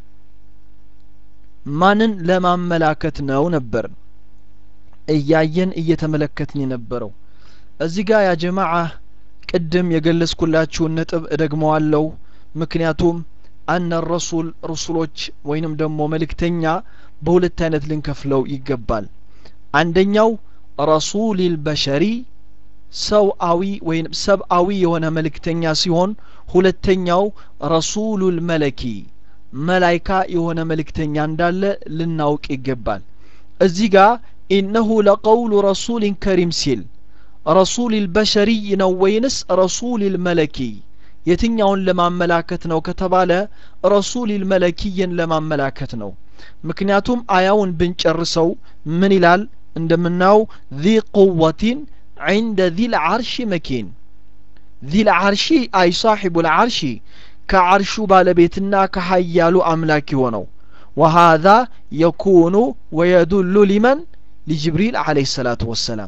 ማንን ለማመላከት ነው ነበር እያየን እየተመለከትን የነበረው እዚህ ጋር ያ ጀማዓ ቅድም የገለጽኩላችሁን ነጥብ እደግመዋለሁ ምክንያቱም አነ ረሱል ሩሱሎች ወይንም ደግሞ መልእክተኛ በሁለት አይነት ልንከፍለው ይገባል አንደኛው ረሱሊል በሸሪ ሰውአዊ ወይም ሰብአዊ የሆነ መልእክተኛ ሲሆን ሁለተኛው ረሱሉል መለኪ መላይካ የሆነ መልእክተኛ እንዳለ ልናውቅ ይገባል እዚህ ጋር ኢነሁ ለቀውሉ ረሱሊን ከሪም ሲል ረሱሊል በሸሪይ ነው ወይንስ ረሱሊል መለኪ የትኛውን ለማመላከት ነው ከተባለ ረሱሊል መለኪይን ለማመላከት ነው ምክንያቱም አያውን ብንጨርሰው ምን ይላል እንደምናየው ذي قوة عند ذي العرش مكين ذي العرش أي صاحب العرش كعرش بالبيتنا كحيال أملاك ونو وهذا يكون ويدل لمن لجبريل عليه الصلاة والسلام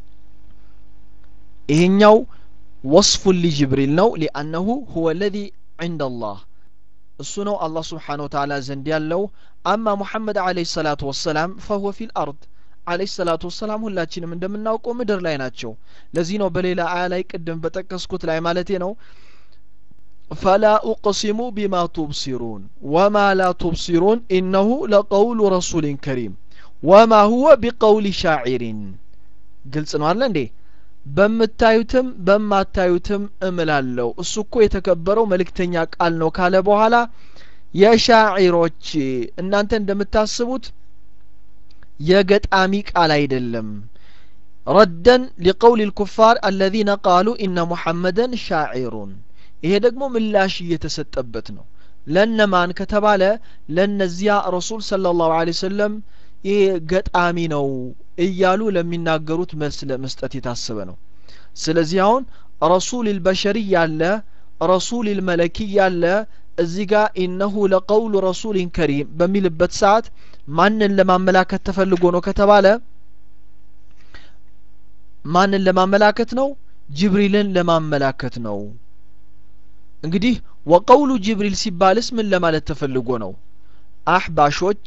إهنيو وصف لجبريل نو لأنه هو الذي عند الله السنو الله سبحانه وتعالى زنديال لو أما محمد عليه الصلاة والسلام فهو في الأرض عليه الصلاة والسلام ሁላችንም እንደምናውቀው ምድር ላይ ናቸው ለዚህ ነው በሌላ አያ ላይ ቅድም በጠቀስኩት ላይ ማለቴ ነው فلا أقسم بما تبصرون وما لا تبصرون إنه لقول رسول كريم وما هو بقول شاعر ግልጽ ነው አለ እንዴ በምታዩትም በማታዩትም እምላለሁ እሱ እኮ የተከበረው መልእክተኛ ቃል ነው ካለ በኋላ የሻዒሮች እናንተ እንደምታስቡት የገጣሚ ቃል አይደለም ረደን ሊቀውል ልኩፋር አለዚነ ቃሉ ኢነ ሙሐመደን ሻዒሩን ይሄ ደግሞ ምላሽ እየተሰጠበት ነው ለነማን ከተባለ ለነዚያ ረሱል ስለ ላሁ ለ ሰለም ይሄ ገጣሚ ነው እያሉ ለሚናገሩት መልስ ለመስጠት የታሰበ ነው ስለዚህ አሁን ረሱል ልበሸሪ ያለ ረሱል ልመለኪ ያለ እዚህ ጋር ኢነሁ ለቀውሉ ረሱሊን ከሪም በሚልበት ሰዓት ማንን ለማመላከት ተፈልጎ ነው ከተባለ ማንን ለማመላከት ነው ጅብሪልን ለማመላከት ነው እንግዲህ ወቀውሉ ጅብሪል ሲባልስ ምን ለማለት ተፈልጎ ነው አህባሾች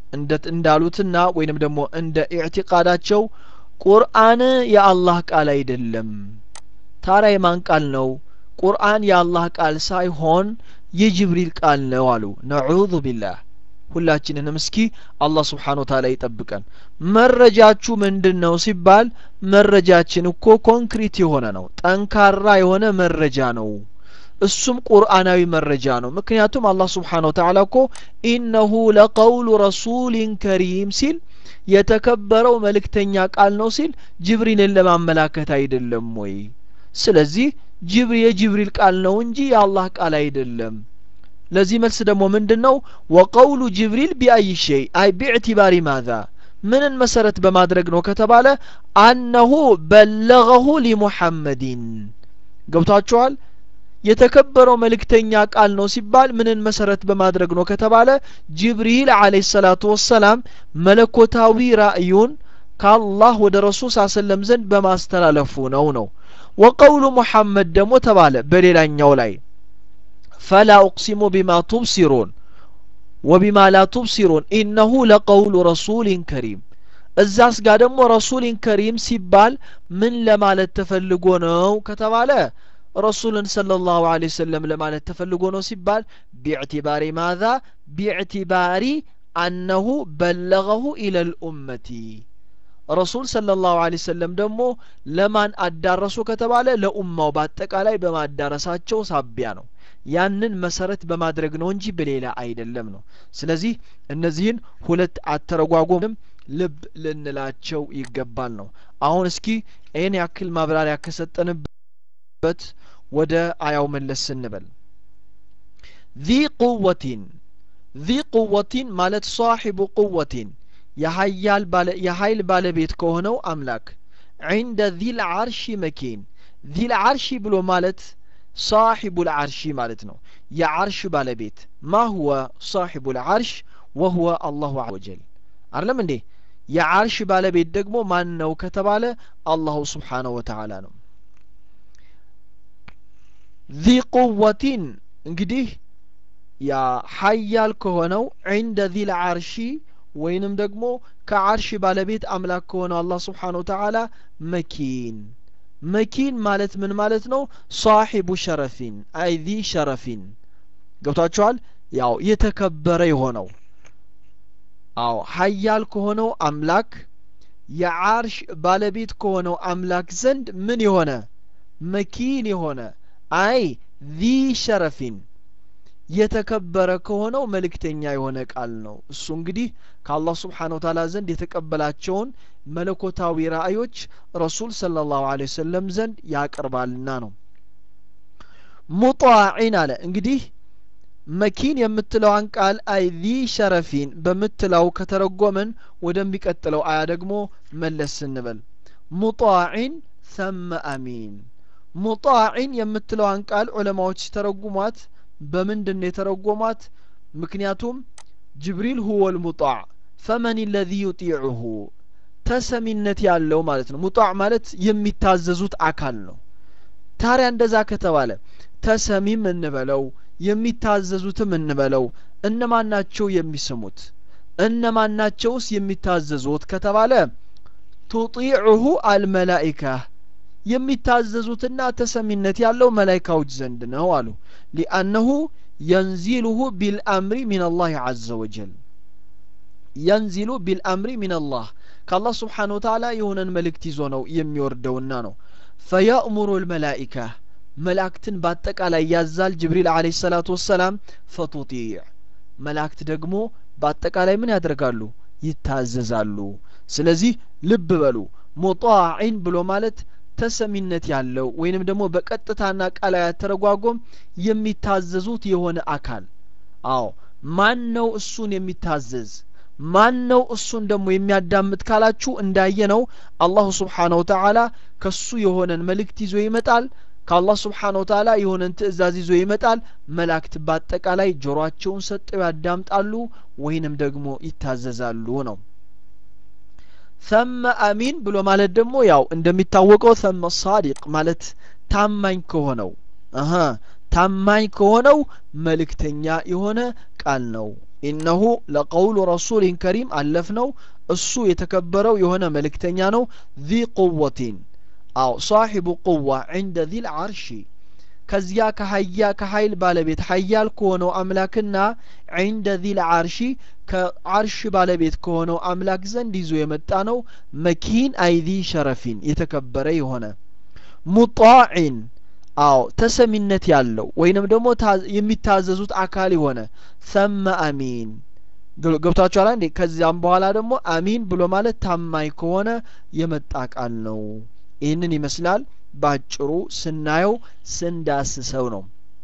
እንዳሉትና ወይንም ደግሞ እንደ ኢዕቲቃዳቸው ቁርአን የአላህ ቃል አይደለም ታዲያ የማን ቃል ነው ቁርአን የአላህ ቃል ሳይሆን የጅብሪል ቃል ነው አሉ ነዑዙ ቢላህ ሁላችንንም እስኪ አላህ ስብሓን ወተላ ይጠብቀን መረጃችሁ ምንድን ነው ሲባል መረጃችን እኮ ኮንክሪት የሆነ ነው ጠንካራ የሆነ መረጃ ነው እሱም ቁርአናዊ መረጃ ነው ምክንያቱም አላህ ስብሓን ወተላ እኮ ኢነሁ ለቀውሉ ረሱሊን ከሪም ሲል የተከበረው መልእክተኛ ቃል ነው ሲል ጅብሪልን ለማመላከት አይደለም ወይ ስለዚህ ጅብሪ የጅብሪል ቃል ነው እንጂ የአላህ ቃል አይደለም ለዚህ መልስ ደግሞ ምንድን ነው ወቀውሉ ጅብሪል ቢአይ ሸይ አይ ቢዕትባሪ ማዛ ምንን መሰረት በማድረግ ነው ከተባለ አነሁ በለገሁ ሊሙሐመዲን ገብቷችኋል የተከበረው መልእክተኛ ቃል ነው ሲባል ምንን መሰረት በማድረግ ነው ከተባለ ጅብሪል አለህ ሰላቱ ወሰላም መለኮታዊ ራእዩን ከአላህ ወደ ረሱል ሳሰለም ዘንድ በማስተላለፉ ነው ነው ወቀውሉ ሙሐመድ ደግሞ ተባለ በሌላኛው ላይ ፈላ ኡቅሲሙ ቢማ ቱብሲሩን ወቢማ ላ ቱብሲሩን ኢነሁ ለቀውሉ ረሱሊን ከሪም እዛስ ጋር ደግሞ ረሱሊን ከሪም ሲባል ምን ለማለት ተፈልጎ ነው ከተባለ ረሱልን صلى الله عليه وسلم ለማለት ተፈልጎ ነው ሲባል ቢዕትባሪ ማዛ ቢዕትባሪ አነሁ በለገሁ ኢለ ልኡመቲ ረሱል صلى الله عليه وسلم ደግሞ ለማን አዳረሱ ከተባለ ለኡማው በአጠቃላይ በማዳረሳቸው ሳቢያ ነው ያንን መሰረት በማድረግ ነው እንጂ በሌላ አይደለም ነው ስለዚህ እነዚህን ሁለት አተረጓጎምም ልብ ልንላቸው ይገባል ነው አሁን እስኪ ይህን ያክል ማብራሪያ ከሰጠንበት ወደ አያው መለስ ስንበል ذي قوة ذي قوة ማለት صاحب قوة የሀያል ባለ የኃይል ባለቤት ከሆነው አምላክ عند ذي العرش مكين ذي العرش ብሎ ማለት صاحب العرش ማለት ነው የዓርሽ ባለቤት ما هو صاحب العرش وهو الله عز وجل አይደለም እንዴ የዓርሽ ባለቤት ደግሞ ማን ነው ከተባለ አላሁ ስብሓነሁ ወተዓላ ነው ذي ቁወቲን እንግዲህ ያ ሀያል ከሆነው ዒንደ ዚል ዓርሺ ወይንም ደግሞ ከዓርሽ ባለቤት አምላክ ከሆነው አላህ ስብሓን ወተዓላ መኪን መኪን ማለት ምን ማለት ነው ሳሒቡ ሸረፊን አይ ዚ ሸረፊን ገብቷችኋል ያው የተከበረ የሆነው አዎ ሀያል ከሆነው አምላክ የዓርሽ ባለቤት ከሆነው አምላክ ዘንድ ምን የሆነ መኪን የሆነ አይ ዚ ሸረፊን የተከበረ ከሆነው መልእክተኛ የሆነ ቃል ነው እሱ እንግዲህ ከአላህ ስብሓን ወተዓላ ዘንድ የተቀበላቸውን መለኮታዊ ራእዮች ረሱል ሰለ ላሁ ለ ወሰለም ዘንድ ያቀርባልና ነው ሙጣዒን አለ እንግዲህ መኪን የምትለዋን ቃል አይ ዚ ሸረፊን በምትለው ከተረጎምን ወደሚቀጥለው አያ ደግሞ መለስ ስንበል ሙጣዒን ሰመ አሚን ሙጣዒን የምትለዋን ቃል ዑለማዎች ሲተረጉሟት በምንድን ነው የተረጎሟት ምክንያቱም ጅብሪል ሁወ ልሙጣዕ ፈመን ለዚ ዩጢዑሁ ተሰሚነት ያለው ማለት ነው ሙጣዕ ማለት የሚታዘዙት አካል ነው ታዲያ እንደዛ ከተባለ ተሰሚም እንበለው የሚታዘዙትም እንበለው እነማን ናቸው የሚስሙት እነማን ናቸውስ የሚታዘዙት ከተባለ ቱጢዑሁ አልመላኢካ የሚታዘዙትና ተሰሚነት ያለው መላይካዎች ዘንድ ነው አሉ ሊአነሁ የንዚሉሁ ቢልአምሪ ምን አላህ አዘ ወጀል የንዚሉ ቢልአምሪ ምን አላህ ከአላህ ስብሓን ወተዓላ የሆነን መልእክት ይዞ ነው የሚወርደውና ነው ፈየእሙሩ ልመላኢካ መላእክትን በአጠቃላይ ያዛል ጅብሪል አለ ሰላቱ ወሰላም ፈቱጢዕ መላእክት ደግሞ በአጠቃላይ ምን ያደርጋሉ ይታዘዛሉ ስለዚህ ልብ በሉ ሙጣዒን ብሎ ማለት ተሰሚነት ያለው ወይንም ደግሞ በቀጥታና ቃላዊ አተረጓጎም የሚታዘዙት የሆነ አካል አዎ ማን ነው እሱን የሚታዘዝ ማን ነው እሱን ደግሞ የሚያዳምጥ ካላችሁ እንዳየ ነው አላሁ ስብሓነ ወተዓላ ከሱ የሆነን መልእክት ይዞ ይመጣል ከአላህ ስብሓነ ወተዓላ የሆነን ትእዛዝ ይዞ ይመጣል መላእክት በአጠቃላይ ጆሮአቸውን ሰጠው ያዳምጣሉ ወይንም ደግሞ ይታዘዛሉ ነው ሰመ አሚን ብሎ ማለት ደግሞ ያው እንደሚታወቀው ሰመ ሳዲቅ ማለት ታማኝ ከሆነው አሀ ታማኝ ከሆነው መልእክተኛ የሆነ ቃል ነው ኢነሁ ለቀውሉ ረሱሊን ከሪም አለፍ ነው እሱ የተከበረው የሆነ መልእክተኛ ነው ዚ ቁወቲን አው ሳሒቡ ቁዋ ዕንደ ዚል ዓርሺ ከዚያ ከሀያ ከሀይል ባለቤት ሀያል ከሆነው አምላክና ዕንደ ዚል ዓርሺ ከዓርሽ ባለቤት ከሆነው አምላክ ዘንድ ይዞ የመጣ ነው መኪን አይዚ ሸረፊን የተከበረ የሆነ ሙጣዒን አዎ ተሰሚነት ያለው ወይንም ደግሞ የሚታዘዙት አካል የሆነ ሰመ አሚን ገብቷችኋል እንዴ ከዚያም በኋላ ደግሞ አሚን ብሎ ማለት ታማኝ ከሆነ የመጣ ቃል ነው ይህንን ይመስላል ባጭሩ ስናየው ስንዳስሰው ነው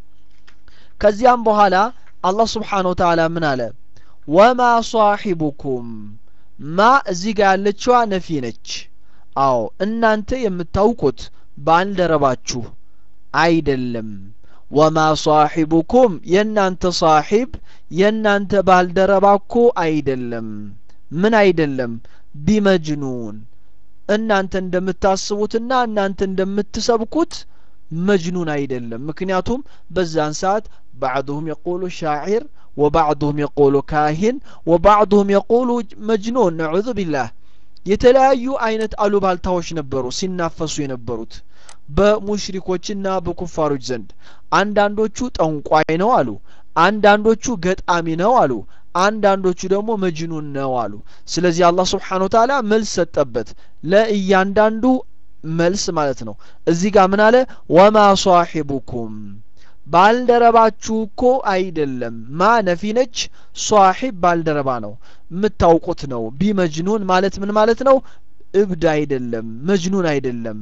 ከዚያም በኋላ አላህ ስብሓን ወተዓላ ምን አለ ወማ ሳሒቡኩም ማ እዚህ ጋር ያለችዋ ነፊ ነች አዎ እናንተ የምታውቁት ባልደረባችሁ አይደለም ወማ ሳሒቡኩም የእናንተ ሳሒብ የእናንተ ባልደረባ እኮ አይደለም ምን አይደለም ቢመጅኑን እናንተ እንደምታስቡትና እናንተ እንደምትሰብኩት መጅኑን አይደለም ምክንያቱም በዛን ሰዓት ባዕድሁም የቁሉ ሻዒር ወባዕድሁም የቁሉ ካሂን ወባዕድሁም የቁሉ መጅኑን ነዑዙ ቢላህ የተለያዩ አይነት አሉባልታዎች ነበሩ ሲናፈሱ የነበሩት በሙሽሪኮችና በኩፋሮች ዘንድ አንዳንዶቹ ጠንቋይ ነው አሉ አንዳንዶቹ ገጣሚ ነው አሉ አንዳንዶቹ ደግሞ መጅኑን ነው አሉ ስለዚህ አላህ ስብሓን ወተዓላ መልስ ሰጠበት ለእያንዳንዱ መልስ ማለት ነው እዚህ ጋር ምን አለ ወማ ሳሒቡኩም ባልደረባችሁ እኮ አይደለም ማ ነፊ ነች ሷሒብ ባልደረባ ነው የምታውቁት ነው ቢመጅኑን ማለት ምን ማለት ነው እብድ አይደለም መጅኑን አይደለም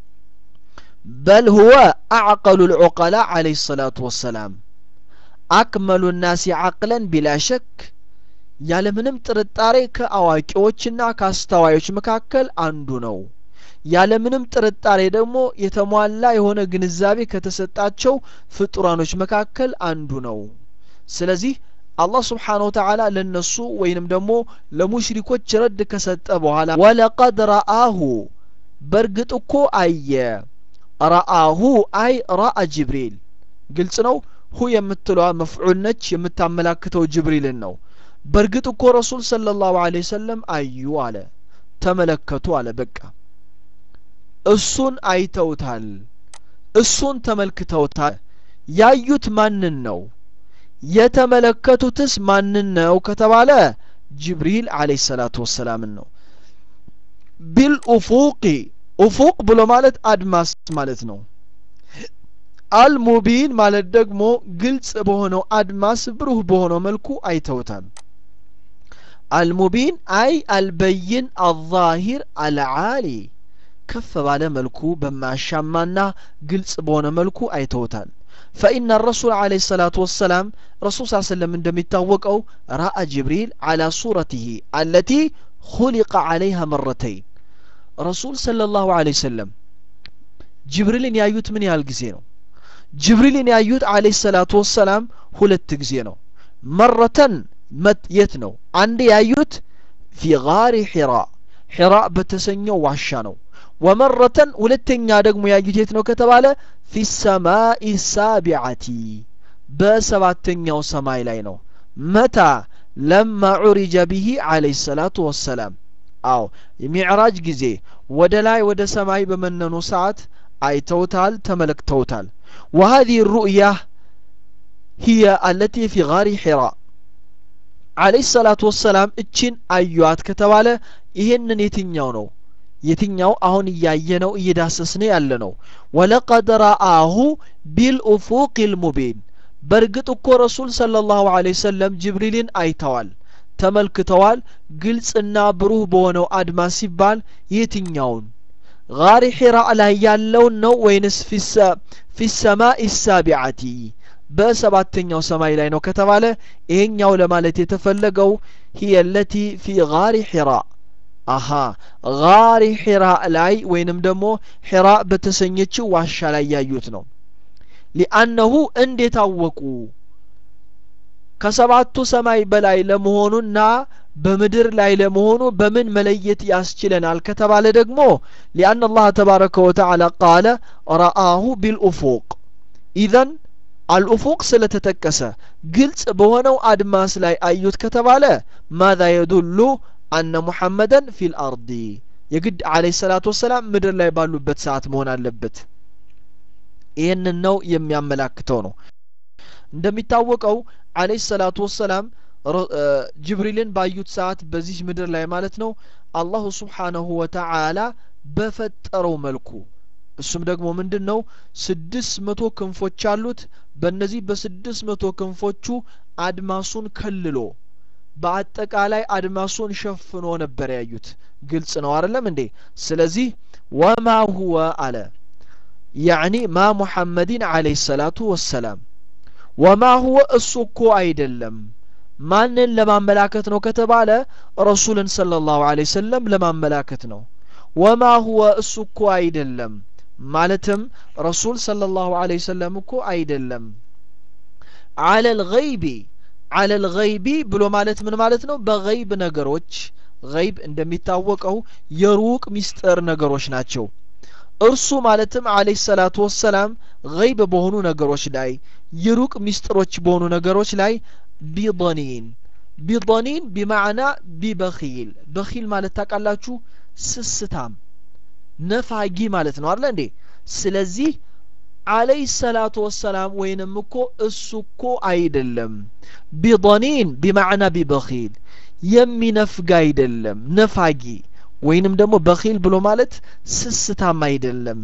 በል ሁወ አዕቀሉ ልዑቀላ አለይሂ ሰላቱ ወሰላም አክመሉ ናሲ አቅለን ቢላ ሸክ ያለምንም ጥርጣሬ ከአዋቂዎችና ከአስተዋዮች መካከል አንዱ ነው ያለምንም ጥርጣሬ ደግሞ የተሟላ የሆነ ግንዛቤ ከተሰጣቸው ፍጡራኖች መካከል አንዱ ነው ስለዚህ አላህ ስብሓን ወተዓላ ለነሱ ወይንም ደግሞ ለሙሽሪኮች ረድ ከሰጠ በኋላ ወለቀድ ረአሁ በእርግጥ እኮ አየ ረአሁ አይ ረአ ጅብሪል ግልጽ ነው ሁ የምትለዋ መፍዑል ነች የምታመላክተው ጅብሪልን ነው በእርግጥ እኮ ረሱል ሰለላሁ ዐለይሂ ወሰለም አዩ አለ ተመለከቱ አለ በቃ እሱን አይተውታል እሱን ተመልክተውታል ያዩት ማንን ነው የተመለከቱትስ ማንን ነው ከተባለ ጅብሪል አለይሂ ሰላቱ ወሰላምን ነው ቢልኡፉቂ ኡፉቅ ብሎ ማለት አድማስ ማለት ነው አልሙቢን ማለት ደግሞ ግልጽ በሆነው አድማስ ብሩህ በሆነው መልኩ አይተውታል አልሙቢን አይ አልበይን አዛሂር አልዓሊ ከፍ ባለ መልኩ በማያሻማና ግልጽ በሆነ መልኩ አይተውታል فإن الرسول عليه الصلاة والسلام رسول صلى الله عليه وسلم عندما يتوقعوا رأى جبريل على صورته التي خلق عليها مرتين رسول صلى الله عليه وسلم جبريل يايوت من يالجزينو جبريل يايوت عليه الصلاة والسلام ሁለት ጊዜ ነው መረተን የት ነው አንድ ያዩት ፊ ጋሪ ሒራ ሒራ በተሰኘው ዋሻ ነው ወመረተን ሁለተኛ ደግሞ ያዩት የት ነው ከተባለ ፊ ሰማኢ ሳቢዓቲ በሰባተኛው ሰማይ ላይ ነው መታ ለማ ዑሪጀ ብሂ አለይሂ ሰላቱ ወሰላም አዎ የሚዕራጅ ጊዜ ወደ ላይ ወደ ሰማይ በመነኑ ሰዓት አይተውታል ተመለክተውታል وهذه الرؤية هي التي في غار حراء عليه الصلاة والسلام እችን አዩት ከተባለ ይሄንን የትኛው ነው የትኛው አሁን እያየነው እየዳሰስነ ያለ ነው ወለቀድ ረአሁ ቢልኡፉቅ ልሙቢን በእርግጥ እኮ ረሱል ሰለ ላሁ ለ ሰለም ጅብሪልን አይተዋል ተመልክተዋል ግልጽና ብሩህ በሆነው አድማስ ሲባል የትኛውን ጋሪ ሒራ ላይ ያለውን ነው ወይንስ ፊ ሰማኢ ሳቢዓቲ በሰባተኛው ሰማይ ላይ ነው ከተባለ ይሄኛው ለማለት የተፈለገው ሂየ ለቲ ፊ ጋሪ ሒራ አሃ ጋሪ ሒራ ላይ ወይንም ደግሞ ሒራ በተሰኘችው ዋሻ ላይ ያዩት ነው ሊአነሁ እንዴት አወቁ ከሰባቱ ሰማይ በላይ ለመሆኑና በምድር ላይ ለመሆኑ በምን መለየት ያስችለናል ከተባለ ደግሞ ሊአን አላህ ተባረከ ወተዓላ ቃለ ረአሁ ቢልኡፉቅ ኢዘን አልኡፉቅ ስለተጠቀሰ ግልጽ በሆነው አድማስ ላይ አዩት ከተባለ ማዛ የዱሉ አነ ሙሐመደን ፊል አርዲ የግድ አለይሂ ሰላቱ ወሰላም ምድር ላይ ባሉበት ሰዓት መሆን አለበት ይህንን ነው የሚያመላክተው ነው እንደሚታወቀው አለይሂ ሰላቱ ወሰላም ጅብሪልን ባዩት ሰዓት በዚህ ምድር ላይ ማለት ነው አላሁ ስብሓነሁ ወተዓላ በፈጠረው መልኩ እሱም ደግሞ ምንድን ነው ስድስት መቶ ክንፎች አሉት በእነዚህ በስድስት መቶ ክንፎቹ አድማሱን ከልሎ በአጠቃላይ አድማሱን ሸፍኖ ነበር ያዩት ግልጽ ነው አይደለም እንዴ ስለዚህ ወማ ሁወ አለ ያዕኒ ማ ሙሐመድን አለይሂ ሰላቱ ወሰላም ወማ ሁወ እሱ እኮ አይደለም ማንን ለማመላከት ነው ከተባለ ረሱልን ሰለ ላሁ ለ ሰለም ለማመላከት ነው ወማ ሁወ እሱ እኮ አይደለም ማለትም ረሱል ሰለ ላሁ ለ ሰለም እኮ አይደለም አለ ልገይቢ አለ ልገይቢ ብሎ ማለት ምን ማለት ነው በገይብ ነገሮች ገይብ እንደሚታወቀው የሩቅ ሚስጥር ነገሮች ናቸው እርሱ ማለትም አለህ ሰላቱ ወሰላም ገይብ በሆኑ ነገሮች ላይ የሩቅ ሚስጥሮች በሆኑ ነገሮች ላይ ቢضኒን ቢضኒን ቢማዕና ቢበኺል በኺል ማለት ታውቃላችሁ ስስታም ነፋጊ ማለት ነው አለ እንዴ ስለዚህ አለህ ሰላቱ ወሰላም ወይንም እኮ እሱ እኮ አይደለም ቢضኒን ቢማዕና ቢበኺል የሚነፍግ አይደለም ነፋጊ ወይንም ደግሞ በኺል ብሎ ማለት ስስታም አይደለም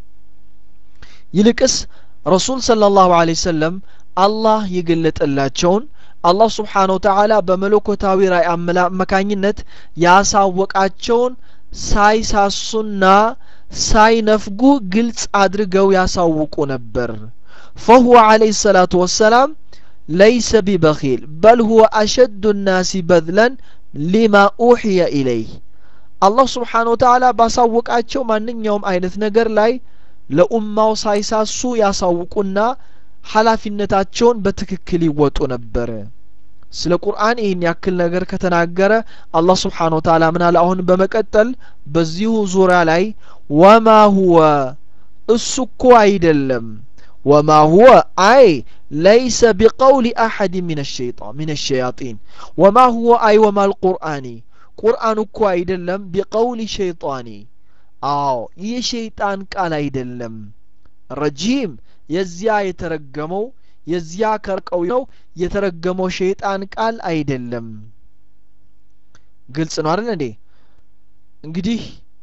ይልቅስ ረሱል ሰለ ላሁ ለ ሰለም አላህ የገለጠላቸውን አላህ ስብሓን ወተዓላ በመለኮታዊ ራእይ አማካኝነት ያሳወቃቸውን ሳይሳሱና ሳይነፍጉ ግልጽ አድርገው ያሳውቁ ነበር ፈሁወ አለይሂ ሰላቱ ወሰላም ለይሰ ቢበኺል በል ሁወ አሸዱ ናሲ በድለን ሊማ ኡሕየ ኢለይህ አላህ ስብሓን ወተዓላ ባሳወቃቸው ማንኛውም አይነት ነገር ላይ ለኡማው ሳይሳሱ ያሳውቁና ኃላፊነታቸውን በትክክል ይወጡ ነበር ስለ ቁርአን ይህን ያክል ነገር ከተናገረ አላህ ስብሓን ወተዓላ ምን አለ አሁን በመቀጠል በዚሁ ዙሪያ ላይ ወማ ሁወ እሱ እኮ አይደለም ወማ ሁወ አይ ለይሰ ቢቀውሊ አሐድ ምን ሸይጣን ምን ሸያጢን ወማ ሁወ አይ ወማ ልቁርአኒ ቁርአን እኮ አይደለም ቢቀውሊ ሸይጣኒ አዎ የሸይጣን ቃል አይደለም ረጂም የዚያ የተረገመው የዚያ ከርቀው ነው የተረገመው ሸይጣን ቃል አይደለም ግልጽ ነው አይደል እንዴ እንግዲህ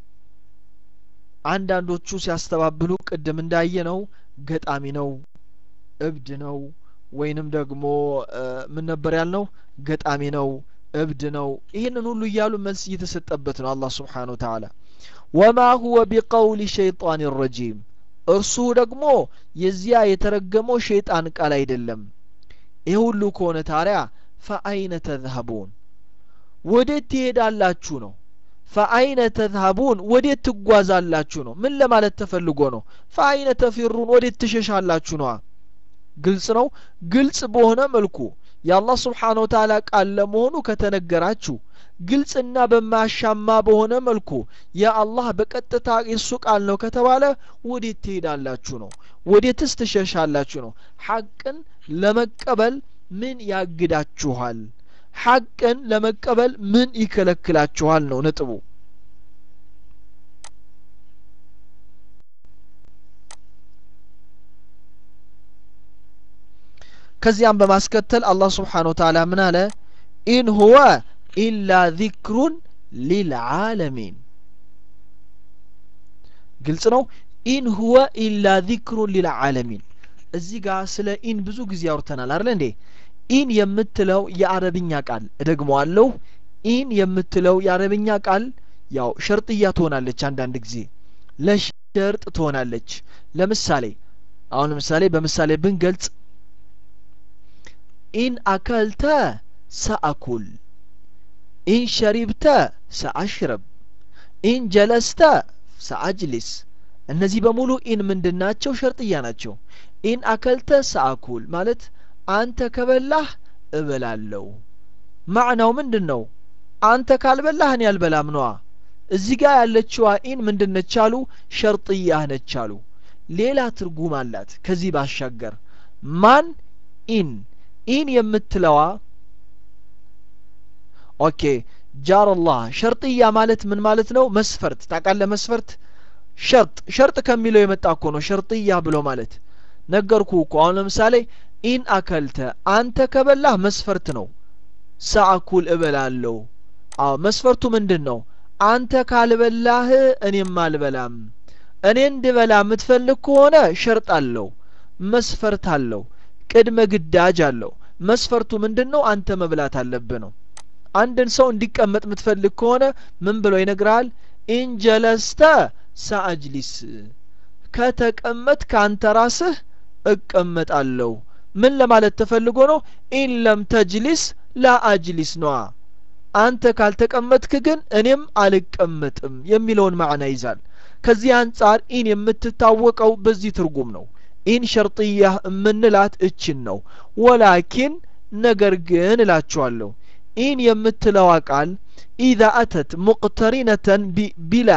አንዳንዶቹ ሲያስተባብሉ ቅድም እንዳየ ነው ገጣሚ ነው እብድ ነው ወይንም ደግሞ ምን ነበር ያልነው ገጣሚ ነው እብድ ነው ይህንን ሁሉ እያሉ መልስ እየተሰጠበት ነው አላህ ስብሓን ወተዓላ ወማ ሁወ ቢቀውሊ ሸይጣን ረጂም እርሱ ደግሞ የዚያ የተረገመው ሸይጣን ቃል አይደለም ይህ ሁሉ ከሆነ ታዲያ ፈአይነ ተዝሀቡን ወዴት ትሄዳላችሁ ነው ፈአይነ ተዝሀቡን ወዴት ትጓዛላችሁ ነው ምን ለማለት ተፈልጎ ነው ፈአይነ ተፊሩን ወዴት ትሸሻላችሁ ነዋ ግልጽ ነው ግልጽ በሆነ መልኩ የአላህ ስብሓን ወተዓላ ቃል ለመሆኑ ከተነገራችሁ ግልጽና በማያሻማ በሆነ መልኩ የአላህ በቀጥታ የእሱ ቃል ነው ከተባለ ወዴት ትሄዳላችሁ ነው ወዴትስ ትሸሻላችሁ ነው ሐቅን ለመቀበል ምን ያግዳችኋል ሐቅን ለመቀበል ምን ይከለክላችኋል ነው ነጥቡ ከዚያም በማስከተል አላህ ስብሓን ወተዓላ ምን አለ ኢን ሁወ ኢላ ዚክሩን ሊልዓለሚን ግልጽ ነው ኢን ሁወ ኢላ ዚክሩን ሊልዓለሚን እዚህ ጋር ስለ ኢን ብዙ ጊዜ አውርተናል አይደል እንዴ ኢን የምትለው የአረብኛ ቃል እደግመዋለሁ ኢን የምትለው የአረብኛ ቃል ያው ሸርጥያ ትሆናለች አንዳንድ ጊዜ ለሸርጥ ትሆናለች ለምሳሌ አሁን ለምሳሌ በምሳሌ ብንገልጽ ኢን አከልተ ሰአኩል ኢን ሸሪብተ ሰአሽረብ ኢን ጀለስተ ሰአጅሊስ እነዚህ በሙሉ ኢን ምንድን ናቸው ሸርጥያ ናቸው ኢን አከልተ ሰአኩል ማለት አንተ ከበላህ እበላለሁ ማዕናው ምንድን ነው አንተ ካልበላህ እኔ አልበላም ነዋ እዚህ ጋር ያለችዋ ኢን ምንድን ነች አሉ ሸርጥያህ ነች አሉ ሌላ ትርጉም አላት ከዚህ ባሻገር ማን ኢን ኢን የምትለዋ ኦኬ ጃረላህ ሸርጥያ ማለት ምን ማለት ነው መስፈርት ታቃለ መስፈርት ሸርጥ ሸርጥ ከሚለው የመጣ እኮ ነው ሸርጥያ ብሎ ማለት ነገርኩ እኮ አሁን ለምሳሌ ኢን አከልተ አንተ ከበላህ መስፈርት ነው ሰአኩል እበላለሁ አዎ መስፈርቱ ምንድን ነው አንተ ካልበላህ እኔም አልበላም እኔ እንድበላ የምትፈልግ ከሆነ ሸርጥ አለው መስፈርት አለው ቅድመ ግዳጅ አለው መስፈርቱ ምንድን ነው አንተ መብላት አለብህ ነው አንድን ሰው እንዲቀመጥ የምትፈልግ ከሆነ ምን ብሎ ይነግርሃል ኢንጀለስተ ሰአጅሊስ ከተቀመጥ ከአንተ ራስህ እቀመጣለሁ ምን ለማለት ተፈልጎ ነው ኢን ለም ተጅሊስ ላ አጅሊስ ነዋ አንተ ካልተቀመጥክ ግን እኔም አልቀመጥም የሚለውን ማዕና ይዛል ከዚህ አንጻር ኢን የምትታወቀው በዚህ ትርጉም ነው ኢን ሸርጥያ የምንላት እችን ነው ወላኪን ነገር ግን እላችኋለሁ ኢን የምትለዋ ቃል ኢዛ አተት ሙቅተሪነተን ቢላ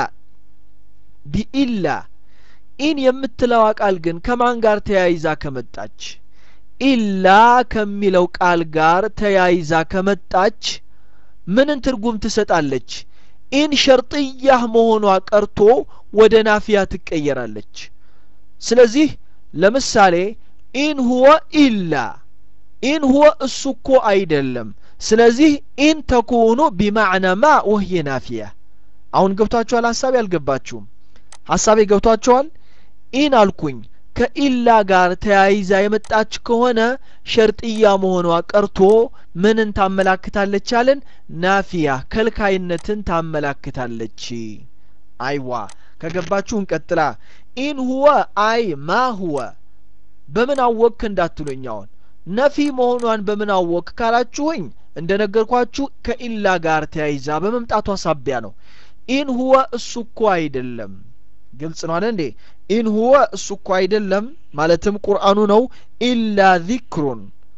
ቢኢላ ኢን የምትለዋ ቃል ግን ከማን ጋር ተያይዛ ከመጣች ኢላ ከሚለው ቃል ጋር ተያይዛ ከመጣች ምንን ትርጉም ትሰጣለች ኢን ሸርጥያህ መሆኗ ቀርቶ ወደ ናፊያ ትቀየራለች ስለዚህ ለምሳሌ ኢን ሁወ ኢላ ኢን ሁወ እሱ እኮ አይደለም ስለዚህ ኢን ተኩኑ ቢማዕና ማ ወህየ ናፊያ አሁን ገብቷችኋል ሀሳቤ አልገባችሁም ሀሳቤ ገብቷችኋል ኢን አልኩኝ ከኢላ ጋር ተያይዛ የመጣች ከሆነ ሸርጥያ መሆኗ ቀርቶ ምንን ታመላክታለች አለን ናፊያ ከልካይነትን ታመላክታለች አይዋ ከገባችሁ እንቀጥላ ኢን ሁወ አይ ማ ሁወ በምን አወቅክ እንዳትሉኝ አሁን ነፊ መሆኗን በምን አወቅ ካላችሁኝ እንደ ነገርኳችሁ ከኢላ ጋር ተያይዛ በመምጣቷ ሳቢያ ነው ኢን ሁወ እሱ እኮ አይደለም ግልጽ ነው አለ እንዴ ኢን ሁወ እሱ እኮ አይደለም ማለትም ቁርአኑ ነው ኢላ ዚክሩን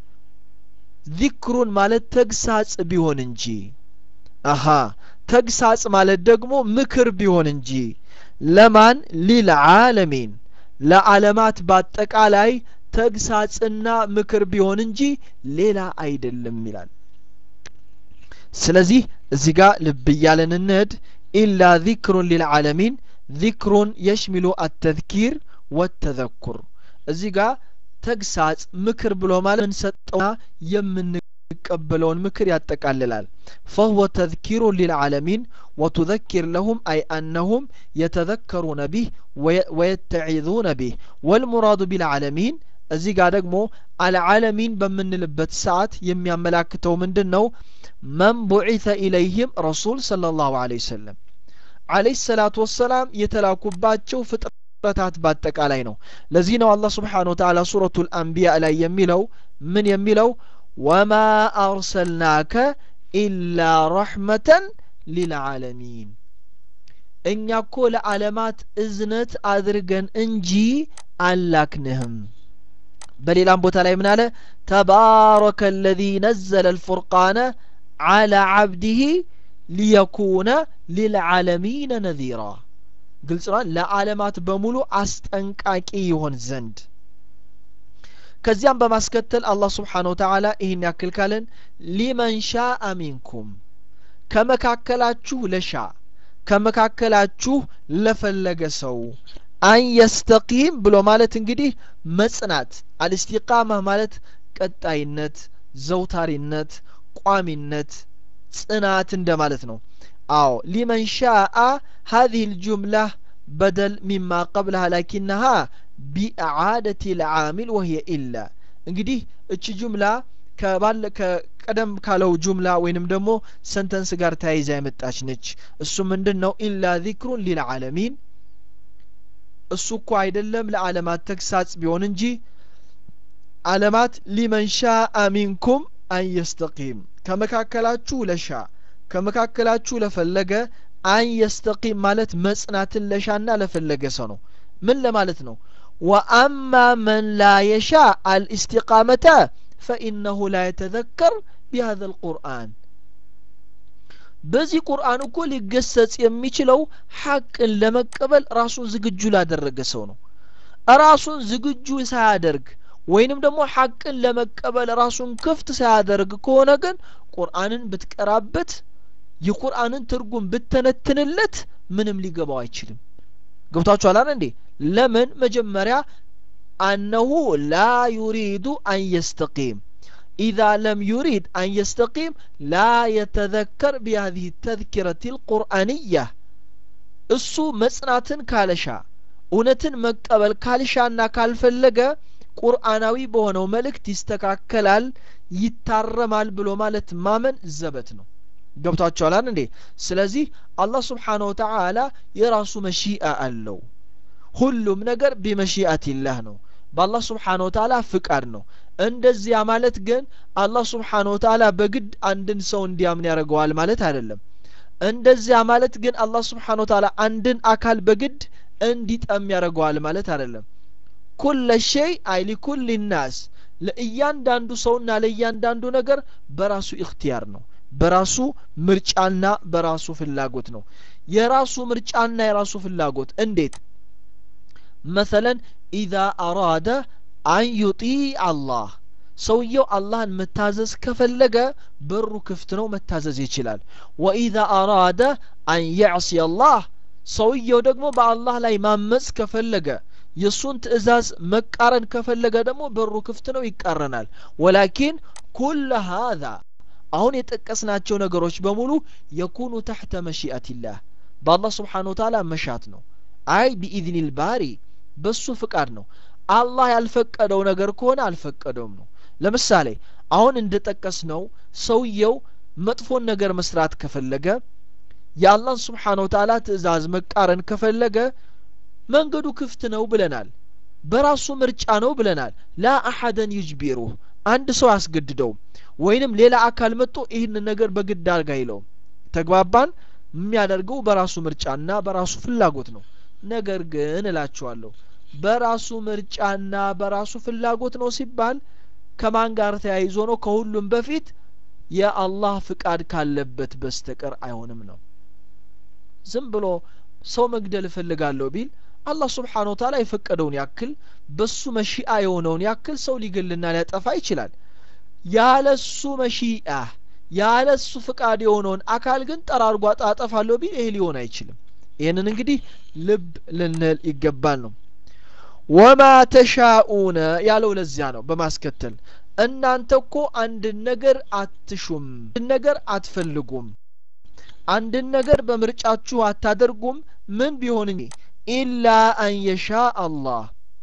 ዚክሩን ማለት ተግሳጽ ቢሆን እንጂ አሃ ተግሳጽ ማለት ደግሞ ምክር ቢሆን እንጂ ለማን ሊልዓለሚን ለዓለማት በአጠቃላይ ተግሳጽና ምክር ቢሆን እንጂ ሌላ አይደለም ይላል ስለዚህ እዚህ ጋር ልብ እያለን እንሄድ ኢላ ዚክሩን ሊልዓለሚን ዚክሩን የሽሚሉ አተዝኪር ወተዘኩር እዚህ ጋር ተግሳጽ ምክር ብሎ ማለት የምንሰጠውና የምንቀበለውን ምክር ያጠቃልላል ፈሁወ ተዝኪሩን ሊልዓለሚን ወቱዘኪር ለሁም አይ አነሁም የተዘከሩነ ቢህ ወየተዒዙነ ቢህ ወልሙራዱ ቢልዓለሚን እዚህ ጋር ደግሞ አልዓለሚን በምንልበት ሰዓት የሚያመላክተው ምንድን ነው መን ቡዒተ ኢለይህም ረሱል صለ ላሁ ለ ወሰለም አለይህ ሰላቱ ወሰላም የተላኩባቸው ፍጥረታት በአጠቃላይ ነው ለዚህ ነው አላህ ስብሓን ወተላ ሱረቱ ልአንቢያ ላይ የሚለው ምን የሚለው ወማ አርሰልናከ ኢላ ረሕመተን ሊልዓለሚን እኛ እኮ ለዓለማት እዝነት አድርገን እንጂ አላክንህም በሌላም ቦታ ላይ ምን አለ ተባረከ አለዚ ነዘለ አልፉርቃነ አላ ዓብዲህ ሊየኩነ ሊልዓለሚነ ነዚራ ግልጽ ነው ለዓለማት በሙሉ አስጠንቃቂ ይሆን ዘንድ ከዚያም በማስከተል አላህ ስብሓን ወተዓላ ይህን ያክል ካለን ሊመን ሻአ ሚንኩም ከመካከላችሁ ለሻ ከመካከላችሁ ለፈለገ ሰው አን የስተቂም ብሎ ማለት እንግዲህ መጽናት አልስቲቃማ ማለት ቀጣይነት ዘውታሪነት ቋሚነት ጽናት እንደማለት ነው አዎ ሊመን ሻአ هذه الجملة بدل مما قبلها لكنها بإعادة العامل وهي إلا እንግዲህ እቺ ጁምላ ከባለ ከቀደም ካለው ጁምላ ወይንም ደግሞ ሰንተንስ ጋር ተያይዛ የመጣች ነች እሱ ምንድን ነው ኢላ ዚክሩን ሊልዓለሚን እሱ እኮ አይደለም ለዓለማት ተግሳጽ ቢሆን እንጂ ዓለማት ሊመን ሻአ ሚንኩም አን የስተቂም ከመካከላችሁ ለሻ ከመካከላችሁ ለፈለገ አን የስተቂም ማለት መጽናትን ለሻና ለፈለገ ሰው ነው ምን ለማለት ነው ወአማ መን ላ የሻ አልእስቲቃመተ ፈኢነሁ ላ የተዘከር ቢሃذ ልቁርአን በዚህ ቁርአን እኮ ሊገሰጽ የሚችለው ሐቅን ለመቀበል ራሱን ዝግጁ ላደረገ ሰው ነው ራሱን ዝግጁ ሳያደርግ ወይንም ደግሞ ሐቅን ለመቀበል ራሱን ክፍት ሳያደርግ ከሆነ ግን ቁርአንን ብትቀራበት የቁርአንን ትርጉም ብተነትንለት ምንም ሊገባው አይችልም ገብታችኋል አለ እንዴ ለምን መጀመሪያ አነሁ ላ ዩሪዱ አን የስተቂም إذا لم يريد أن يستقيم لا يتذكر بهذه التذكرة القرآنية እሱ መጽናትን ካለሻ እውነትን መቀበል ካልሻና ካልፈለገ ቁርአናዊ በሆነው መልእክት ይስተካከላል ይታረማል ብሎ ማለት ማመን ዘበት ነው ገብቷቸዋላል እንዴ ስለዚህ አላህ ስብሓን ወተዓላ የራሱ መሺአ አለው ሁሉም ነገር ቢመሺአትላህ ነው በአላህ ስብሓን ወተዓላ ፍቃድ ነው እንደዚያ ማለት ግን አላህ ስብሓን ወተዓላ በግድ አንድን ሰው እንዲያምን ያደርገዋል ማለት አይደለም እንደዚያ ማለት ግን አላህ ስብሓን ወተዓላ አንድን አካል በግድ እንዲጠም ያደርገዋል ማለት አይደለም ኩለ ሸይ አይ ሊኩል ናስ ለእያንዳንዱ ሰውና ለእያንዳንዱ ነገር በራሱ እክትያር ነው በራሱ ምርጫና በራሱ ፍላጎት ነው የራሱ ምርጫና የራሱ ፍላጎት እንዴት መሰለን ኢዛ አራደ አን ዩጢዕ አላህ ሰውየው አላህን መታዘዝ ከፈለገ በሩ ክፍት ነው መታዘዝ ይችላል ወኢዛ አራደ አን የዕሲ አላህ ሰውየው ደግሞ በአላህ ላይ ማመፅ ከፈለገ የእሱን ትእዛዝ መቃረን ከፈለገ ደግሞ በሩ ክፍት ነው ይቃረናል ወላኪን ኩለ ሃذا አሁን የጠቀስናቸው ነገሮች በሙሉ የኩኑ ተሕተ መሺአትላህ በአላህ ስብሓን ወተላ መሻት ነው አይ ቢኢዝኒል ባሪ በሱ ፍቃድ ነው አላህ ያልፈቀደው ነገር ከሆነ አልፈቀደውም ነው ለምሳሌ አሁን እንደጠቀስ ነው ሰውየው መጥፎን ነገር መስራት ከፈለገ የአላህን ስብሓን ወተላ ትእዛዝ መቃረን ከፈለገ መንገዱ ክፍት ነው ብለናል በራሱ ምርጫ ነው ብለናል ላ አሐደን ዩጅቢሩህ አንድ ሰው አያስገድደውም ወይንም ሌላ አካል መጥቶ ይህን ነገር በግድ አድርግ አይለውም ተግባባን የሚያደርገው በራሱ ምርጫና በራሱ ፍላጎት ነው ነገር ግን እላችኋለሁ በራሱ ምርጫና በራሱ ፍላጎት ነው ሲባል ከማን ጋር ተያይዞ ነው ከሁሉም በፊት የአላህ ፍቃድ ካለበት በስተቀር አይሆንም ነው ዝም ብሎ ሰው መግደል እፈልጋለሁ ቢል አላህ ስብሓን ወተዓላ የፈቀደውን ያክል በሱ መሺአ የሆነውን ያክል ሰው ሊገልና ሊያጠፋ ይችላል ያለሱ መሺአ ያለሱ ፍቃድ የሆነውን አካል ግን ጠራርጓ አጠፋለሁ ቢል ይሄ ሊሆን አይችልም ይህንን እንግዲህ ልብ ልንል ይገባል ነው ወማ ተሻኡነ ያለው ለዚያ ነው በማስከተል እናንተ እኮ አንድን ነገር አትሹም አንድን ነገር አትፈልጉም አንድን ነገር በምርጫችሁ አታደርጉም ምን ቢሆን እንጂ ኢላ አን የሻ አላህ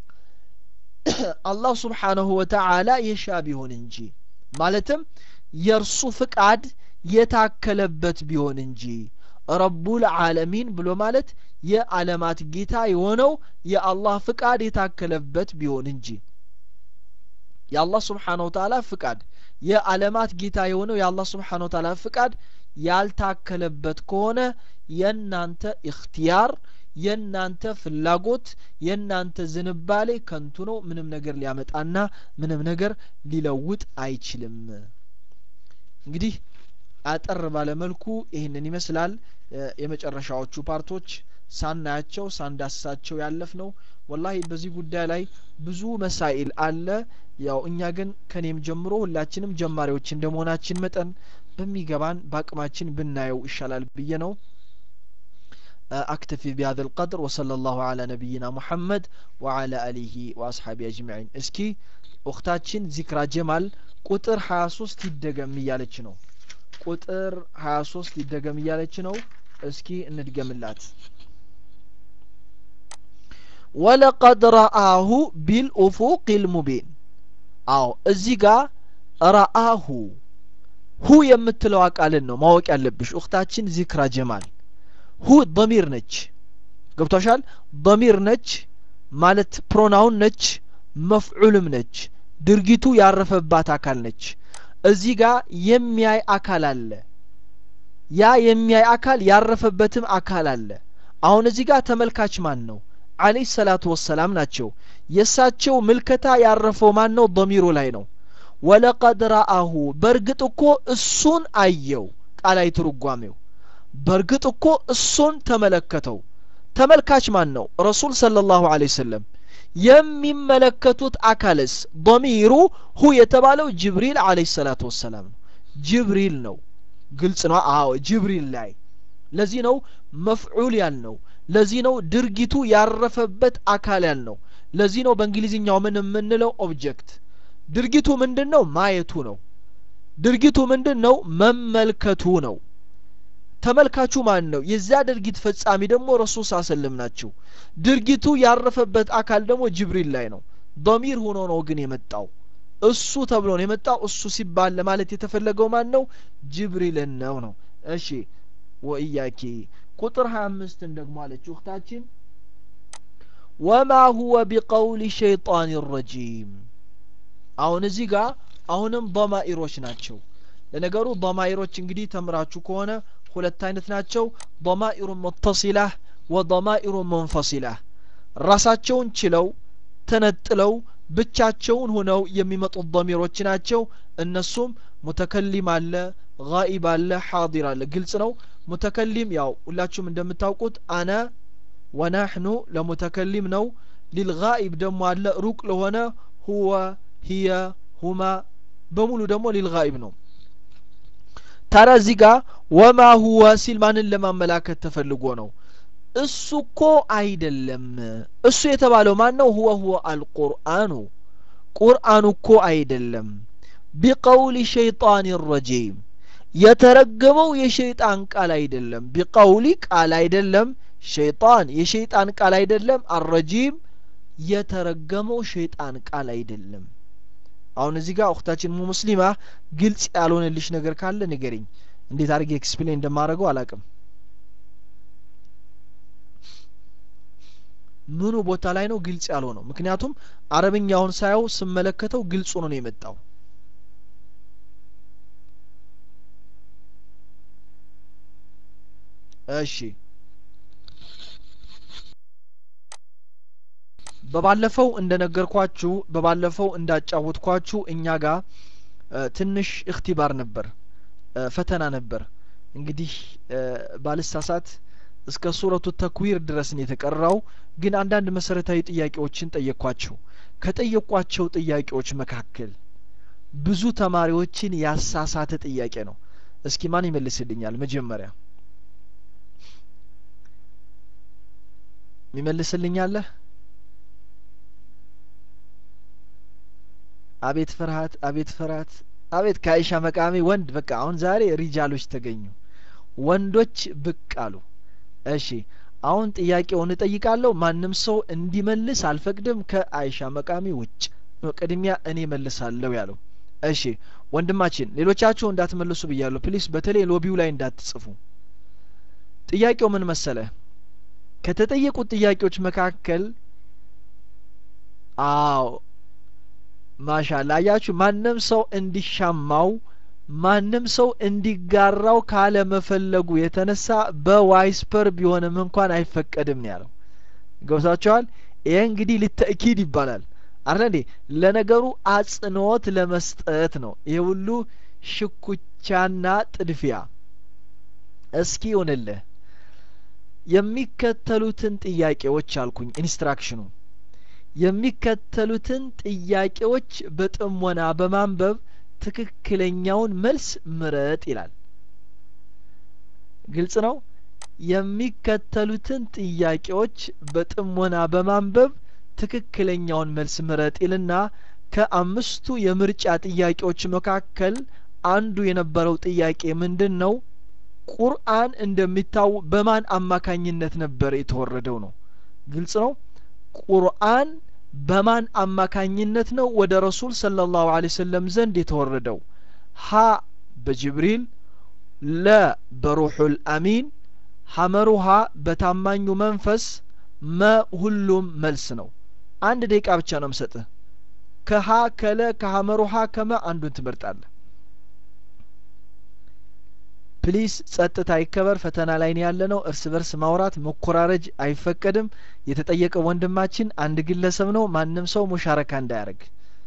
አላህ ስብሓነሁ ወተዓላ የሻ ቢሆን እንጂ ማለትም የእርሱ ፍቃድ የታከለበት ቢሆን እንጂ ረቡል ዓለሚን ብሎ ማለት የዓለማት ጌታ የሆነው የአላህ ፍቃድ የታከለበት ቢሆን እንጂ የአላህ ስብሓን ወተዓላ ፍቃድ የዓለማት ጌታ የሆነው የአላህ ስብሓን ወተዓላ ፍቃድ ያልታከለበት ከሆነ የእናንተ እክትያር የእናንተ ፍላጎት የእናንተ ዝንባሌ ከንቱ ነው ምንም ነገር ሊያመጣና ምንም ነገር ሊለውጥ አይችልም እንግዲህ አጠር ባለ መልኩ ይህንን ይመስላል የመጨረሻዎቹ ፓርቶች ሳናያቸው ሳንዳስሳቸው ያለፍ ነው ወላሂ በዚህ ጉዳይ ላይ ብዙ መሳኢል አለ ያው እኛ ግን ከኔም ጀምሮ ሁላችንም ጀማሪዎች እንደመሆናችን መጠን በሚገባን በአቅማችን ብናየው ይሻላል ብዬ ነው أكتفي بهذا القدر وصلى الله على نبينا محمد وعلى آله وأصحابه أجمعين اسكي أختاتشن ذكرى جمال ቁጥር 23 ይደገም እያለች ነው ቁጥር 23 ይደገም እያለች ነው እስኪ እንድገምላት ወለቀድ ረአሁ ቢልኡፉቅ ልሙቢን አዎ እዚህ ጋር ረአሁ ሁ የምትለው ቃልን ነው ማወቅ ያለብሽ እክታችን ዚክራ ጀማል ሁ ضሚር ነች ገብቷሻል ضሚር ነች ማለት ፕሮናውን ነች መፍዑልም ነች ድርጊቱ ያረፈባት አካል ነች እዚህ ጋር የሚያይ አካል አለ ያ የሚያይ አካል ያረፈበትም አካል አለ አሁን እዚህ ጋር ተመልካች ማን ነው አለይሂ ሰላቱ ወሰላም ናቸው የእሳቸው ምልከታ ያረፈው ማን ነው ضሚሩ ላይ ነው ወለቀድ ረአሁ በእርግጥ እኮ እሱን አየው ቃላይ ትርጓሜው በእርግጥ እኮ እሱን ተመለከተው ተመልካች ማን ነው ረሱል ሰለላሁ ዐለይሂ ወሰለም የሚመለከቱት አካልስ ضሚሩ ሁ የተባለው ጅብሪል አለይሂ ሰላቱ ወሰላም ነው ጅብሪል ነው ግልጽ ነው አዎ ጅብሪል ላይ ለዚህ ነው መፍዑል ያልነው ለዚህ ነው ድርጊቱ ያረፈበት አካል ያልነው ለዚህ ነው በእንግሊዝኛው ምን የምንለው ኦብጀክት ድርጊቱ ምንድን ነው ማየቱ ነው ድርጊቱ ምንድን ነው መመልከቱ ነው ተመልካቹ ማን ነው የዚያ ድርጊት ፈጻሚ ደግሞ ረሱል ሳሰልም ናቸው ድርጊቱ ያረፈበት አካል ደግሞ ጅብሪል ላይ ነው ዶሚር ሆኖ ነው ግን የመጣው እሱ ተብሎ ነው የመጣው እሱ ሲባል ለማለት የተፈለገው ማን ነው ጅብሪልን ነው ነው እሺ ወእያኪ ቁጥር 25 ደግሞ አለች እህታችን ወማ ሁወ ቢቀውሊ ሸይጣን ረጂም አሁን እዚህ ጋር አሁንም ضማኢሮች ናቸው ለነገሩ ضማኢሮች እንግዲህ ተምራችሁ ከሆነ ሁለት አይነት ናቸው ضማኢሩ ሙተሲላህ ወضማኢሩ መንፈሲላህ ራሳቸውን ችለው ተነጥለው ብቻቸውን ሆነው የሚመጡት ضሚሮች ናቸው እነሱም ሙተከሊም አለ ጋኢብ አለ ሓዲር አለ ግልጽ ነው ሙተከሊም ያው ሁላችሁም እንደምታውቁት አነ ወናሕኑ ለሙተከሊም ነው ሊልጋኢብ ደግሞ አለ ሩቅ ለሆነ ሁወ ሂየ ሁማ በሙሉ ደግሞ ሊልጋኢብ ነው ታዲያ እዚህ ጋር ወማ ሁወ ሲል ማንን ለማመላከት ተፈልጎ ነው እሱ እኮ አይደለም እሱ የተባለው ማን ነው ሁወ ሁወ አልቁርአኑ ቁርአኑ እኮ አይደለም ቢቀውሊ ሸይጣን ረጂም የተረገመው የሸይጣን ቃል አይደለም ቢቀውሊ ቃል አይደለም ሸይጣን የሸይጣን ቃል አይደለም አረጂም የተረገመው ሸይጣን ቃል አይደለም አሁን እዚህ ጋር እክታችን ሙስሊማ ግልጽ ያልሆነልሽ ነገር ካለ ንገሪኝ እንዴት አድርጌ ኤክስፕሌን እንደማደርገው አላቅም ምኑ ቦታ ላይ ነው ግልጽ ያልሆነው ምክንያቱም አረብኛውን ሳየው ስመለከተው ግልጽ ሆኖ ነው የመጣው እሺ በባለፈው እንደነገርኳችሁ በባለፈው እንዳጫወትኳችሁ እኛ ጋር ትንሽ እክቲባር ነበር ፈተና ነበር እንግዲህ ባልሳሳት እስከ ሱረቱ ተክዊር ድረስ ነው የተቀራው ግን አንዳንድ መሰረታዊ ጥያቄዎችን ጠየኳቸው ከጠየቋቸው ጥያቄዎች መካከል ብዙ ተማሪዎችን ያሳሳተ ጥያቄ ነው እስኪ ማን ይመልስልኛል መጀመሪያ ይመልስልኛለህ አቤት ፍርሃት አቤት ፍርሃት አቤት ከአይሻ መቃሚ ወንድ በቃ አሁን ዛሬ ሪጃሎች ተገኙ ወንዶች ብቅ አሉ እሺ አሁን ጥያቄውን እጠይቃለሁ ማንም ሰው እንዲመልስ አልፈቅድም ከአይሻ መቃሚ ውጭ ቅድሚያ እኔ መልሳለሁ ያለው እሺ ወንድማችን ሌሎቻችሁ እንዳትመልሱ ብያለሁ ፕሊስ በተለይ ሎቢው ላይ እንዳትጽፉ ጥያቄው ምን መሰለ ከተጠየቁት ጥያቄዎች መካከል አዎ ማሻላ አያችሁ ማንም ሰው እንዲሻማው ማንም ሰው እንዲጋራው ካለመፈለጉ የተነሳ በዋይስፐር ቢሆንም እንኳን አይፈቀድም ነው ያለው ገብታችኋል ይሄ እንግዲህ ልተእኪድ ይባላል አረ እንዴ ለነገሩ አጽንኦት ለመስጠት ነው ይሄ ሁሉ ሽኩቻና ጥድፊያ እስኪ ይሁንልህ የሚከተሉትን ጥያቄዎች አልኩኝ ኢንስትራክሽኑ የሚከተሉትን ጥያቄዎች በጥሞና በማንበብ ትክክለኛውን መልስ ምረጥ ይላል ግልጽ ነው የሚከተሉትን ጥያቄዎች በጥሞና በማንበብ ትክክለኛውን መልስ ምረጥ ይልና ከአምስቱ የምርጫ ጥያቄዎች መካከል አንዱ የነበረው ጥያቄ ምንድን ነው ቁርአን እንደሚታው በማን አማካኝነት ነበር የተወረደው ነው ግልጽ ነው ቁርአን በማን አማካኝነት ነው ወደ ረሱል ሰለላሁ ዐለይሂ ወሰለም ዘንድ የተወረደው ሀ በጅብሪል ለ በሩሑል አሚን ሐመሩሃ በታማኙ መንፈስ መ ሁሉም መልስ ነው አንድ ደቂቃ ብቻ ነው ምሰጥህ ከሀ ከለ ከሐመሩሃ ከመ አንዱን ትመርጣለህ ፕሊስ ጸጥታ ይከበር ፈተና ላይ ነው ያለ ነው እርስ በርስ ማውራት መኮራረጅ አይፈቀድም የተጠየቀ ወንድማችን አንድ ግለሰብ ነው ማንም ሰው ሙሻረካ እንዳያደርግ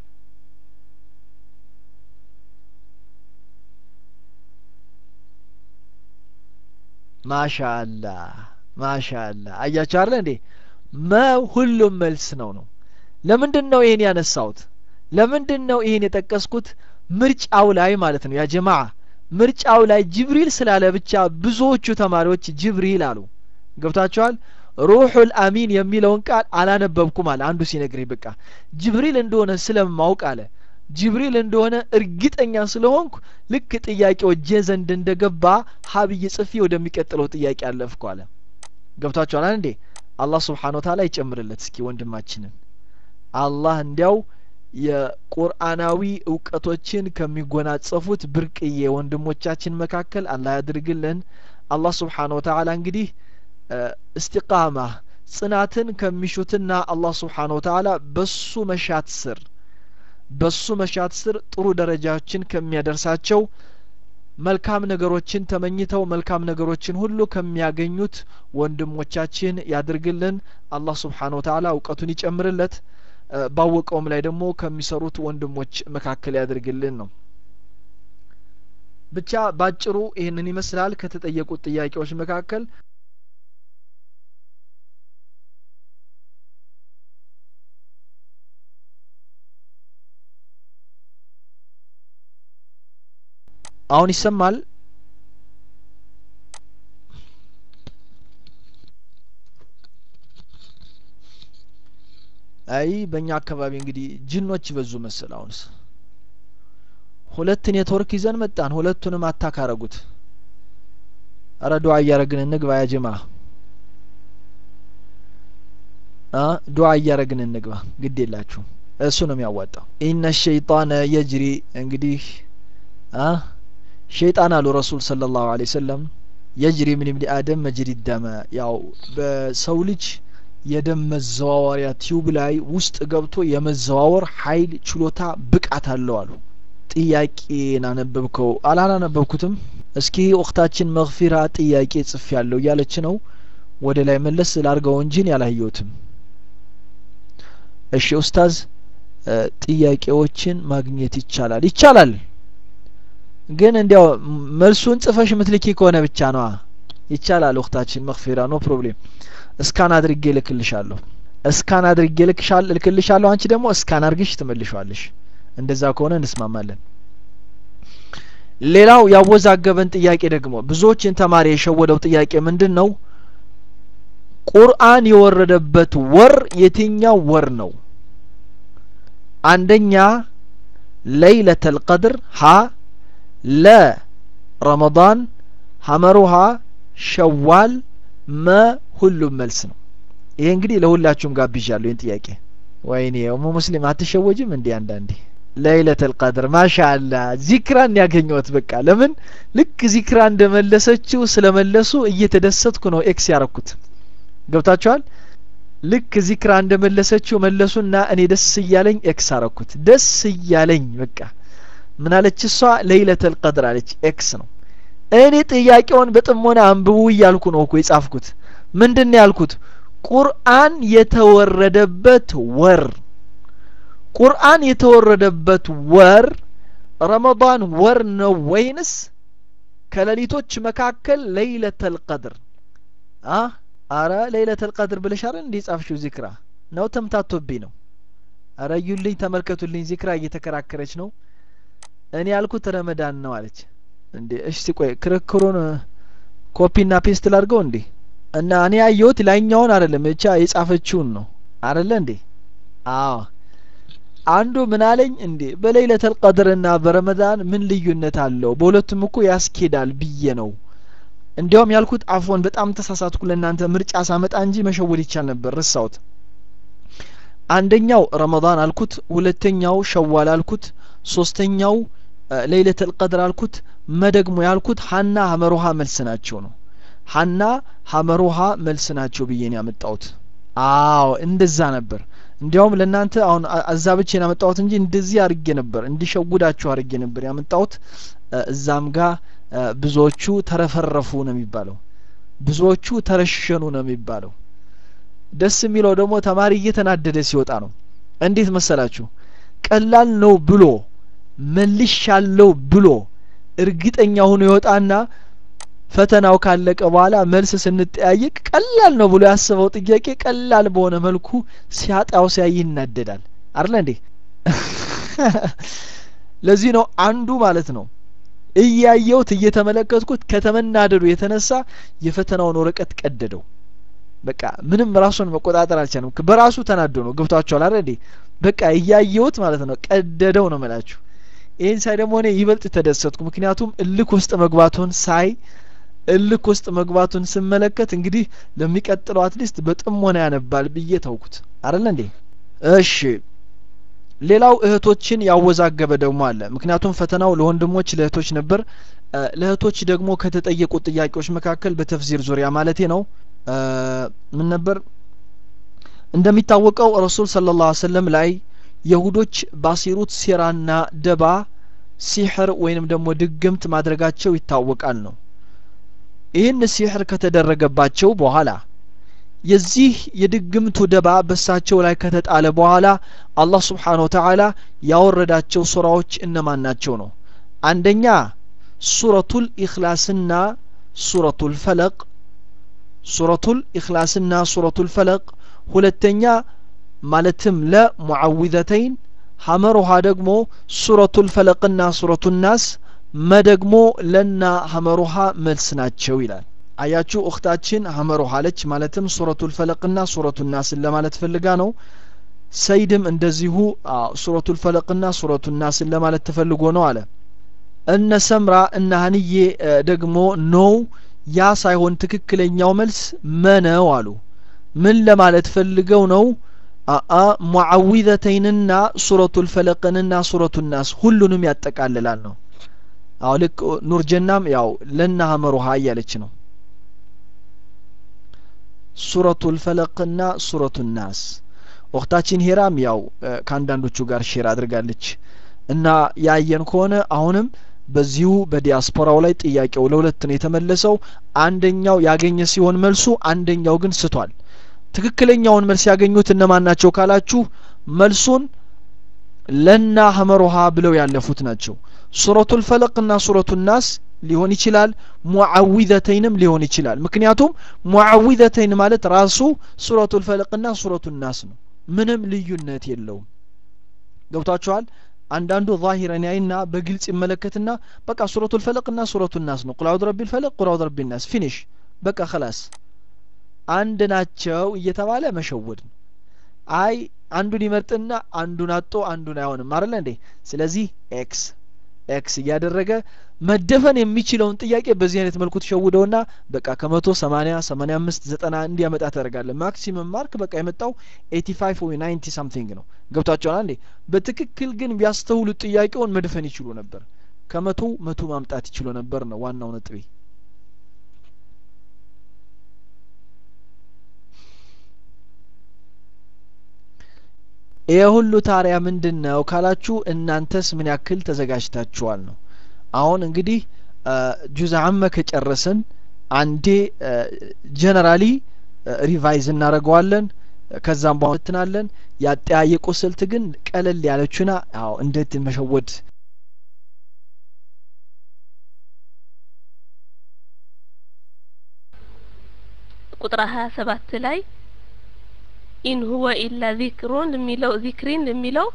ማሻአላ ማሻአላ አያችሁ አለ እንዴ መ ሁሉም መልስ ነው ነው ለምንድን ነው ይሄን ያነሳሁት ለምንድን ነው ይሄን የጠቀስኩት ምርጫው ላይ ማለት ነው ያ ጀማዓ ምርጫው ላይ ጅብሪል ስላለ ብቻ ብዙዎቹ ተማሪዎች ጅብሪል አሉ ገብታችኋል ሩሑል አሚን የሚለውን ቃል አላነበብኩም አለ አንዱ ሲነግረኝ በቃ ጅብሪል እንደሆነ ስለማውቅ አለ ጅብሪል እንደሆነ እርግጠኛ ስለሆንኩ ልክ ጥያቄው እጄ ዘንድ እንደገባ ሀብይ ጽፊ ወደሚቀጥለው ጥያቄ አለፍኩ አለ ገብታችኋል እንዴ አላህ ስብሓን ወተላ ይጨምርለት እስኪ ወንድማችንን አላህ እንዲያው የቁርአናዊ እውቀቶችን ከሚጎናጸፉት ብርቅዬ ወንድሞቻችን መካከል አላህ ያድርግልን አላህ ስብሓን ወተላ እንግዲህ እስቲቃማ ጽናትን ከሚሹትና አላህ ስብሓን ወተላ በሱ መሻት ስር በሱ መሻት ስር ጥሩ ደረጃዎችን ከሚያደርሳቸው መልካም ነገሮችን ተመኝተው መልካም ነገሮችን ሁሉ ከሚያገኙት ወንድሞቻችን ያድርግልን አላህ ስብሓን ወተላ እውቀቱን ይጨምርለት ባወቀውም ላይ ደግሞ ከሚሰሩት ወንድሞች መካከል ያድርግልን ነው ብቻ ባጭሩ ይህንን ይመስላል ከተጠየቁት ጥያቄዎች መካከል አሁን ይሰማል አይ በእኛ አካባቢ እንግዲህ ጅኖች በዙ መሰል አሁንስ ሁለት ኔትወርክ ይዘን መጣን ሁለቱንም አታካረጉት አረ ዱዓ እያረግን እንግባ ያ ጀማ ዱዓ እያረግን እንግባ ግድ የላችሁ እሱ ነው የሚያዋጣው ኢነ ሸይጣነ የጅሪ እንግዲህ ሸይጣን አሉ ረሱል ስለ ላሁ ለ ሰለም የጅሪ ምን ብኒ አደም መጅሪ ደመ ያው በሰው ልጅ የደም መዘዋወሪያ ቲዩብ ላይ ውስጥ ገብቶ የመዘዋወር ኃይል ችሎታ ብቃት አለው አሉ ጥያቄን አነበብከው አላላነበብኩትም እስኪ ወቅታችን መግፊራ ጥያቄ ጽፍ ያለው እያለች ነው ወደ ላይ መለስ ላርገው እንጂን ያላየሁትም እሺ ኡስታዝ ጥያቄዎችን ማግኘት ይቻላል ይቻላል ግን እንዲያው መልሱን ጽፈሽ ምትልኪ ከሆነ ብቻ ነዋ ይቻላል እህታችን መክፊራ ኖ ፕሮብሌም እስካን አድርጌ ልክልሻለሁ እስካን አድርጌ ልክሻል ልክልሻለሁ አንቺ ደግሞ እስካን አድርግሽ ትመልሻለሽ እንደዛ ከሆነ እንስማማለን ሌላው ያወዛገበን ጥያቄ ደግሞ ብዙዎችን ተማሪ የሸወደው ጥያቄ ምንድን ነው ቁርአን የወረደበት ወር የትኛው ወር ነው አንደኛ ለይለተል ቀድር ሀ ለ ረመዳን ሀመሩሃ ሸዋል መ ሁሉም መልስ ነው ይሄ እንግዲህ ለሁላችሁም ጋብዣለሁ ይህን ጥያቄ ወይኔ ኡሙ ሙስሊም አትሸወጅም እንዲህ አንዳንዴ ለይለተል ቀድር ማሻአላ ዚክራን ያገኘሁት በቃ ለምን ልክ ዚክራ እንደመለሰችው ስለመለሱ እየተደሰትኩ ነው ኤክስ ያረኩት ገብታችኋል ልክ ዚክራ እንደመለሰችው መለሱና እኔ ደስ እያለኝ ኤክስ አረኩት ደስ እያለኝ በቃ ምን አለች እሷ ለይለተል ቀድር አለች ኤክስ ነው እኔ ጥያቄውን በጥሞና አንብቡ እያልኩ ነው እኮ የጻፍኩት ምንድን ነው ያልኩት ቁርአን የተወረደበት ወር ቁርአን የተወረደበት ወር ረመዳን ወር ነው ወይንስ ከሌሊቶች መካከል ለይለተል ቀድር አ አረ ለይለተል ቀድር ብለሽ አረ እንዲህ ጻፍሽው ዚክራ ነው ተምታቶብኝ ነው አረ እዩልኝ ተመልከቱልኝ ዚክራ እየተከራከረች ነው እኔ ያልኩት ረመዳን ነው አለች እንዴ እሺ ቆይ ክርክሩን ኮፒና ፔስት ላድርገው እንዴ እና እኔ ያየሁት ላይኛውን አይደለም ብቻ የጻፈችውን ነው አይደለ እንዴ አዎ አንዱ ምን አለኝ እንዴ በለይለተል ቀድርና በረመዳን ምን ልዩነት አለው በሁለቱም እኮ ያስኬዳል ብዬ ነው እንዲያውም ያልኩት አፎን በጣም ተሳሳትኩ ለእናንተ ምርጫ ሳመጣ እንጂ መሸወድ ይቻል ነበር ረሳሁት አንደኛው ረመዳን አልኩት ሁለተኛው ሸዋል አልኩት ሶስተኛው ለይለተል ቀድር አልኩት መደግሞ ያልኩት ሀና ሀመሮሃ መልስ ናቸው ነው ሀና ሀመሮሃ መልስ ናቸው ብዬ ነው ያመጣሁት አዎ እንደዛ ነበር እንዲያውም ለእናንተ አሁን አዛብቼን ያመጣሁት እንጂ እንደዚህ አድርጌ ነበር እንዲሸውዳችሁ አድርጌ ነበር ያመጣሁት እዛም ጋር ብዙዎቹ ተረፈረፉ ነው የሚባለው ብዙዎቹ ተረሸኑ ነው የሚባለው ደስ የሚለው ደግሞ ተማሪ እየተናደደ ሲወጣ ነው እንዴት መሰላችሁ ቀላል ነው ብሎ መልሻለው ብሎ እርግጠኛ ሆኖ ይወጣና ፈተናው ካለቀ በኋላ መልስ ስንጠያየቅ ቀላል ነው ብሎ ያስበው ጥያቄ ቀላል በሆነ መልኩ ሲያጣው ሲያይ ይናደዳል አለ እንዴ ለዚህ ነው አንዱ ማለት ነው እያየውት እየተመለከትኩት ከተመናደዱ የተነሳ የፈተናውን ወረቀት ቀደደው በቃ ምንም ራሱን መቆጣጠር አልቻለም በራሱ ተናዶ ነው ገብቷቸዋል አረ እንዴ በቃ እያየውት ማለት ነው ቀደደው ነው መላችሁ ይህን ሳይ ደግሞ እኔ ይበልጥ ተደሰትኩ ምክንያቱም እልክ ውስጥ መግባቱን ሳይ እልክ ውስጥ መግባቱን ስመለከት እንግዲህ ለሚቀጥለው አትሊስት በጥሞና ያነባል ብዬ ተውኩት አረለ እንዴ እሺ ሌላው እህቶችን ያወዛገበ ደግሞ አለ ምክንያቱም ፈተናው ለወንድሞች ለእህቶች ነበር ለእህቶች ደግሞ ከተጠየቁት ጥያቄዎች መካከል በተፍዚር ዙሪያ ማለቴ ነው ምን ነበር እንደሚታወቀው ረሱል ስለ ላ ሰለም ላይ የሁዶች ባሲሩት ሴራና ደባ ሲሕር ወይንም ደግሞ ድግምት ማድረጋቸው ይታወቃል ነው ይህን ሲሕር ከተደረገባቸው በኋላ የዚህ የድግምቱ ደባ በሳቸው ላይ ከተጣለ በኋላ አላህ ስብሓን ወተዓላ ያወረዳቸው ሱራዎች እነማን ናቸው ነው አንደኛ ሱረቱል ኢኽላስና ሱረቱል ፈለቅ ሱረቱል ኢኽላስና ሱረቱል ፈለቅ ሁለተኛ ማለትም ለሙዓዊዘተይን ሀመሮሃ ደግሞ ሱረቱል ፈለቅና ሱረቱ ናስ መደግሞ ለና ሀመሮሃ መልስ ናቸው ይላል አያችሁ እክታችን ሀመሮሃ አለች ማለትም ሱረቱል ፈለቅና ሱረቱ ናስን ለማለት ፈልጋ ነው ሰይድም እንደዚሁ ሱረቱል ፈለቅና ሱረቱ ናስን ለማለት ተፈልጎ ነው አለ እነ ሰምራ እነ ሀንዬ ደግሞ ኖው ያ ሳይሆን ትክክለኛው መልስ መነው አሉ ምን ለማለት ፈልገው ነው አአ ሙዓዊዘተይንና ሱረቱል ፈለቅንና ሱረቱ ናስ ሁሉንም ያጠቃልላል ነው አዎ ልክ ኑርጀናም ያው ለና ሀመሩሃ እያለች ነው ሱረቱል ፈለቅና ሱረቱ ናስ ወቅታችን ሄራም ያው ከአንዳንዶቹ ጋር ሼር አድርጋለች እና ያየን ከሆነ አሁንም በዚሁ በዲያስፖራው ላይ ጥያቄው ለሁለት ነው የተመለሰው አንደኛው ያገኘ ሲሆን መልሱ አንደኛው ግን ስቷል ትክክለኛውን መልስ ያገኙት እነማን ናቸው ካላችሁ መልሱን ለና ሀመሮሃ ብለው ያለፉት ናቸው ሱረቱል ፈለቅና ሱረቱ ናስ ሊሆን ይችላል ሙዓዊዘተይንም ሊሆን ይችላል ምክንያቱም ሙዓዊዘተይን ማለት ራሱ ሱረቱ ልፈለቅና ሱረቱ ናስ ነው ምንም ልዩነት የለውም ገብቷችኋል አንዳንዱ ዛሂረን ያይና በግልጽ ይመለከትና በቃ ሱረቱ ልፈለቅና ሱረቱ ናስ ነው ቁል አውድ ረቢ ልፈለቅ ቁል አውድ ረቢ ናስ ፊኒሽ በቃ ከላስ አንድ ናቸው እየተባለ መሸወድ ነው አይ አንዱን ይመርጥና አንዱን አጦ አንዱን አይሆንም አይደለ እንዴ ስለዚህ ኤክስ ኤክስ እያደረገ መደፈን የሚችለውን ጥያቄ በዚህ አይነት መልኩ ተሸውደውና በቃ ከመቶ ሰማኒያ ሰማኒያ አምስት ዘጠና እንዲያመጣ ታደርጋለ ማክሲመም ማርክ በቃ የመጣው ኤቲ ፋይቭ ወይ ናይንቲ ሳምቲንግ ነው ገብቷቸዋል አንዴ በትክክል ግን ቢያስተውሉት ጥያቄውን መድፈን ይችሉ ነበር ከመቶ መቶ ማምጣት ይችሉ ነበር ነው ዋናው ነጥቤ ይህ ሁሉ ታሪያ ምንድን ነው ካላችሁ እናንተስ ምን ያክል ተዘጋጅታችኋል ነው አሁን እንግዲህ ጁዝ አመ ከጨረስን አንዴ ጀነራሊ ሪቫይዝ እናደርገዋለን ከዛም በኋላ ትናለን ያጠያየቁ ስልት ግን ቀለል ያለችና አዎ እንዴት መሸወድ ቁጥር ሀያ ሰባት ላይ ኢን ሁወ ኢላ ዚክሩን የሚለው ዚክሪን የሚለው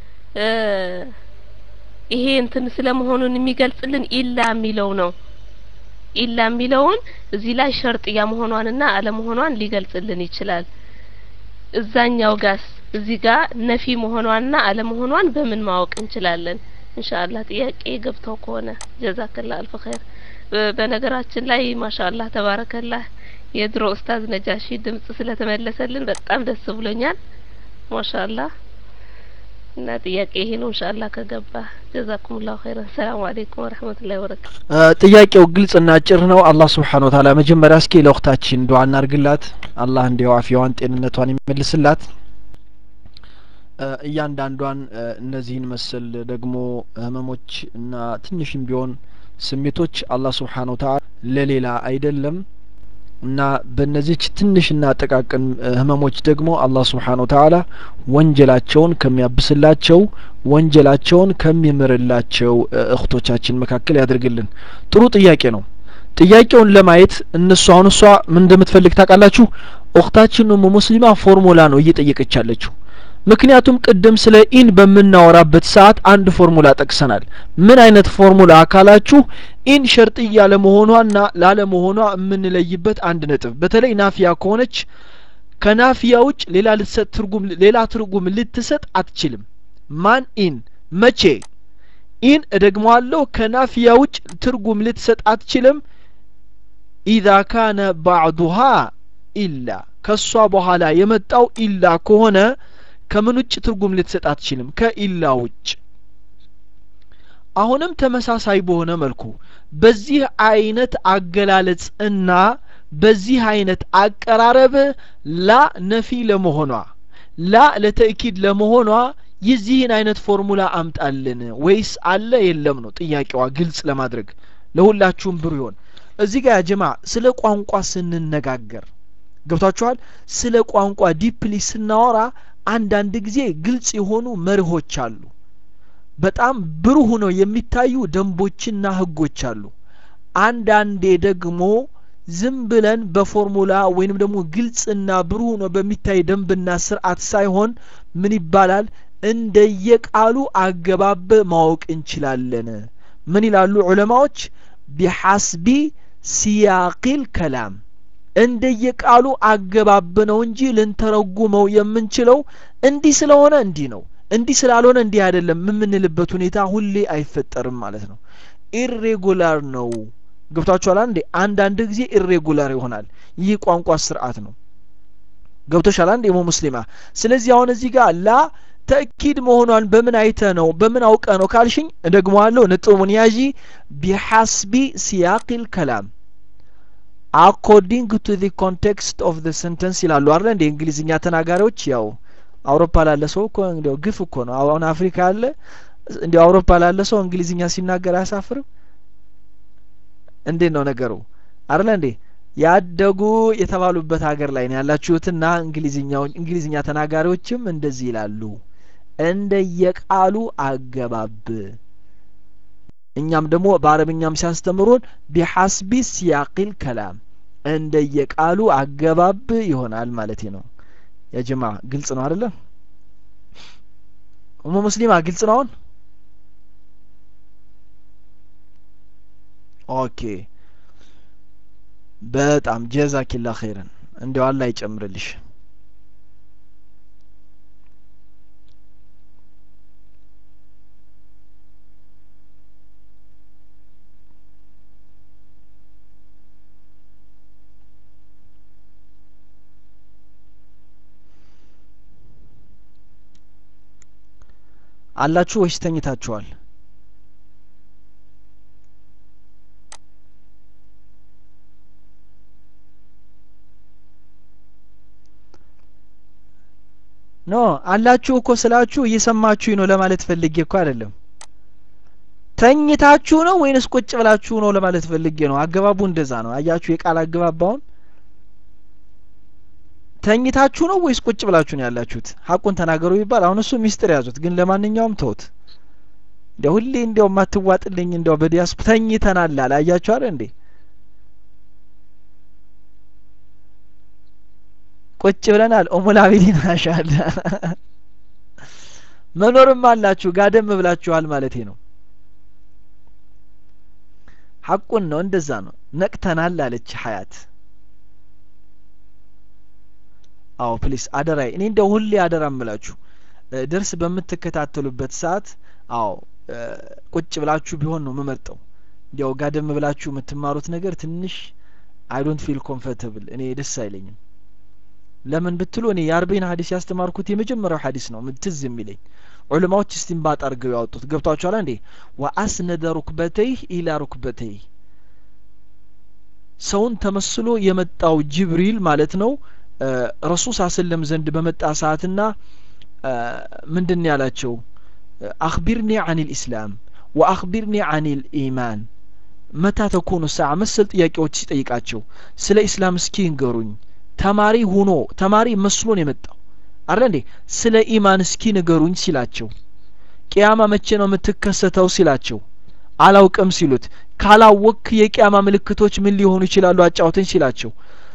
ይሄ እንትን ስለመሆኑን የሚገልጽልን ኢላ የሚለው ነው። ኢላ የሚለውን እዚህ ላይ ሸርጥያ መሆኗንና አለመሆኗን ሊገልጽልን ይችላል። እዛኛው ጋስ እዚህ ጋር ነፊ መሆኗንና አለመሆኗን በምን ማወቅ እንችላለን? ኢንሻአላህ ጥያቄ ገብተው ከሆነ ጀዛከላ አልፍ ኸይር። በነገራችን ላይ ማሻአላህ ተባረከላህ የድሮ ኡስታዝ ነጃሺ ድምጽ ስለተመለሰልን በጣም ደስ ብሎኛል። ማሻአላህ እና ጥያቄ ይሄ ነው ኢንሻአላህ ከገባ ጀዛኩሙላሁ ኸይረን። ሰላም አለይኩም ወራህመቱላሂ ወበረካቱ። ጥያቄው ግልጽና አጭር ነው። አላህ ስብሓን ወተዓላ መጀመሪያ እስኪ ለወቅታችን ዱዓ እናርግላት። አላህ እንዲያው አፊያዋን ጤንነቷን ይመልስላት። እያንዳንዷን እነዚህን መሰል ደግሞ ህመሞች እና ትንሽም ቢሆን ስሜቶች አላህ ስብሓን ወተዓላ ለሌላ አይደለም እና በእነዚች ትንሽና ጠቃቅን ህመሞች ደግሞ አላህ ስብሓን ወተዓላ ወንጀላቸውን ከሚያብስላቸው ወንጀላቸውን ከሚምርላቸው እህቶቻችን መካከል ያድርግልን። ጥሩ ጥያቄ ነው። ጥያቄውን ለማየት እነሱ አሁን እሷ ምን እንደምትፈልግ ታውቃላችሁ? እህታችን ኡሙ ሙስሊማ ፎርሙላ ነው እየጠየቀች ያለችው። ምክንያቱም ቅድም ስለ ኢን በምናወራበት ሰዓት አንድ ፎርሙላ ጠቅሰናል። ምን አይነት ፎርሙላ አካላችሁ ኢን ሸርጥያ ለመሆኗና ላለመሆኗ የምንለይበት አንድ ነጥብ፣ በተለይ ናፊያ ከሆነች ከናፊያ ውጭ ሌላ ልትሰጥ ትርጉም ሌላ ትርጉም ልትሰጥ አትችልም። ማን ኢን መቼ ኢን እደግመዋለሁ፣ ከናፊያ ውጭ ትርጉም ልትሰጥ አትችልም። ኢዛ ካነ ባዕዱሃ ኢላ ከሷ በኋላ የመጣው ኢላ ከሆነ ከምን ውጭ ትርጉም ልትሰጥ አትችልም ከኢላ ውጭ አሁንም ተመሳሳይ በሆነ መልኩ በዚህ አይነት አገላለጽ እና በዚህ አይነት አቀራረብ ላ ነፊ ለመሆኗ ላ ለተእኪድ ለመሆኗ የዚህን አይነት ፎርሙላ አምጣልን ወይስ አለ የለም ነው ጥያቄዋ ግልጽ ለማድረግ ለሁላችሁም ብሩ ይሆን እዚህ ጋር ጀማ ስለ ቋንቋ ስንነጋገር ገብቷችኋል ስለ ቋንቋ ዲፕሊ ስናወራ አንዳንድ ጊዜ ግልጽ የሆኑ መርሆች አሉ በጣም ብሩህ ነው የሚታዩ ደንቦችና ህጎች አሉ አንዳንዴ ደግሞ ዝም ብለን በፎርሙላ ወይንም ደግሞ ግልጽና ብሩህ ነው በሚታይ ደንብና ስርዓት ሳይሆን ምን ይባላል እንደየቃሉ አገባብ ማወቅ እንችላለን ምን ይላሉ ዑለማዎች ቢሐስቢ ሲያቂል ከላም እንደየቃሉ አገባብ ነው እንጂ ልንተረጉመው የምንችለው እንዲህ ስለሆነ እንዲህ ነው እንዲህ ስላልሆነ እንዲህ አይደለም የምንልበት ሁኔታ ሁሌ አይፈጠርም ማለት ነው ኢሬጉላር ነው ገብቷችኋል እንዴ አንዳንድ ጊዜ ኢሬጉላር ይሆናል ይህ ቋንቋ ስርዓት ነው ገብቶሻል አንዴ ሞ ሙስሊማ ስለዚህ አሁን እዚህ ጋር ላ ተእኪድ መሆኗን በምን አይተ ነው በምን አውቀ ነው ካልሽኝ እደግመዋለሁ ነጥቡን ያዢ ቢሐስቢ ሲያቂል ከላም አኮርዲንግ ቱ ዚ ኮንቴክስት ኦፍ ዘ ሰንተንስ ይላሉ አለ እንደ እንግሊዝኛ ተናጋሪዎች ያው አውሮፓ ላለ ሰው እኮ እንዲያው ግፍ እኮ ነው አሁን አፍሪካ አለ እንዲያው አውሮፓ ላለ ሰው እንግሊዝኛ ሲናገር አያሳፍርም እንዴት ነው ነገሩ አይደለ እንዴ ያደጉ የተባሉበት ሀገር ላይ ነው ያላችሁትና እንግሊዝኛው እንግሊዝኛ ተናጋሪዎችም እንደዚህ ይላሉ እንደየቃሉ አገባብ እኛም ደግሞ በአረብኛም ሲያስተምሩን ቢሐስቢ ሲያቂል ከላም እንደየቃሉ አገባብ ይሆናል ማለት ነው የጀማ ግልጽ ነው አይደለ ኡሙ ሙስሊማ ግልጽ ነው አሁን ኦኬ በጣም ጀዛኪላ ኸይረን እንዲያው አላህ ይጨምርልሽ አላችሁ ወይስ ተኝታችኋል ኖ አላችሁ እኮ ስላችሁ እየሰማችሁኝ ነው ለማለት ፈልጌ እኮ አይደለም ተኝታችሁ ነው ወይንስ ቁጭ ብላችሁ ነው ለማለት ፈልጌ ነው አገባቡ እንደዛ ነው አያችሁ የቃል አገባባውን ተኝታችሁ ነው ወይስ ቁጭ ብላችሁ ነው ያላችሁት ሀቁን ተናገሩ ይባል አሁን እሱ ሚስጥር ያዙት ግን ለማንኛውም ተውት እንደ ሁሌ እንዲያው ማትዋጥልኝ እንዲያው በዲያስ ተኝተናል አለ አያችሁ አይደል እንዴ ቁጭ ብለናል ኡሙል አቢዲን ማሻአላ መኖርም አላችሁ ጋደም ብላችኋል ማለቴ ነው ሐቁን ነው እንደዛ ነው ነቅተናል አለች ሀያት አዎ ፕሊስ አደራይ እኔ እንደው ሁሌ አደራ እምላችሁ ደርስ በምትከታተሉበት ሰዓት አዎ ቁጭ ብላችሁ ቢሆን ነው የምመርጠው እንዲያው ጋደም ብላችሁ የምትማሩት ነገር ትንሽ አይ ዶንት ፊል ኮምፎርታብል እኔ ደስ አይለኝም ለምን ብትሉ እኔ የአርበይን ሀዲስ ያስተማርኩት የመጀመሪያው ሀዲስ ነው ትዝ የሚለኝ ዑለማዎች እስቲንባጥ አድርገው ያወጡት ገብቷችኋል እንዴ ወአስነደ ሩክበተይህ ኢላ ሩክበተይህ ሰውን ተመስሎ የመጣው ጅብሪል ማለት ነው ረሱል ሳ ስለም ዘንድ በመጣ ሰዓትና ምንድን ያላቸው አክቢርኒ አን ልእስላም ወአክቢርኒ አን ልኢማን መታ ተኮኑ ሰዓ መሰል ጥያቄዎች ሲጠይቃቸው ስለ ኢስላም እስኪ ንገሩኝ ተማሪ ሁኖ ተማሪ መስሎን የመጣው አረ እንዴ ስለ ኢማን እስኪ ንገሩኝ ሲላቸው ቅያማ መቼ ነው የምትከሰተው ሲላቸው አላውቅም ሲሉት ካላወክ የቅያማ ምልክቶች ምን ሊሆኑ ይችላሉ አጫውተኝ ሲላቸው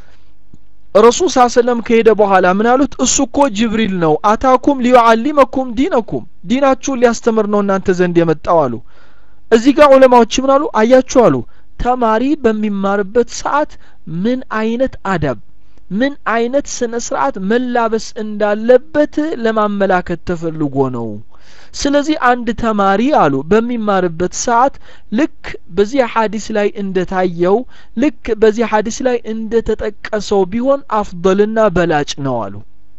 ረሱል ሳ ሰለም ከሄደ በኋላ ምን አሉት እሱ እኮ ጅብሪል ነው አታኩም ሊዩዓሊመኩም ዲነኩም ዲናችሁን ሊያስተምር ነው እናንተ ዘንድ የመጣው አሉ እዚህ ጋር ዑለማዎች ምን አሉ አያችሁ አሉ ተማሪ በሚማርበት ሰዓት ምን አይነት አዳብ ምን አይነት ስነ ስርዓት መላበስ እንዳለበት ለማመላከት ተፈልጎ ነው ስለዚህ አንድ ተማሪ አሉ በሚማርበት ሰዓት ልክ በዚህ ሀዲስ ላይ እንደታየው ልክ በዚህ ሀዲስ ላይ እንደተጠቀሰው ቢሆን አፍضልና በላጭ ነው አሉ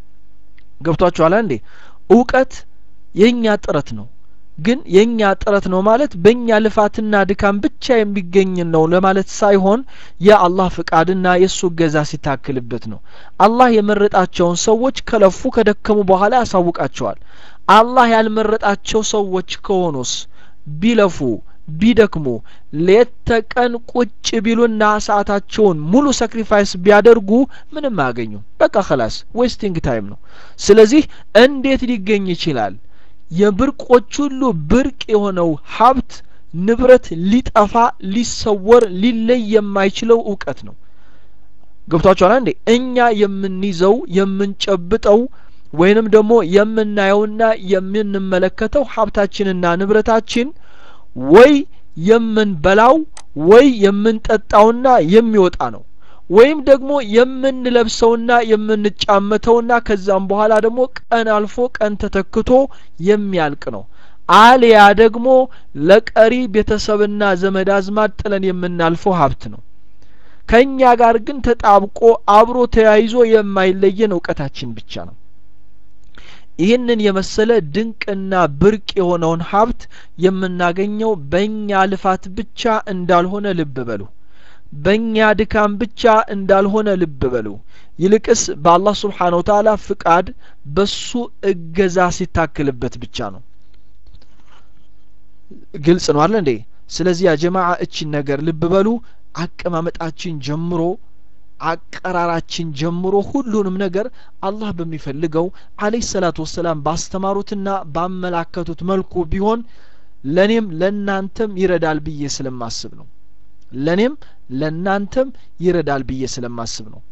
ገብቷችኋል እንዴ እውቀት የእኛ ጥረት ነው ግን የእኛ ጥረት ነው ማለት በእኛ ልፋትና ድካም ብቻ የሚገኝ ነው ለማለት ሳይሆን የአላህ ፍቃድና የእሱ እገዛ ሲታክልበት ነው አላህ የመረጣቸውን ሰዎች ከለፉ ከደከሙ በኋላ ያሳውቃቸዋል አላህ ያልመረጣቸው ሰዎች ከሆኑስ ቢለፉ ቢደክሙ ሌት ተቀን ቁጭ ቢሉና ሰዓታቸውን ሙሉ ሳክሪፋይስ ቢያደርጉ ምንም አያገኙም በቃ ከላስ ዌስቲንግ ታይም ነው ስለዚህ እንዴት ሊገኝ ይችላል የብርቆች ሁሉ ብርቅ የሆነው ሀብት ንብረት ሊጠፋ ሊሰወር ሊለይ የማይችለው እውቀት ነው ገብቷችኋል እንዴ እኛ የምንይዘው የምንጨብጠው ወይንም ደግሞ የምናየውና የምንመለከተው ሀብታችንና ንብረታችን ወይ የምንበላው ወይ የምንጠጣውና የሚወጣ ነው ወይም ደግሞ የምንለብሰውና የምንጫመተውና ከዛም በኋላ ደግሞ ቀን አልፎ ቀን ተተክቶ የሚያልቅ ነው አሊያ ደግሞ ለቀሪ ቤተሰብና ዘመድ አዝማድ ጥለን የምናልፈው ሀብት ነው ከእኛ ጋር ግን ተጣብቆ አብሮ ተያይዞ የማይለየን እውቀታችን ብቻ ነው ይህንን የመሰለ ድንቅና ብርቅ የሆነውን ሀብት የምናገኘው በእኛ ልፋት ብቻ እንዳልሆነ ልብ በሉ በእኛ ድካም ብቻ እንዳልሆነ ልብ በሉ ይልቅስ በአላህ ስብሓን ወተላ ፍቃድ በሱ እገዛ ሲታክልበት ብቻ ነው ግልጽ ነው አለ እንዴ ስለዚህ ያ ጀማዓ እቺን ነገር ልብ በሉ አቀማመጣችን ጀምሮ አቀራራችን ጀምሮ ሁሉንም ነገር አላህ በሚፈልገው አለህ ሰላቱ ወሰላም ባስተማሩትና ባመላከቱት መልኩ ቢሆን ለኔም ለናንተም ይረዳል ብዬ ስለማስብ ነው ለኔም ለናንተም ይረዳል ብዬ ስለማስብ ነው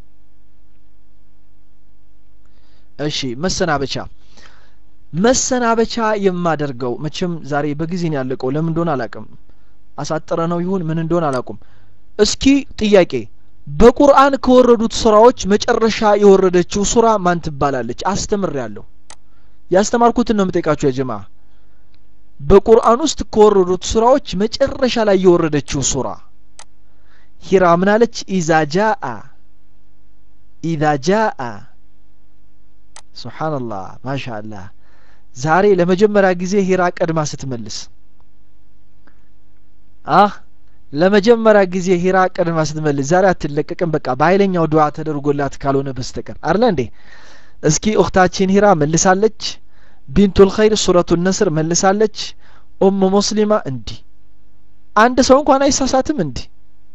እሺ መሰናበቻ መሰናበቻ የማደርገው መቼም ዛሬ በጊዜ ነው ያለቀው ለምን እንደሆነ አላቅም አሳጠረ ነው ይሁን ምን እንደሆነ አላቁም እስኪ ጥያቄ በቁርአን ከወረዱት ሱራዎች መጨረሻ የወረደችው ሱራ ማን ትባላለች አስተምር ያለሁ ያስተማርኩትን ነው የምጠይቃችሁ የጀማ በቁርአን ውስጥ ከወረዱት ሱራዎች መጨረሻ ላይ የወረደችው ሱራ ሂራ ምናለች ኢዛ ጃአ ኢዛ ጃአ ሱብሓንላህ ማሻአላህ ዛሬ ለመጀመሪያ ጊዜ ሂራ ቀድማ ስትመልስ አህ ለመጀመሪያ ጊዜ ሂራ ቀድማ ስትመልስ ዛሬ አትለቀቅም በቃ በኃይለኛው ዱዓ ተደርጎላት ካልሆነ በስተቀር አለ እንዴ እስኪ እኽታችን ሂራ መልሳለች ቢንቱል ኸይር ሱረቱ ነስር መልሳለች ኡሙ ሙስሊማ እንዲህ አንድ ሰው እንኳን አይሳሳትም እንዲህ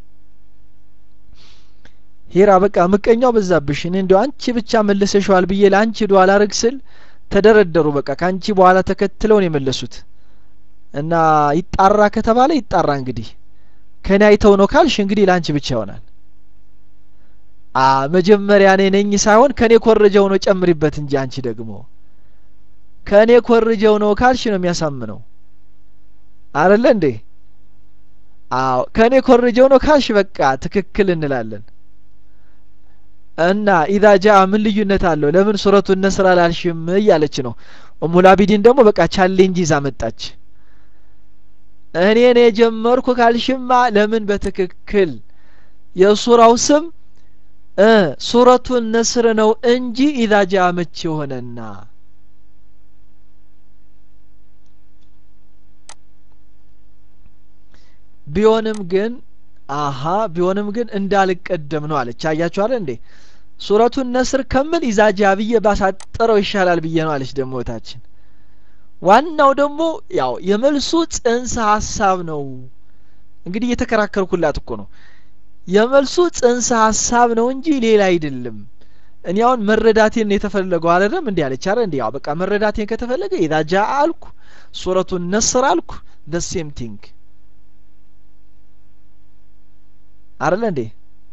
ሂራ በቃ ምቀኛው በዛብሽ እኔ እንዲያው አንቺ ብቻ መልሰሽዋል ብዬ ለአንቺ ዱዓ ላረግ ስል ተደረደሩ በቃ ከአንቺ በኋላ ተከትለው ነው የመለሱት እና ይጣራ ከተባለ ይጣራ እንግዲህ ከኔ አይተው ነው ካልሽ እንግዲህ ለአንቺ ብቻ ይሆናል አ መጀመሪያ እኔ ነኝ ሳይሆን ከኔ ኮርጀው ነው ጨምሪበት እንጂ አንቺ ደግሞ ከእኔ ኮርጀው ነው ካልሽ ነው የሚያሳምነው አረለ እንዴ አዎ ከእኔ ኮርጀው ነው ካልሽ በቃ ትክክል እንላለን እና ኢዛ ጃ ምን ልዩነት አለው ለምን ሱረቱ ነስር አላልሽም እያለች ነው እሙላቢዲን ደግሞ በቃ ቻሌንጅ ይዛ መጣች እኔ ነው የጀመርኩ ካልሽማ ለምን በትክክል የሱራው ስም እ ሱረቱ ነስር ነው እንጂ ኢዛ ጃ መቼ የሆነና ቢሆንም ግን አሀ ቢሆንም ግን እንዳልቀደም ነው አለች አያችሁ አለ እንዴ ሱረቱን ነስር ከምል ኢዛጃ ብዬ ባሳጠረው ይሻላል ብዬ ነው አለች ደግሞ እህታችን ዋናው ደግሞ ያው የመልሱ ጽንሰ ሀሳብ ነው እንግዲህ እየተከራከርኩላት እኮ ነው የመልሱ ጽንሰ ሀሳብ ነው እንጂ ሌላ አይደለም እኔ አሁን መረዳቴን ነው የተፈለገው አለደም እንዲህ አለች አረ እንዲህ ያው በቃ መረዳቴን ከተፈለገ ኢዛጃ አልኩ ሱረቱን ነስር አልኩ ደ ሴም ቲንግ አይደለ እንዴ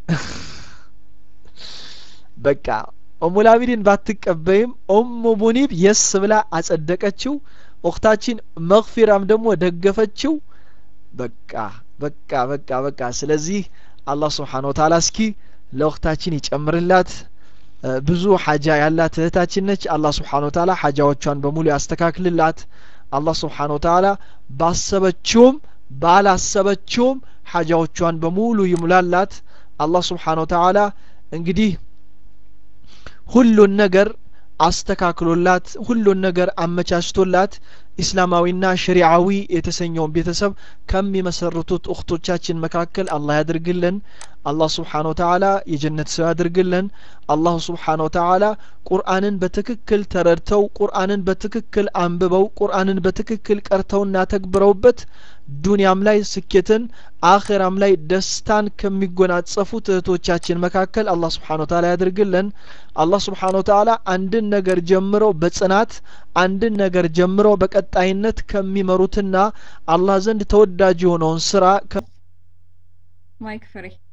በቃ ኦሙላቢድን ባትቀበይም ኦሙ ሙኒብ የስ ብላ አጸደቀችው ኡክታችን መግፊራም ደግሞ ደገፈችው በቃ በቃ በቃ በቃ ስለዚህ አላህ ስብሓን ወተላ እስኪ ለኡክታችን ይጨምርላት ብዙ ሀጃ ያላት እህታችን ነች አላህ ስብሓን ወተላ ሀጃዎቿን በሙሉ ያስተካክልላት አላህ ስብሓን ወተላ ባሰበችውም ባላሰበችውም ሀጃዎቿን በሙሉ ይሙላላት አላህ ስብሓን ወተላ እንግዲህ ሁሉን ነገር አስተካክሎላት ሁሉን ነገር አመቻችቶላት ኢስላማዊና ሸሪዓዊ የተሰኘውን ቤተሰብ ከሚመሰርቱት እኽቶቻችን መካከል አላህ ያድርግልን አላህ ስብሓን ወተላ የጀነት ሰው ያድርግልን አላሁ ስብሓን ወተላ ቁርአንን በትክክል ተረድተው ቁርአንን በትክክል አንብበው ቁርአንን በትክክል ቀርተውና ተግብረውበት ዱንያም ላይ ስኬትን አኼራም ላይ ደስታን ከሚጎናጸፉት እህቶቻችን መካከል አላህ ስብሓን ወተላ ያድርግልን አላህ ስብሓን ወተላ አንድን ነገር ጀምረው በጽናት አንድን ነገር ጀምረው በቀጣይነት ከሚመሩትና አላህ ዘንድ ተወዳጅ የሆነውን ስራ ማይክ ፍሬ